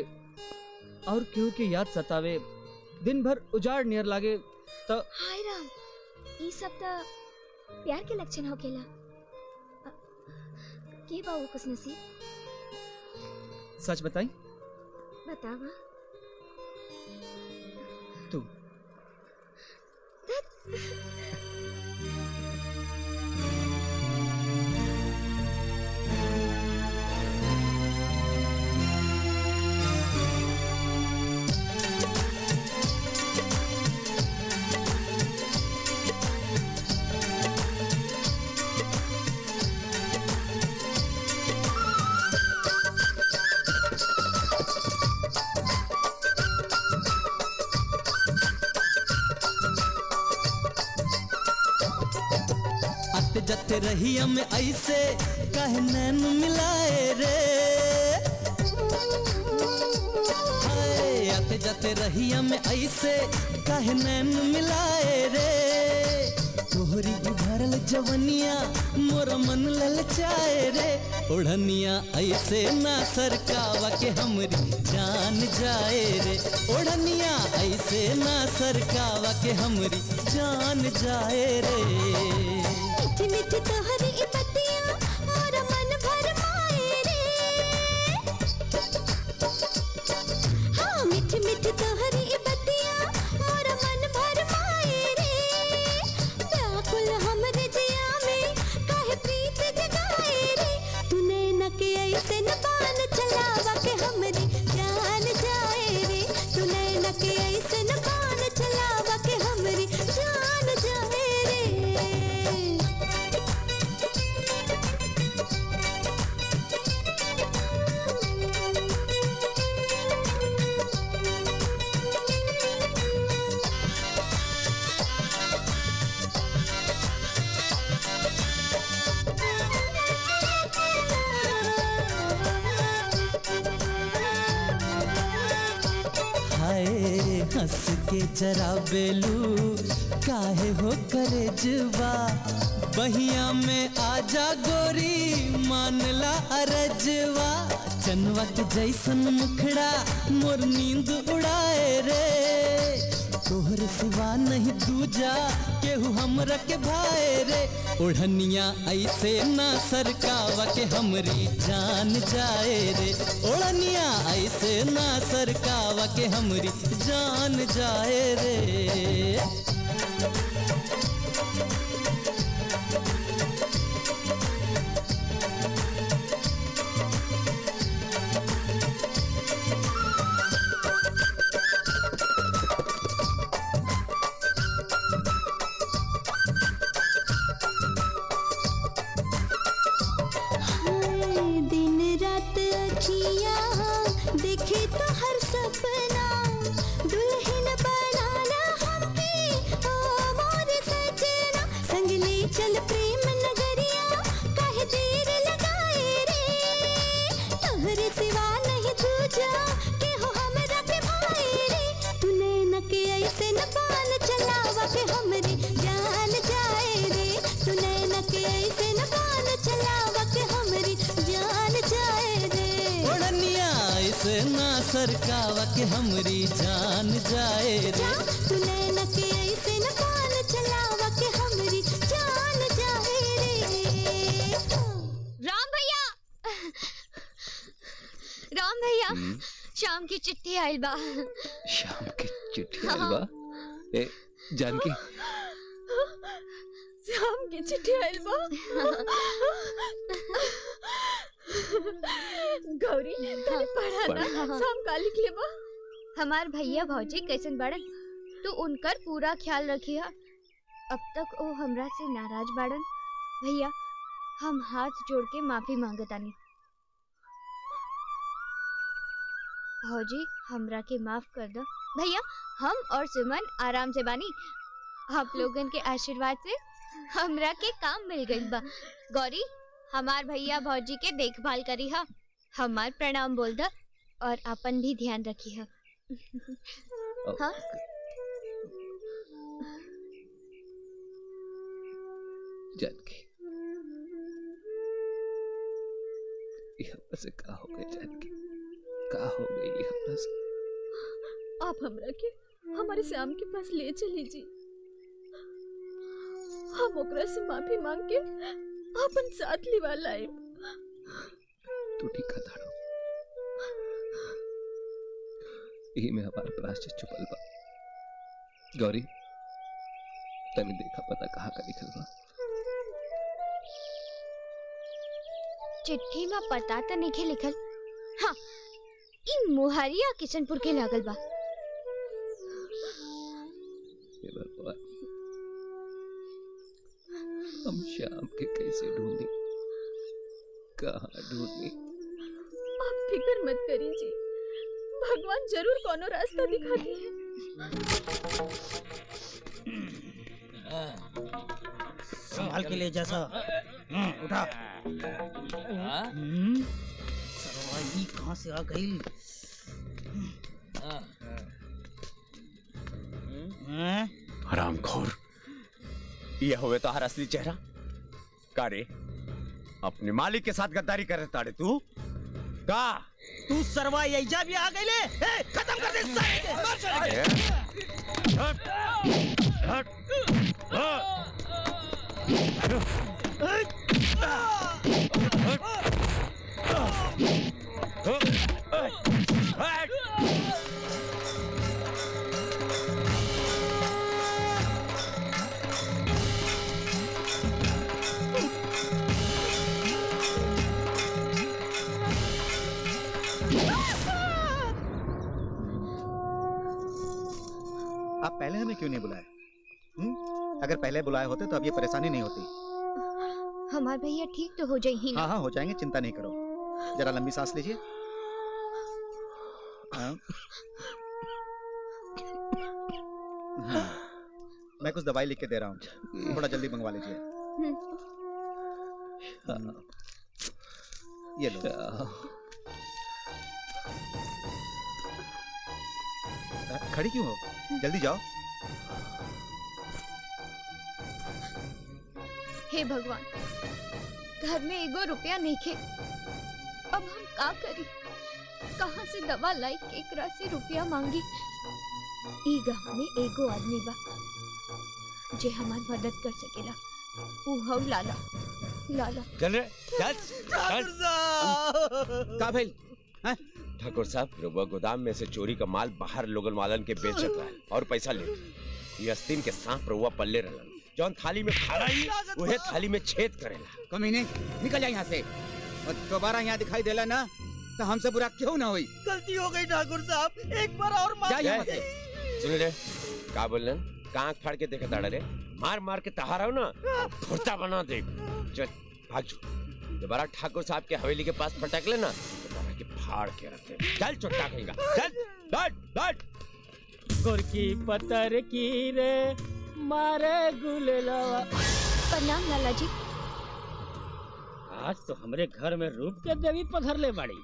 और केहू के याद सतावे दिन भर उजाड़ नियर लागे तो हाय राम ई सब तो प्यार के लक्षण होकेला अ, के बाबू खुश नसीब सच बताई बतावा तू आते जाते रहिया में ऐसे कहे नैन मिलाए रे हाय आते जाते रहिया में ऐसे कहे नैन मिलाए रे तोहरी भरल जवनिया मोर मन ललचाए रे ओढ़निया ऐसे ना सरकावा के हमरी जान जाए रे ओढ़निया ऐसे ना सरकावा के हमरी जान जाए रे मीठी मीठी तोहरी ई पतिया और मन भर माए रे हाँ मीठी मीठी तोहरी ई पतिया और मन भर माए रे व्याकुल हमरे जिया में काहे प्रीत जगाए रे तूने न के ऐसे न बान चलावा के हमरी जान जाए रे तूने न के ऐसे न बान चलावा के हमरी जान जाए रे हाय हंस के जरा बेलू काहे हो करे जुबा बहिया में आजा गोरी मानला अरजवा चनवा के जैसन मुखड़ा मोर नींद उड़ाए रे तोहर सिवा नहीं दूजा केहू हमरा के भाए रे ओढ़निया ऐसे ना सरकावा के हमरी जान जाए रे ओढ़निया ऐसे ना सरकावा के हमरी जान जाए रे हाय, दिन रात अखिया देखे तो हर सपना दुल्हन बनाना हमके ओ मोर सजना संग ले चल प्रेम नगरिया काहे देर लगाए रे तोहरे सिवा नहीं दूजा के हो हमरा के भाई रे तूने न के ऐसे न पान चलावा के हमरी जान जाए रे तूने न के ऐसे न पान चलावा के हमरी जान जाए रे ओढ़निया ऐसे ना सरकावा के हमरी जान जाए रे तूने न के ऐसे न पान चलावा के हमरी जान जाए रे राम भैया राम भैया शाम की चिट्ठी आइल बा शाम की चिट्ठी आइल बा ए जानकी शाम की चिट्ठी आइल बा गौरी तूने पढ़ा ना पढ़ा। शाम का लिख ले बा हमार भैया भौजी कैसन बाड़न तू उनकर पूरा ख्याल रखिया अब तक वो हमरा से नाराज बाड़न भैया हम हाथ जोड़ के माफी मांगतानी भौजी हमरा के माफ कर दो भैया हम और सुमन आराम से बानी आप लोगन के आशीर्वाद से हमरा के काम मिल गई बा गौरी हमार भैया भौजी के देखभाल करी हा हमार प्रणाम बोल द और अपन भी ध्यान रखी हा हाँ जानकी ये हमरा से का हो गई जानकी का हो गई ये हमरा से आप हमरा के हमारे श्याम के पास ले चली जी हम ओकरा से माफी मांग के अपन साथ लिवा लाए तू ठीक है ताड़ो यही में हमार प्राश्चित छुपल बा गौरी तने देखा पता कहाँ का लिखल बा चिट्ठी में पता तो नहीं लिखल हाँ इन मुहरिया किशनपुर के लागल बा हे भगवान हम शाम के कैसे ढूंढी कहाँ ढूंढी आप फिक्र मत करिए जी भगवान जरूर कोनो रास्ता दिखा दिए संभाल के ले जैसा हम्म, उठा हम्म, सरवा ई कहाँ से आ गई हैं? हरामखोर ये हुए तो हर असली चेहरा का रे अपने मालिक के साथ गद्दारी कर रहे ताड़े तू का तू सरवा यही भी आ गई ले ए, खत्म कर दे इस साले के। मार चले के। आप पहले हमें क्यों नहीं बुलाए हम्म? अगर पहले बुलाए होते तो अब ये परेशानी नहीं होती हमार भैया ठीक तो हो जाए ही ना हाँ हाँ हो जाएंगे चिंता नहीं करो जरा लंबी सांस लीजिए हाँ। हम्म। मैं कुछ दवाई लिख के दे रहा हूँ थोड़ा जल्दी मंगवा लीजिए हम्म। ये लो अ, खड़ी क्यों हो जल्दी जाओ हे भगवान घर में एगो रुपया नहीं खे अब हम का करी कहाँ से दवा लाई केकरा से रुपया मांगी ई गांव में एगो आदमी बा जे हमार मदद कर सकेला ऊ हौ लाला लाला चल रे चल चल का भेल हैं? ठाकुर साहब रुबा गोदाम में से चोरी का माल बाहर लोगन वालन के बेचत रहा और पैसा ले ये अस्तीन के सांप रुआ पल्ले रहलन जौन थाली में खाना ही वहे थाली में छेद करेला कमीने निकल जा यहाँ से और दोबारा यहाँ दिखाई देला ना तो हमसे बुरा क्यों ना हुई गलती हो गई ठाकुर साहब एक बार और माफ जा यहाँ जय। से सुन रे का बोलन कांख फाड़ के देखा ताड़ा रे मार मार के तहारा हो ना फुर्ता बना दे चल भाग जो दोबारा ठाकुर साहब के हवेली के पास पटक लेना दोबारा के फाड़ के रख दे चल चुट्टा कहेगा चल बैठ बैठ गुरकी पतर की रे मारे गुलेलवा प्रणाम लाला जी आज तो हमरे घर में रूप के देवी पधर ले बाड़ी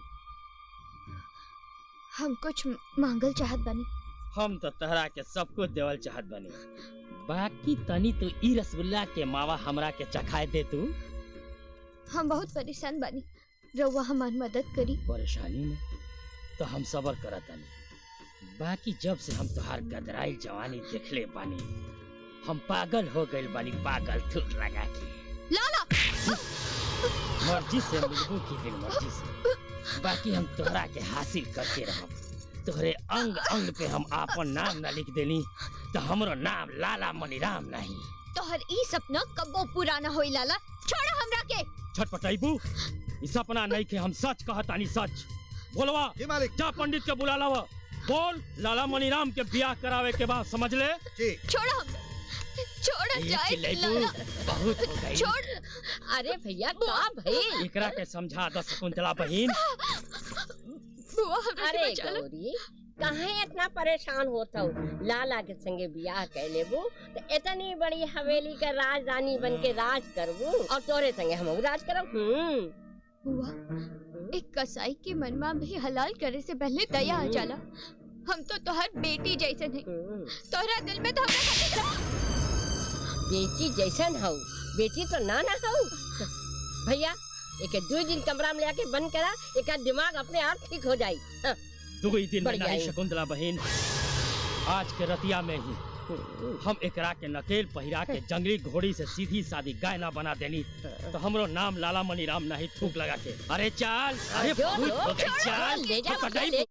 हम कुछ मांगल चाहत बानी हम तो तहरा के सब कुछ देवल चाहत बनी बाकी तनी तो ई रसगुल्ला के मावा हमरा के चखाए दे तू हम बहुत परेशान बानी रउआ हमार मदद करी परेशानी में तो हम सबर करत तनी बाकी जब से हम तोहार गदराई जवानी देखले बानी हम पागल हो गइल बानी पागल थूक लगा के लाला मर्जी से मिलबू की फिर मर्जी से बाकी हम तोहरा के हासिल करके रहब तोहरे अंग अंग पे हम आपन नाम ना लिख देनी तो हमरो नाम लाला मनीराम नहीं तोहर ई सपना कबो पूरा ना होई लाला छोड़ो हमरा के छटपटाइबू ई सपना नहीं के हम सच कहतानी सच बोलवा जी मालिक जा पंडित के बुला लावा बोल लाला मनीराम के ब्याह करावे के बाद समझ ले जी छोड़ो हमरा छोड़ो ये जाए चिल्लाइबू लाला बहुत हो गई छोड़ अरे भैया का भाई एकरा के समझा दस शकुंतला बहिन बुआ हमरा के अरे बचा लो गौरी काहे इतना परेशान होता हो लाला के संगे बियाह कर लेबू तो इतनी बड़ी हवेली का राजधानी बन के राज करबू और तोरे संगे हम राज करब हम्म बुआ एक कसाई के मनमा भी हलाल करे से पहले दया आ जाला हम तो तोहर बेटी जैसे नहीं तोहरा दिल में तो हमरा खातिर बेटी जैसन हो बेटी तो ना ना हो भैया एक दो दिन कमरा में लेके बंद करा एक दिमाग अपने आप ठीक हो जाई हाँ। दुई दिन में बढ़िया नहीं है। शकुंतला बहन आज के रतिया में ही हम एकरा के नकेल पहिरा के जंगली घोड़ी से सीधी सादी गाय ना बना देनी तो हमरो नाम लाला मनी राम नहीं थूक लगा के अरे चाल अरे जो, भूत जो, हो गई, छोड़, चाल ले जा, पकड़ाई ले।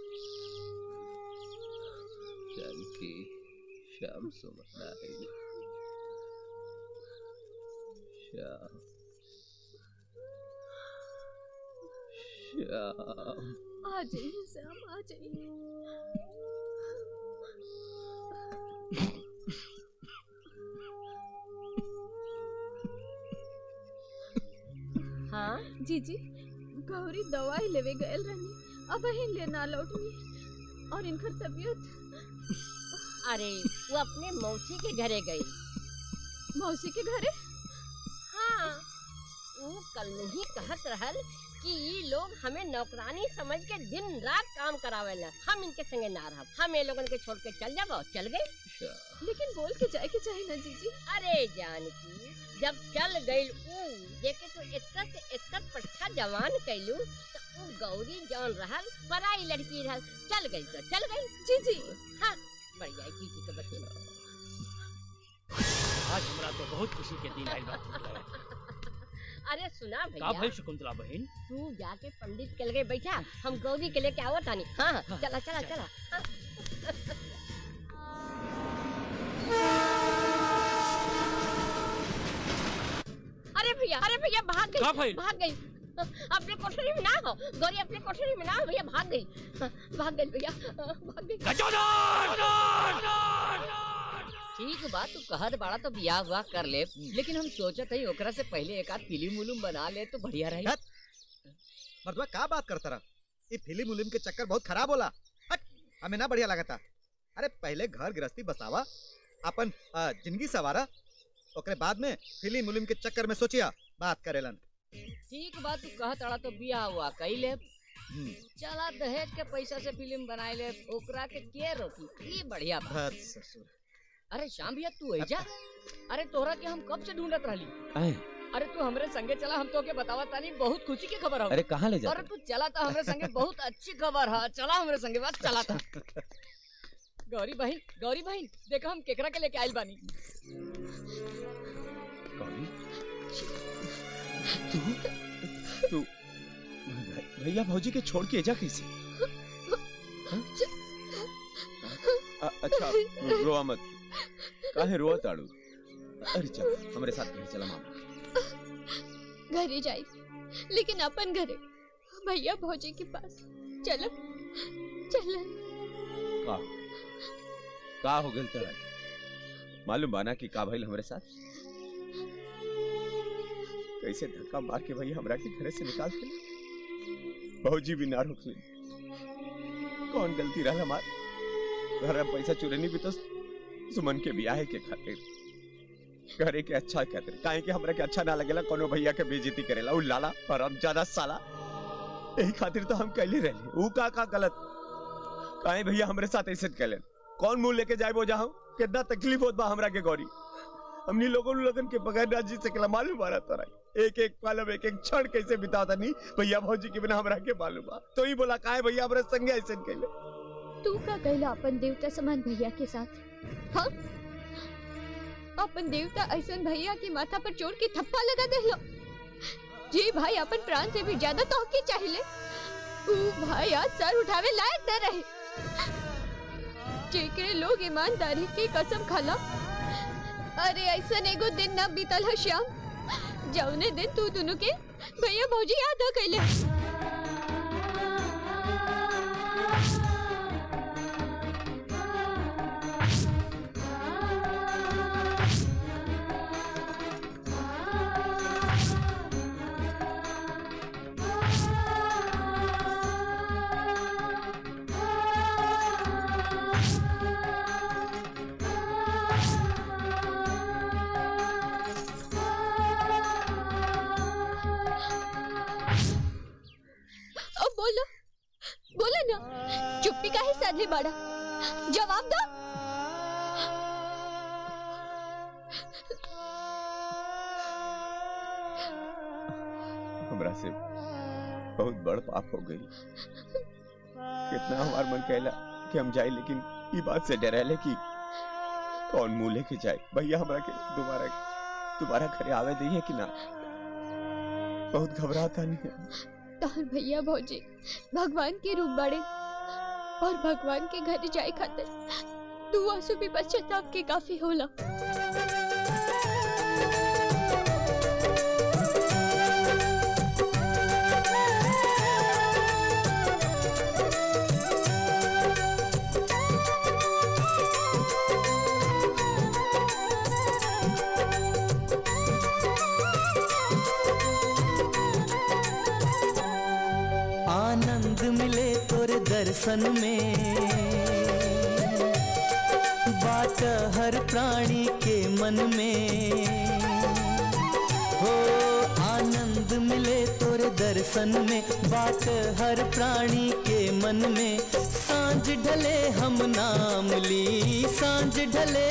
जानकी श्याम सुमन आएगी श्याम श्याम आ जाइए श्याम आ जाइए हाँ जी जी गौरी दवाई लेवे गयल रहनी अब ही लेना लौटनी और इनकर तबीयत अरे वो अपने मौसी के घरे गई मौसी के घरे हाँ वो कल ही कहत रहल कि ये लोग हमें नौकरानी समझ के दिन रात काम करावेला हम इनके संगे ना रहब हम ये लोगन के छोड़ के चल जाब चल गए लेकिन बोल के जाए के चाहे ना जीजी अरे जानकी जब चल गई ऊ देखे तो इतना से इतना पट्टा जवान कैलू तो ऊ गौरी जौन रहल पराई लड़की रहल चल गई तो चल गई जी जी हाँ बढ़िया जी जी के बच्चे आज हमरा तो बहुत खुशी के दिन आइल बा थूक लगा के। अरे सुना का भैया भाई शकुंतला बहन तू जाके पंडित के लगे बैठा हम गौरी के लेके आवत आनी हाँ हाँ, चला चला चला हाँ। अरे भैया अरे भैया भाग का गई भइल? भाग गई अपने कोठरी में ना हो गौरी अपने कोठरी में ना हो भैया भाग गई भाग गई भैया भाग गई ठीक बात तू कहत बाड़ा तो बियाह हुआ कर ले लेकिन हम सोचत हई ओकरा से पहले एक आध फिल्म उलूम बना ले तो बढ़िया रही मर्दवा का बात करता रहा ये फिल्म उलिम के चक्कर बहुत खराब होला हट हमें ना बढ़िया लगता अरे पहले घर गृहस्थी बसावा अपन आ, जिंदगी सवारा ओकरे बाद में फिल्म उलिम के चक्कर में सोचिया बात करेलन ठीक बात तू कहत बाड़ा तो बियाह हुआ कई ले चला दहेज के पैसा से फिल्म बनाए ले ओकरा के के रोकी ये बढ़िया बात भत ससुर अरे श्याम भैया तू ऐजा अरे तोहरा के हम कब से ढूंढत रहली आए अरे तू हमरे संगे चला हम तो के बतावा तानी बहुत खुशी की खबर हो अरे कहाँ ले जाते अरे तू चला था हमरे संगे बहुत अच्छी खबर है चला हमरे संगे बस चला था गौरी बहन गौरी बहन देखा हम केकरा के लेके आइल बानी तू तू भै- भैया भौजी के छोड़ के जा कैसे हाँ? अ- अच्छा रोआ मत काहे रोआ ताड़ू अरे चल हमारे साथ घर चला मामा घरे जाई लेकिन अपन घरे भैया भौजी के पास चलो चलो का का हो गल तेरा मालूम बाना कि का भइल हमरे साथ कैसे धक्का मार के भैया हमरा के घरे से निकाल के भौजी भी ना रोकली कौन गलती रहा हमार घर में पैसा चुरेनी भी तो सुमन के ब्याह के खातिर घरे के अच्छा खातिर काहे कि हमरा के अच्छा ना लगेला कोनो भैया के बेइज्जती करेला उ लाला हराम ज्यादा साला यही खातिर तो हम कैले रहले ऊ का का गलत काहे भैया हमरे साथ ऐसे कैले कौन मुंह लेके जाए वो जहाँ कितना तकलीफ होत बा हमरा के गौरी हमनी लोगों लगन के बगैर ना जी सकेला मालूम आ रहा एक एक पल अब एक एक क्षण कैसे बिताता नहीं भैया भौजी के बिना हमरा के मालूम बा तो ही बोला काहे भैया हमरा संगे ऐसे कैले तू का कहला अपन देवता समान भैया के साथ हाँ अपन देवता ऐसन भैया के माथा पर चोट के थप्पा लगा दे लो जी भाई अपन प्राण से भी ज्यादा तो के चाहिए ऊ भाई आज सर उठावे लायक न रहे जेकरे लोग ईमानदारी के कसम खाला अरे ऐसा एगो दिन ना बीतल है श्याम जौने दिन तू दोनों के भैया भौजी याद आ कैले अब बोलो बोलो ना चुप्पी का ही साधे बाड़ा जवाब दो हमरा से बहुत बड़ पाप हो गई कितना हमार मन कहला कि हम जाए लेकिन ई बात से डरेले कि कौन मुंह लेके जाए भैया हमरा के दोबारा दोबारा घरे आवे दिए कि ना बहुत घबराता नहीं है तोहर भैया भौजी भगवान के रूप बड़े और भगवान के घर जाए खातिर तू आंसू भी पश्चाताप के काफी होला आनंद मिले तोरे दर्शन में बात हर प्राणी के मन में हो आनंद मिले तोरे दर्शन में बात हर प्राणी के मन में सांझ ढले हम नाम ली सांझ ढले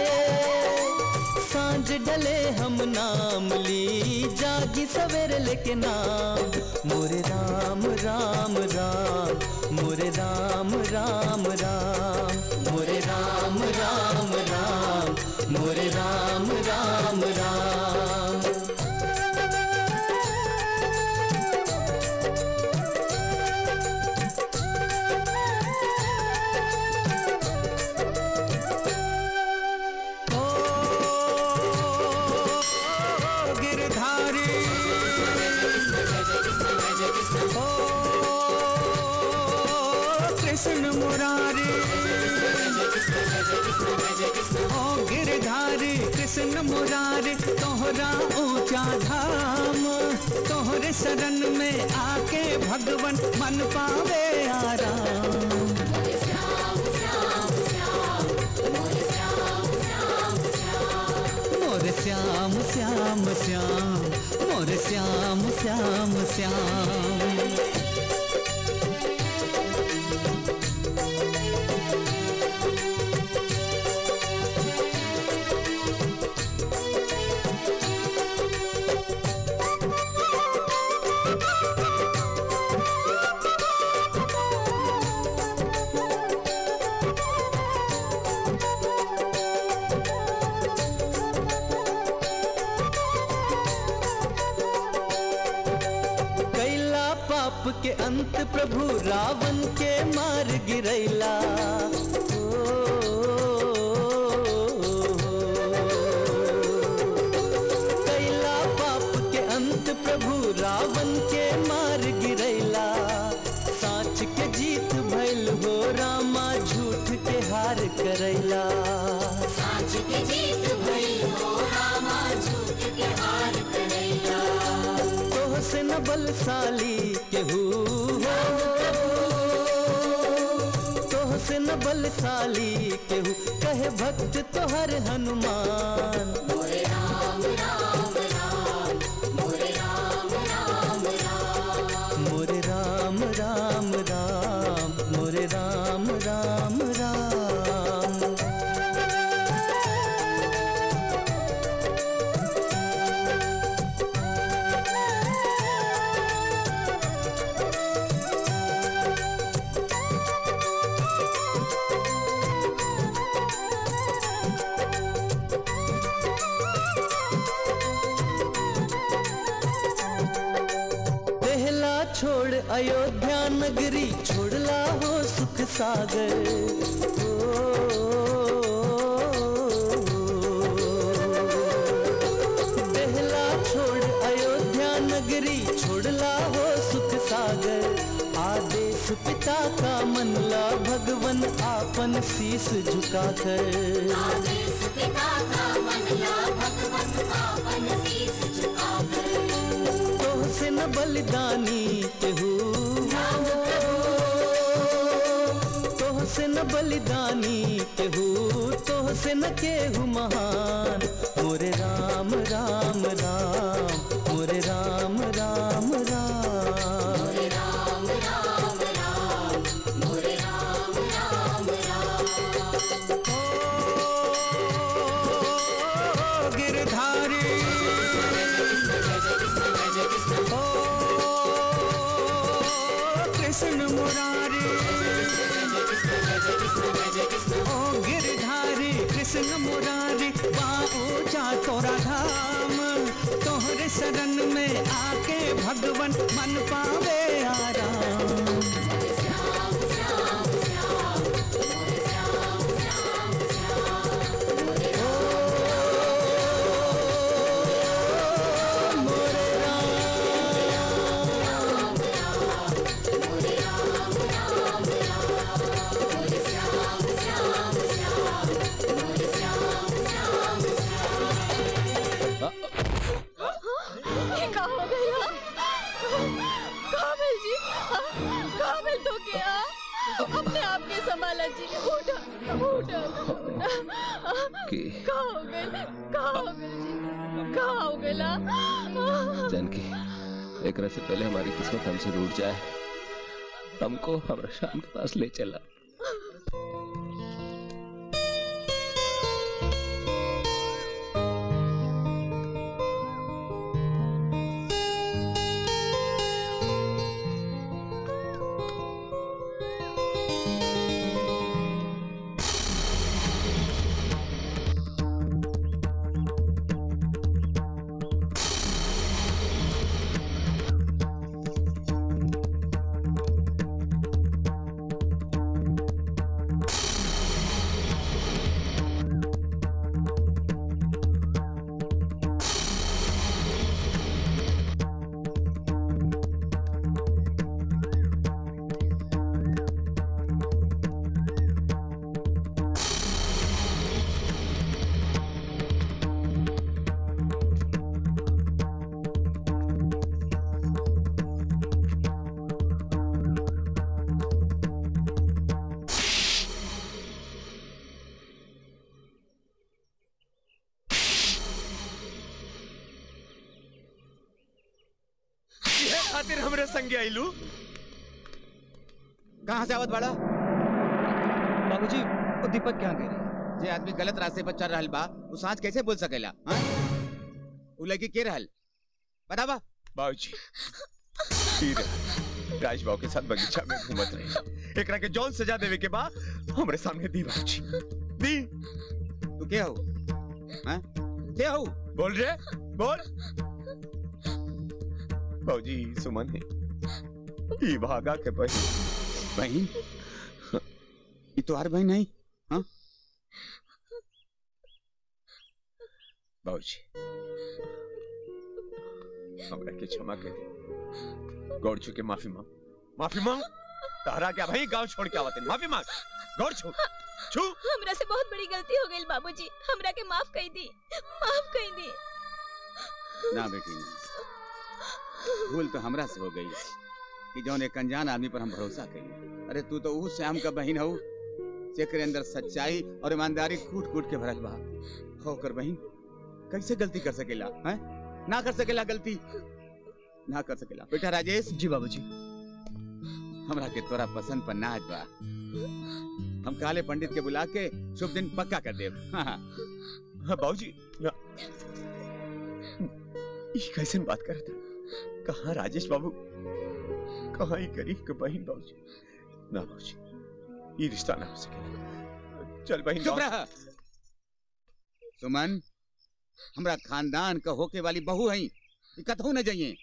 सांझ ढले हम नाम ली जागी सवेरे लेके नाम मोरे राम राम राम मोरे राम राम राम मोरे राम राम राम मोरे राम राम राम गिरधारी ओ कृष्ण मुरारी ओ गिरधारी कृष्ण मुरारी तोहरा ऊंचा धाम तोहरे शरण में आके भगवन मन पावे आराम मोर श्याम श्याम श्याम मोर श्याम श्याम श्याम कैला पाप के अंत प्रभु रावण के मार गिरैला कैला पाप के अंत प्रभु रावण के मार गिरैला साँच के जीत भइल हो रामा झूठ के हार करैला साँच के जीत भइल हो रामा झूठ के हार करैला तोह से न बलशाली केहू हो तोह से न बलशाली केहू कहे भक्त तोहर हनुमान मोरे राम राम राम मोरे राम राम राम मोरे राम राम राम मोरे राम राम राम पहला छोड़ अयोध्या नगरी छोड़ला हो सुख सागर पहला छोड़ अयोध्या नगरी छोड़ला हो सुख सागर आदेश पिता का मनला भगवन आपन शीस झुकाकर आदेश पिता का मनला भगवन आपन शीस झुकाकर तोह से न बलिदानी केहू तोह से न बलिदानी केहू तोह से न केहू महान मोरे राम राम राम मोरे राम राम राम मोरे राम राम राम मोरे राम राम राम गिरधारी ओ कृष्ण मुरारी ओ गिरधारी कृष्ण कृष्ण मुरारी पाओ जा तोरा धाम तोहरे शरण में आके भगवन मन पावे आराम ये का हो गया काबिल जी काबिल तो क्या अपने आप के संभाला जी उठा उठा कि- का हो गया का हो गया जी का हो गया जानकी एकरा से पहले हमारी किस्मत हमसे रूठ जाए हमको हमारे शाम के पास ले चला ये खातिर हमरे संगे आइलू कहाँ से आवत बड़ा बाबूजी वो दीपक क्या कह रही जे आदमी गलत रास्ते पर चल रहल बा उ सांच कैसे बोल सकेला हाँ? उ लड़की के रहल बतावा बाबूजी ई रहा, राजबाव के साथ बगीचा में घूमत रहे एकरा के जौन सजा देवे के बा हमरे सामने दी बाबूजी दी तू के हो हाँ? के हो बोल रे बोल बाबूजी सुमन है ई भागा के बहन बहन ये तो हर बहन नहीं हाँ बाबूजी हमरा के क्षमा कर दे गौर छू के माफी मांग माफी मांग तारा क्या भाई गांव छोड़ के आवत है माफी मांग गौर छू छू हमरा से बहुत बड़ी गलती हो गई बाबूजी हमरा के माफ कर दी माफ कर दी ना बेटी नहीं भूल तो हमरा से हो गई कि जौन एक अनजान आदमी पर हम भरोसा करी अरे तू तो उस श्याम का बहन हो जेकरे अंदर सच्चाई और ईमानदारी कूट कूट के भरल बा होकर बहन कैसे गलती कर सकेला हैं ना कर सकेला गलती ना कर सकेला बेटा राजेश जी बाबूजी हमरा के तोरा पसंद पर नाच बा हम काले पंडित के बुला के शुभ दिन पक्का कर देब हाँ हाँ हाँ बाबूजी ना ये कैसे बात कर था कहाँ राजेश बाबू कहाँ ये गरीब के बहन बाबूजी ना बाबूजी ये रिश्ता ना हो सके चल बहन चुप गाँव- रहा सुमन हमरा खानदान का होके वाली बहू है कतहू न जाइए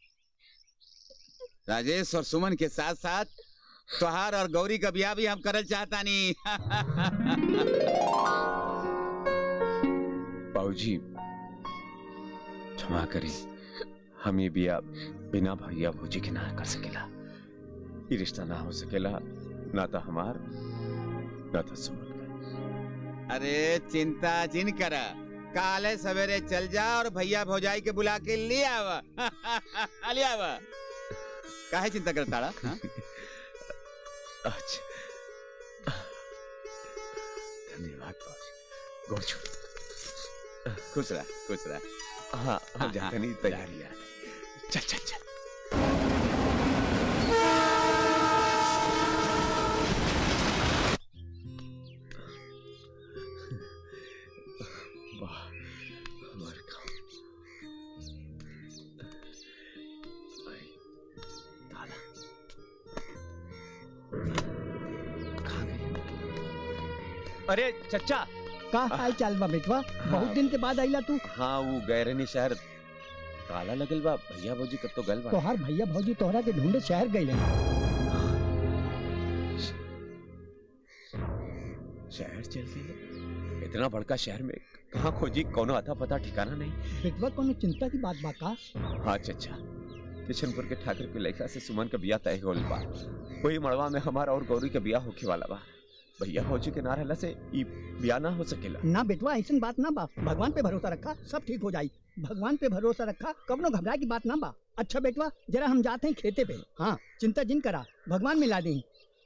राजेश और सुमन के साथ साथ त्योहार और गौरी का ब्याह भी हम करल चाहता नहीं बाबूजी क्षमा करी हम ये बिया बिना भैया भूजी के ना कर सकेला ये रिश्ता ना हो सकेला ना तो हमार ना तो सुमन अरे चिंता जिन कर काले सवेरे चल जा और भैया भौजाई के बुला के ले आवा ले आवा काहे चिंता करता हाँ? अच्छा धन्यवाद बाबूजी गौर छोड़ खुश रह खुश रह हाँ हम जाते नहीं तैयारी है चल चल चल वाह हमारे गाँव आई, ताला कहाँ गई? अरे चचा का हाल चाल बा बेटवा बहुत दिन के बाद आइला तू हाँ वो गए रहनी शहर काला लगल बा भैया भौजी कब तो गल बा तोहार भैया भौजी तोहरा के ढूंढे शहर गए शहर चल गए इतना बड़का शहर में कहाँ खोजी कोनो आता पता ठिकाना नहीं बेटवा कोनो चिंता की बात बा का हाँ चचा किशनपुर के ठाकुर के लड़का से सुमन का बिया तय होल बा वही मड़वा में हमारा और गौरी का बिया होके वाला बा भैया भौजी के ना रहला से ई बिया ना हो सकेला ना बेटवा ऐसा बात ना बा भगवान पे भरोसा रखा सब ठीक हो जाई भगवान पे भरोसा रखा कबनो घबराए की बात ना बा अच्छा बेटवा जरा हम जाते हैं खेते पे हाँ चिंता जिन करा भगवान मिला दी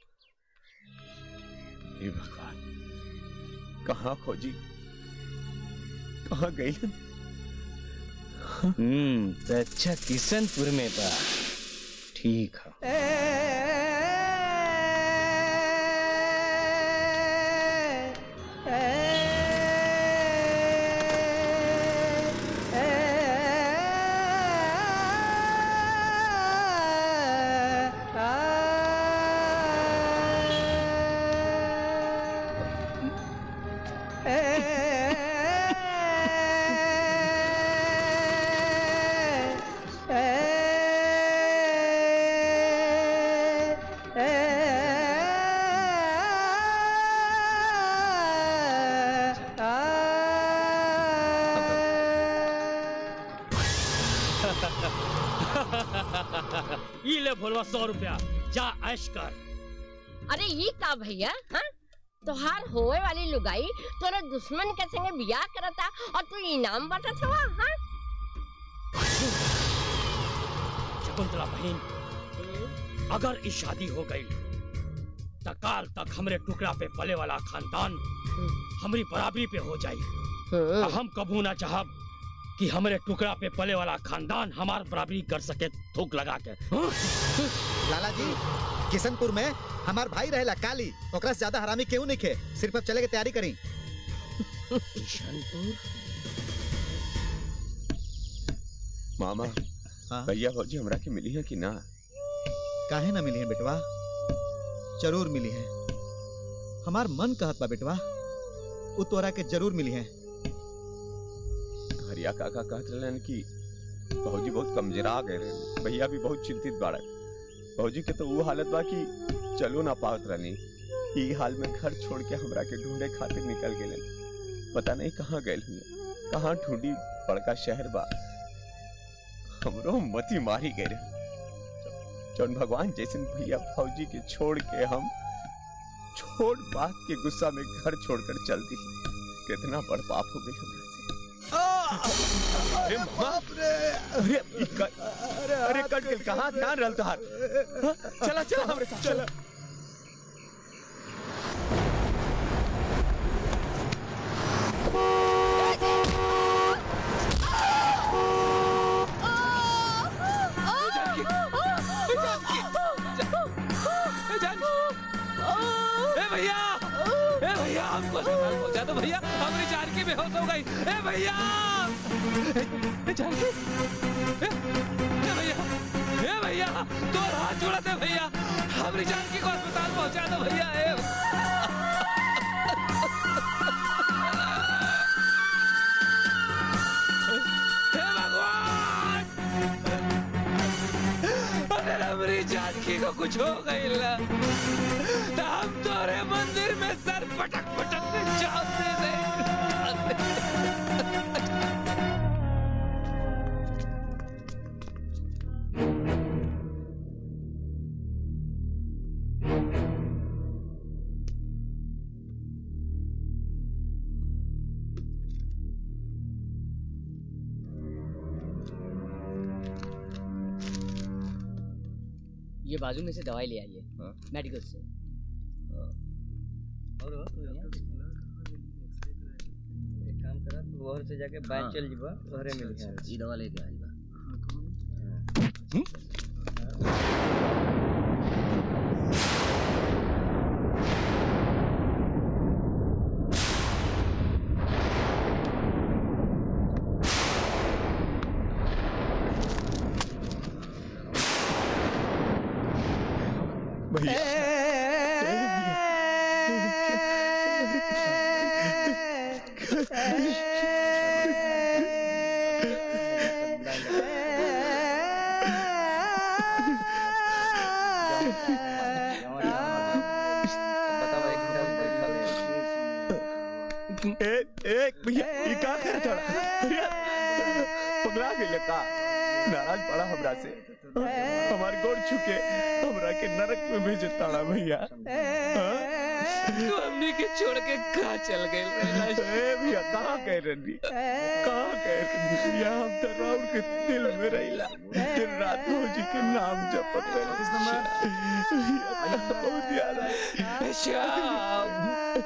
हे भगवान कहाँ खोजी कहाँ गई हम्म तो अच्छा किशनपुर में बा ठीक है ई ले भोलवा सौ रुपया जा ऐश कर अरे ये का भैया हाँ तोहार होए वाली लुगाई तोरे दुश्मन के संगे बियाह करता और तू इनाम बांटत हवा हाँ शकुंतला बहन अगर ई शादी हो गई तो काल तक हमरे टुकड़ा पे पले वाला खानदान हमारी बराबरी पे हो जाई आ हम कबू ना चाहब कि हमरे टुकड़ा पे पले वाला खानदान हमार बराबरी कर सके थूक लगा के हाँ? लाला जी किशनपुर में हमार भाई रहेला काली ओकरा से ज्यादा हरामी केहू नहीं खे सिर्फ अब चले के तैयारी करी किशनपुर मामा भैया भौजी हमरा के मिली है कि ना काहे ना मिली है बेटवा जरूर मिली है हमार मन कहत बा बेटवा उ तोरा के जरूर मिली है हरिया काका कहत रहलन कि भौजी बहुत कमजोरा गए रहे भैया भी बहुत चिंतित बाड़े भौजी के तो वो हालत बा कि चलो ना पावत रहनी ई हाल में घर छोड़ के हमरा के ढूंढे खातिर निकल गए पता नहीं कहाँ गए हुए कहाँ ढूंढी बड़का शहर बा हमरो मती मारी गए रहे जौन भगवान जैसन भैया भौजी के छोड़ के हम छोड़ बात के गुस्सा में घर छोड़कर चल दी कितना बड़ पाप हो गई हमरा से अरे मामा अरे ई क- अरे कट गल कहाँ ध्यान रहल तोहार हाँ? चला चला हमरे साथ चला ए भैया ए भैया हमको अस्पताल पहुंचा दो भैया हमारी जान की बेहोश हो गई ए भैया ए जानकी ए ए भैया ए भैया दो हाथ जोड़ा दे भैया हमारी जानकी को अस्पताल पहुंचा दो भैया ए हे भगवान अगर हमारी जानकी को कुछ हो गई ला तो हम तोरे मंदिर में सर पटक पटक के जाते नहीं ये बाजू में से दवाई ले आइए मेडिकल से एक काम करा तू वहर से जाके हाँ। बाहर चल जीबा तोहरे मिल अच्छा, गया ई दवा लेके आइल बा ए ए भैया ये का कर थोड़ा भैया पगला गेले का नाराज पड़ा हमरा से हमार गोड़ छुके हमरा के नरक में भेजे ताड़ा भैया तू हमने के छोड़ के कहा चल गए ए भैया कहाँ गए रंडी कहाँ गए रंडी भैया हम तो राउर के दिल में रहिला दिन रात भौजी के नाम जपत रहिला भैया बहुत याद आई श्याम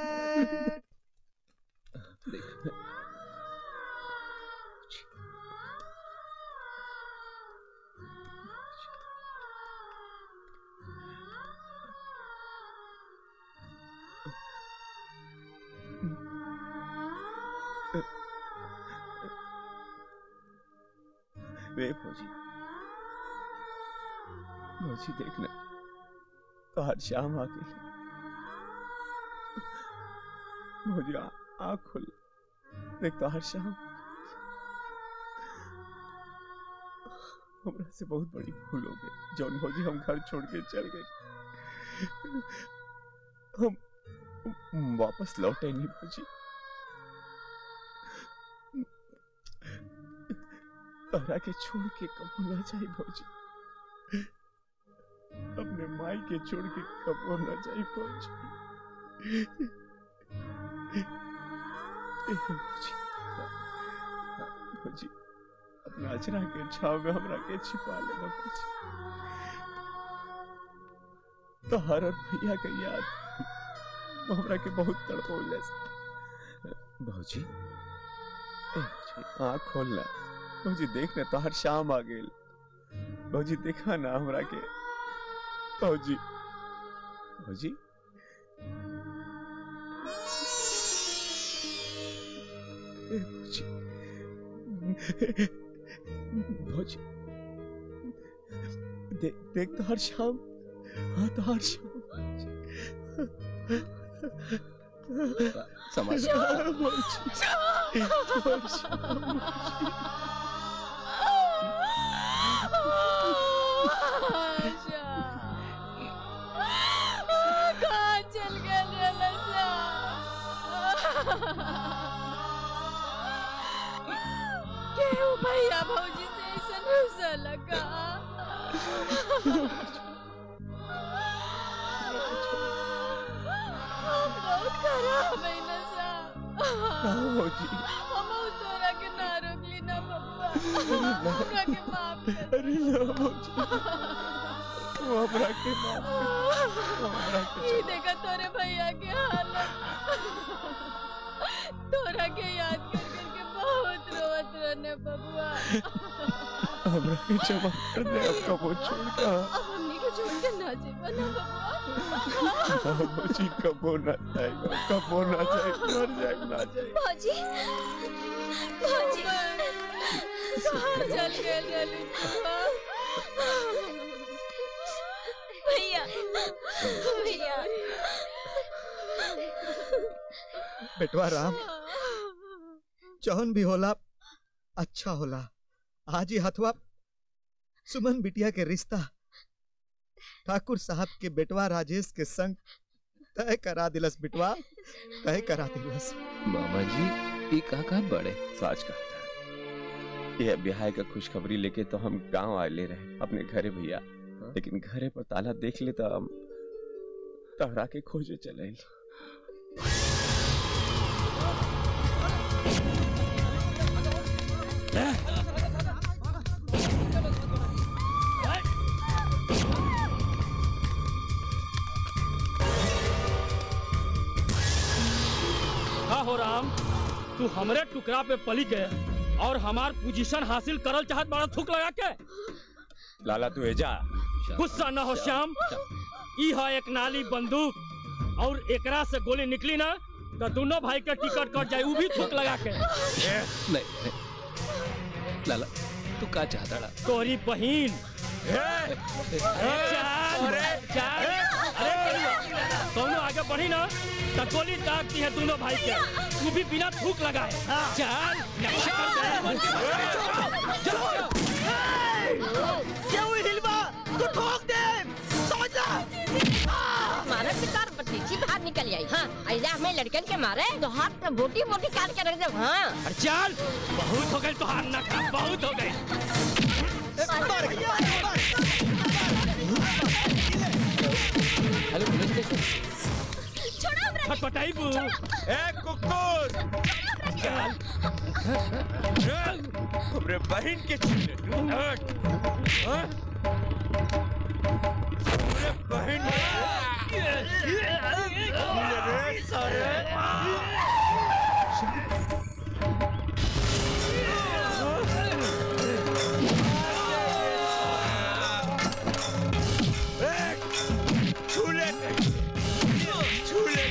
वे भौजी भौजी देखना तो हर शाम आ गई भौजी आ- आँख खोल देख तो हर शाम हमरा से बहुत बड़ी भूल हो गई जौन भौजी हम घर छोड़ के चल गए हम वापस लौटे नहीं भौजी तोहरा के छोड़ के कबो ना जाए भौजी अपने माई के छोड़ के कबो ना जाए भौजी ए भौजी भौजी अपना अचरा के छाव में हमरा के छिपा लेना भौजी तो हर और भैया के याद वो हमरा के बहुत तड़पोले भौजी ए भौजी आँख खोलना भौजी देख ना तो हर शाम आ गई भौजी देखा ना हमरा के भौजी भौजी ए, भौजी भौजी देख देख तो हर शाम हाँ तो हर शाम समझ भौजी भौजी कहाँ चल गए रे लसा केहू भैया भौजी से ऐसा रुसा लगा हम बहुत खराब है नसा भौजी हम तोरा के ना रोकली ना बबुआ ना। हमरा के माफ कर अरे ना भौजी हमरा के माफ कर हमरा के ये देखा तोरे भैया के हालत तोरा के याद कर करके बहुत रोत रहने बबुआ हमरा के क्षमा कर दे अब कबो छोड़ का हमनी को छोड़ के ना जेबा ना बबुआ भौजी कबो ना जाएगा कबो ना जाए मर जाए ना जाए भौजी भौजी कहाँ चल गए रली भैया भैया बेटवा राम जौन भी होला अच्छा होला आज ही हथवा सुमन बिटिया के रिश्ता ठाकुर साहब के बेटवा राजेश के संग तय करा दिलस बिटवा तय करा दिलस मामा जी ये कहा कहा बड़े सच कहा था ये ब्याह का खुशखबरी लेके तो हम गांव आए ले रहे अपने घरे भैया लेकिन घरे पर ताला देख ले तो हम तहरा के खोजे चले का हो राम तू हमरे टुकड़ा पे पली के और हमार पोजीशन हासिल करल चाहत बड़ा थूक लगा के लाला तू एजा गुस्सा न हो श्याम ई है एक नाली बंदूक और एकरा से गोली निकली ना तो दोनों भाई के टिकट कट जाए वो भी थूक लगा के नहीं नहीं लाला तू का चाहता तोरी बहिन चल चल अरे दोनों आगे बढ़ी ना तो गोली दागती है दोनों भाई के तू भी बिना थूक लगाए चल नक्शा क्यों हिलवा तू ठोक दे समझ ला मारे पितार बत्तीसी बाहर निकल आई हाँ ऐसा हमें लड़कन के मारे तो हाथ पे बोटी बोटी काट के रख दे हाँ अरे चल बहुत हो गई तो हार ना खा बहुत हो गई हेलो पुलिस स्टेशन छोड़ो हमरा फटफटाई बू ए कुकुर चल हमरे बहन के छीने तू हट हाँ? हमरे बहन रे सारे छूले छूले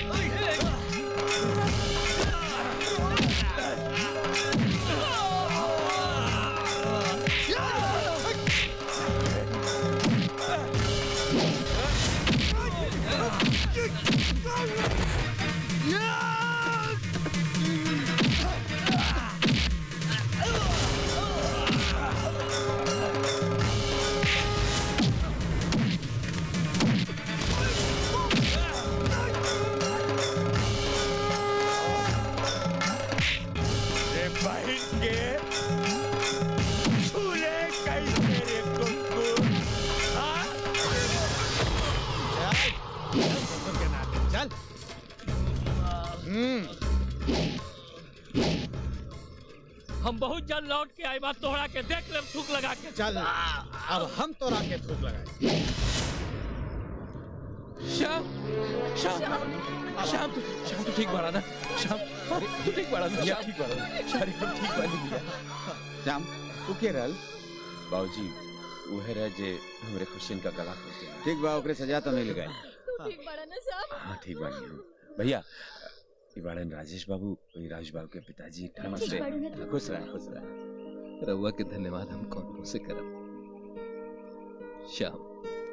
रे बहन के छूले कैसे रे कुकुर हाँ? चल हम बहुत जल्द लौट के आई बात तोहरा के देख ले थूक लगा के चल अब हम तोरा के थूक लगाए श्याम श्याम श्याम तू श्याम तू ठीक बाड़ा ना श्याम अरे तू ठीक बाड़ा ना श्याम ठीक बाड़ा ना शारी हम ठीक बानी भैया श्याम तू के रहल बाबूजी उहे रह जे हमरे खुशियन का गला खोल दिया ठीक बा ओकरे सजा तो मिल गई ठीक बड़ा ना साहब हाँ ठीक बानी हम। भैया ई बाड़न राजेश बाबू वही राजेश बाबू के पिताजी नमस्ते बाड़न है। खुश रह खुश रह रउआ के धन्यवाद हम कौन मुंह से करब श्याम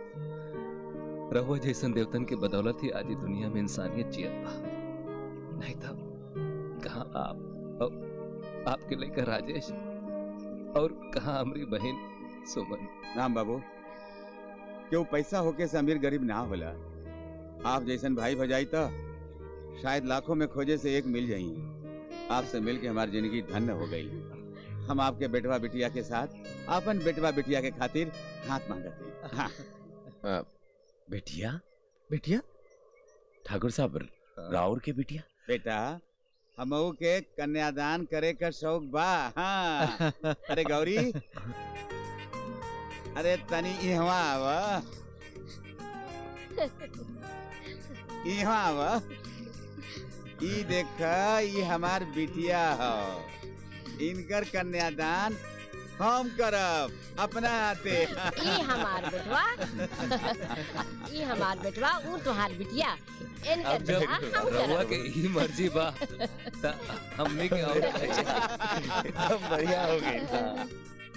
रहुआ जैसन देवतन के बदौलत ही आज ई दुनिया में इंसानियत जियत बा नहीं था कहाँ आप और आपके लेकर राजेश और कहाँ हमारी बहन सुमन राम बाबू क्यों पैसा होके से अमीर गरीब ना होला आप जैसन भाई भजाई तो शायद लाखों में खोजे से एक मिल जाई आपसे मिल के हमारी जिंदगी धन्य हो गई हम आपके बेटवा बिटिया के साथ अपन बेटवा बिटिया के खातिर हाथ मांगते हाँ आ, बेटिया बेटिया ठाकुर साहब राउर के बिटिया बेटा हमऊ के कन्यादान करे का शौक बा हाँ अरे गौरी अरे तनी इहवा आवा इहवा आवा ई देखा ई हमार बिटिया हो इनकर कन्यादान हम करब अपना हाथे ई हमार बेटवा ई हमार बेटवा ऊ तोहार बिटिया इनके अब जब बियाह हम रउआ करब के ही मर्जी बा त हमने के और एकदम बढ़िया हो गई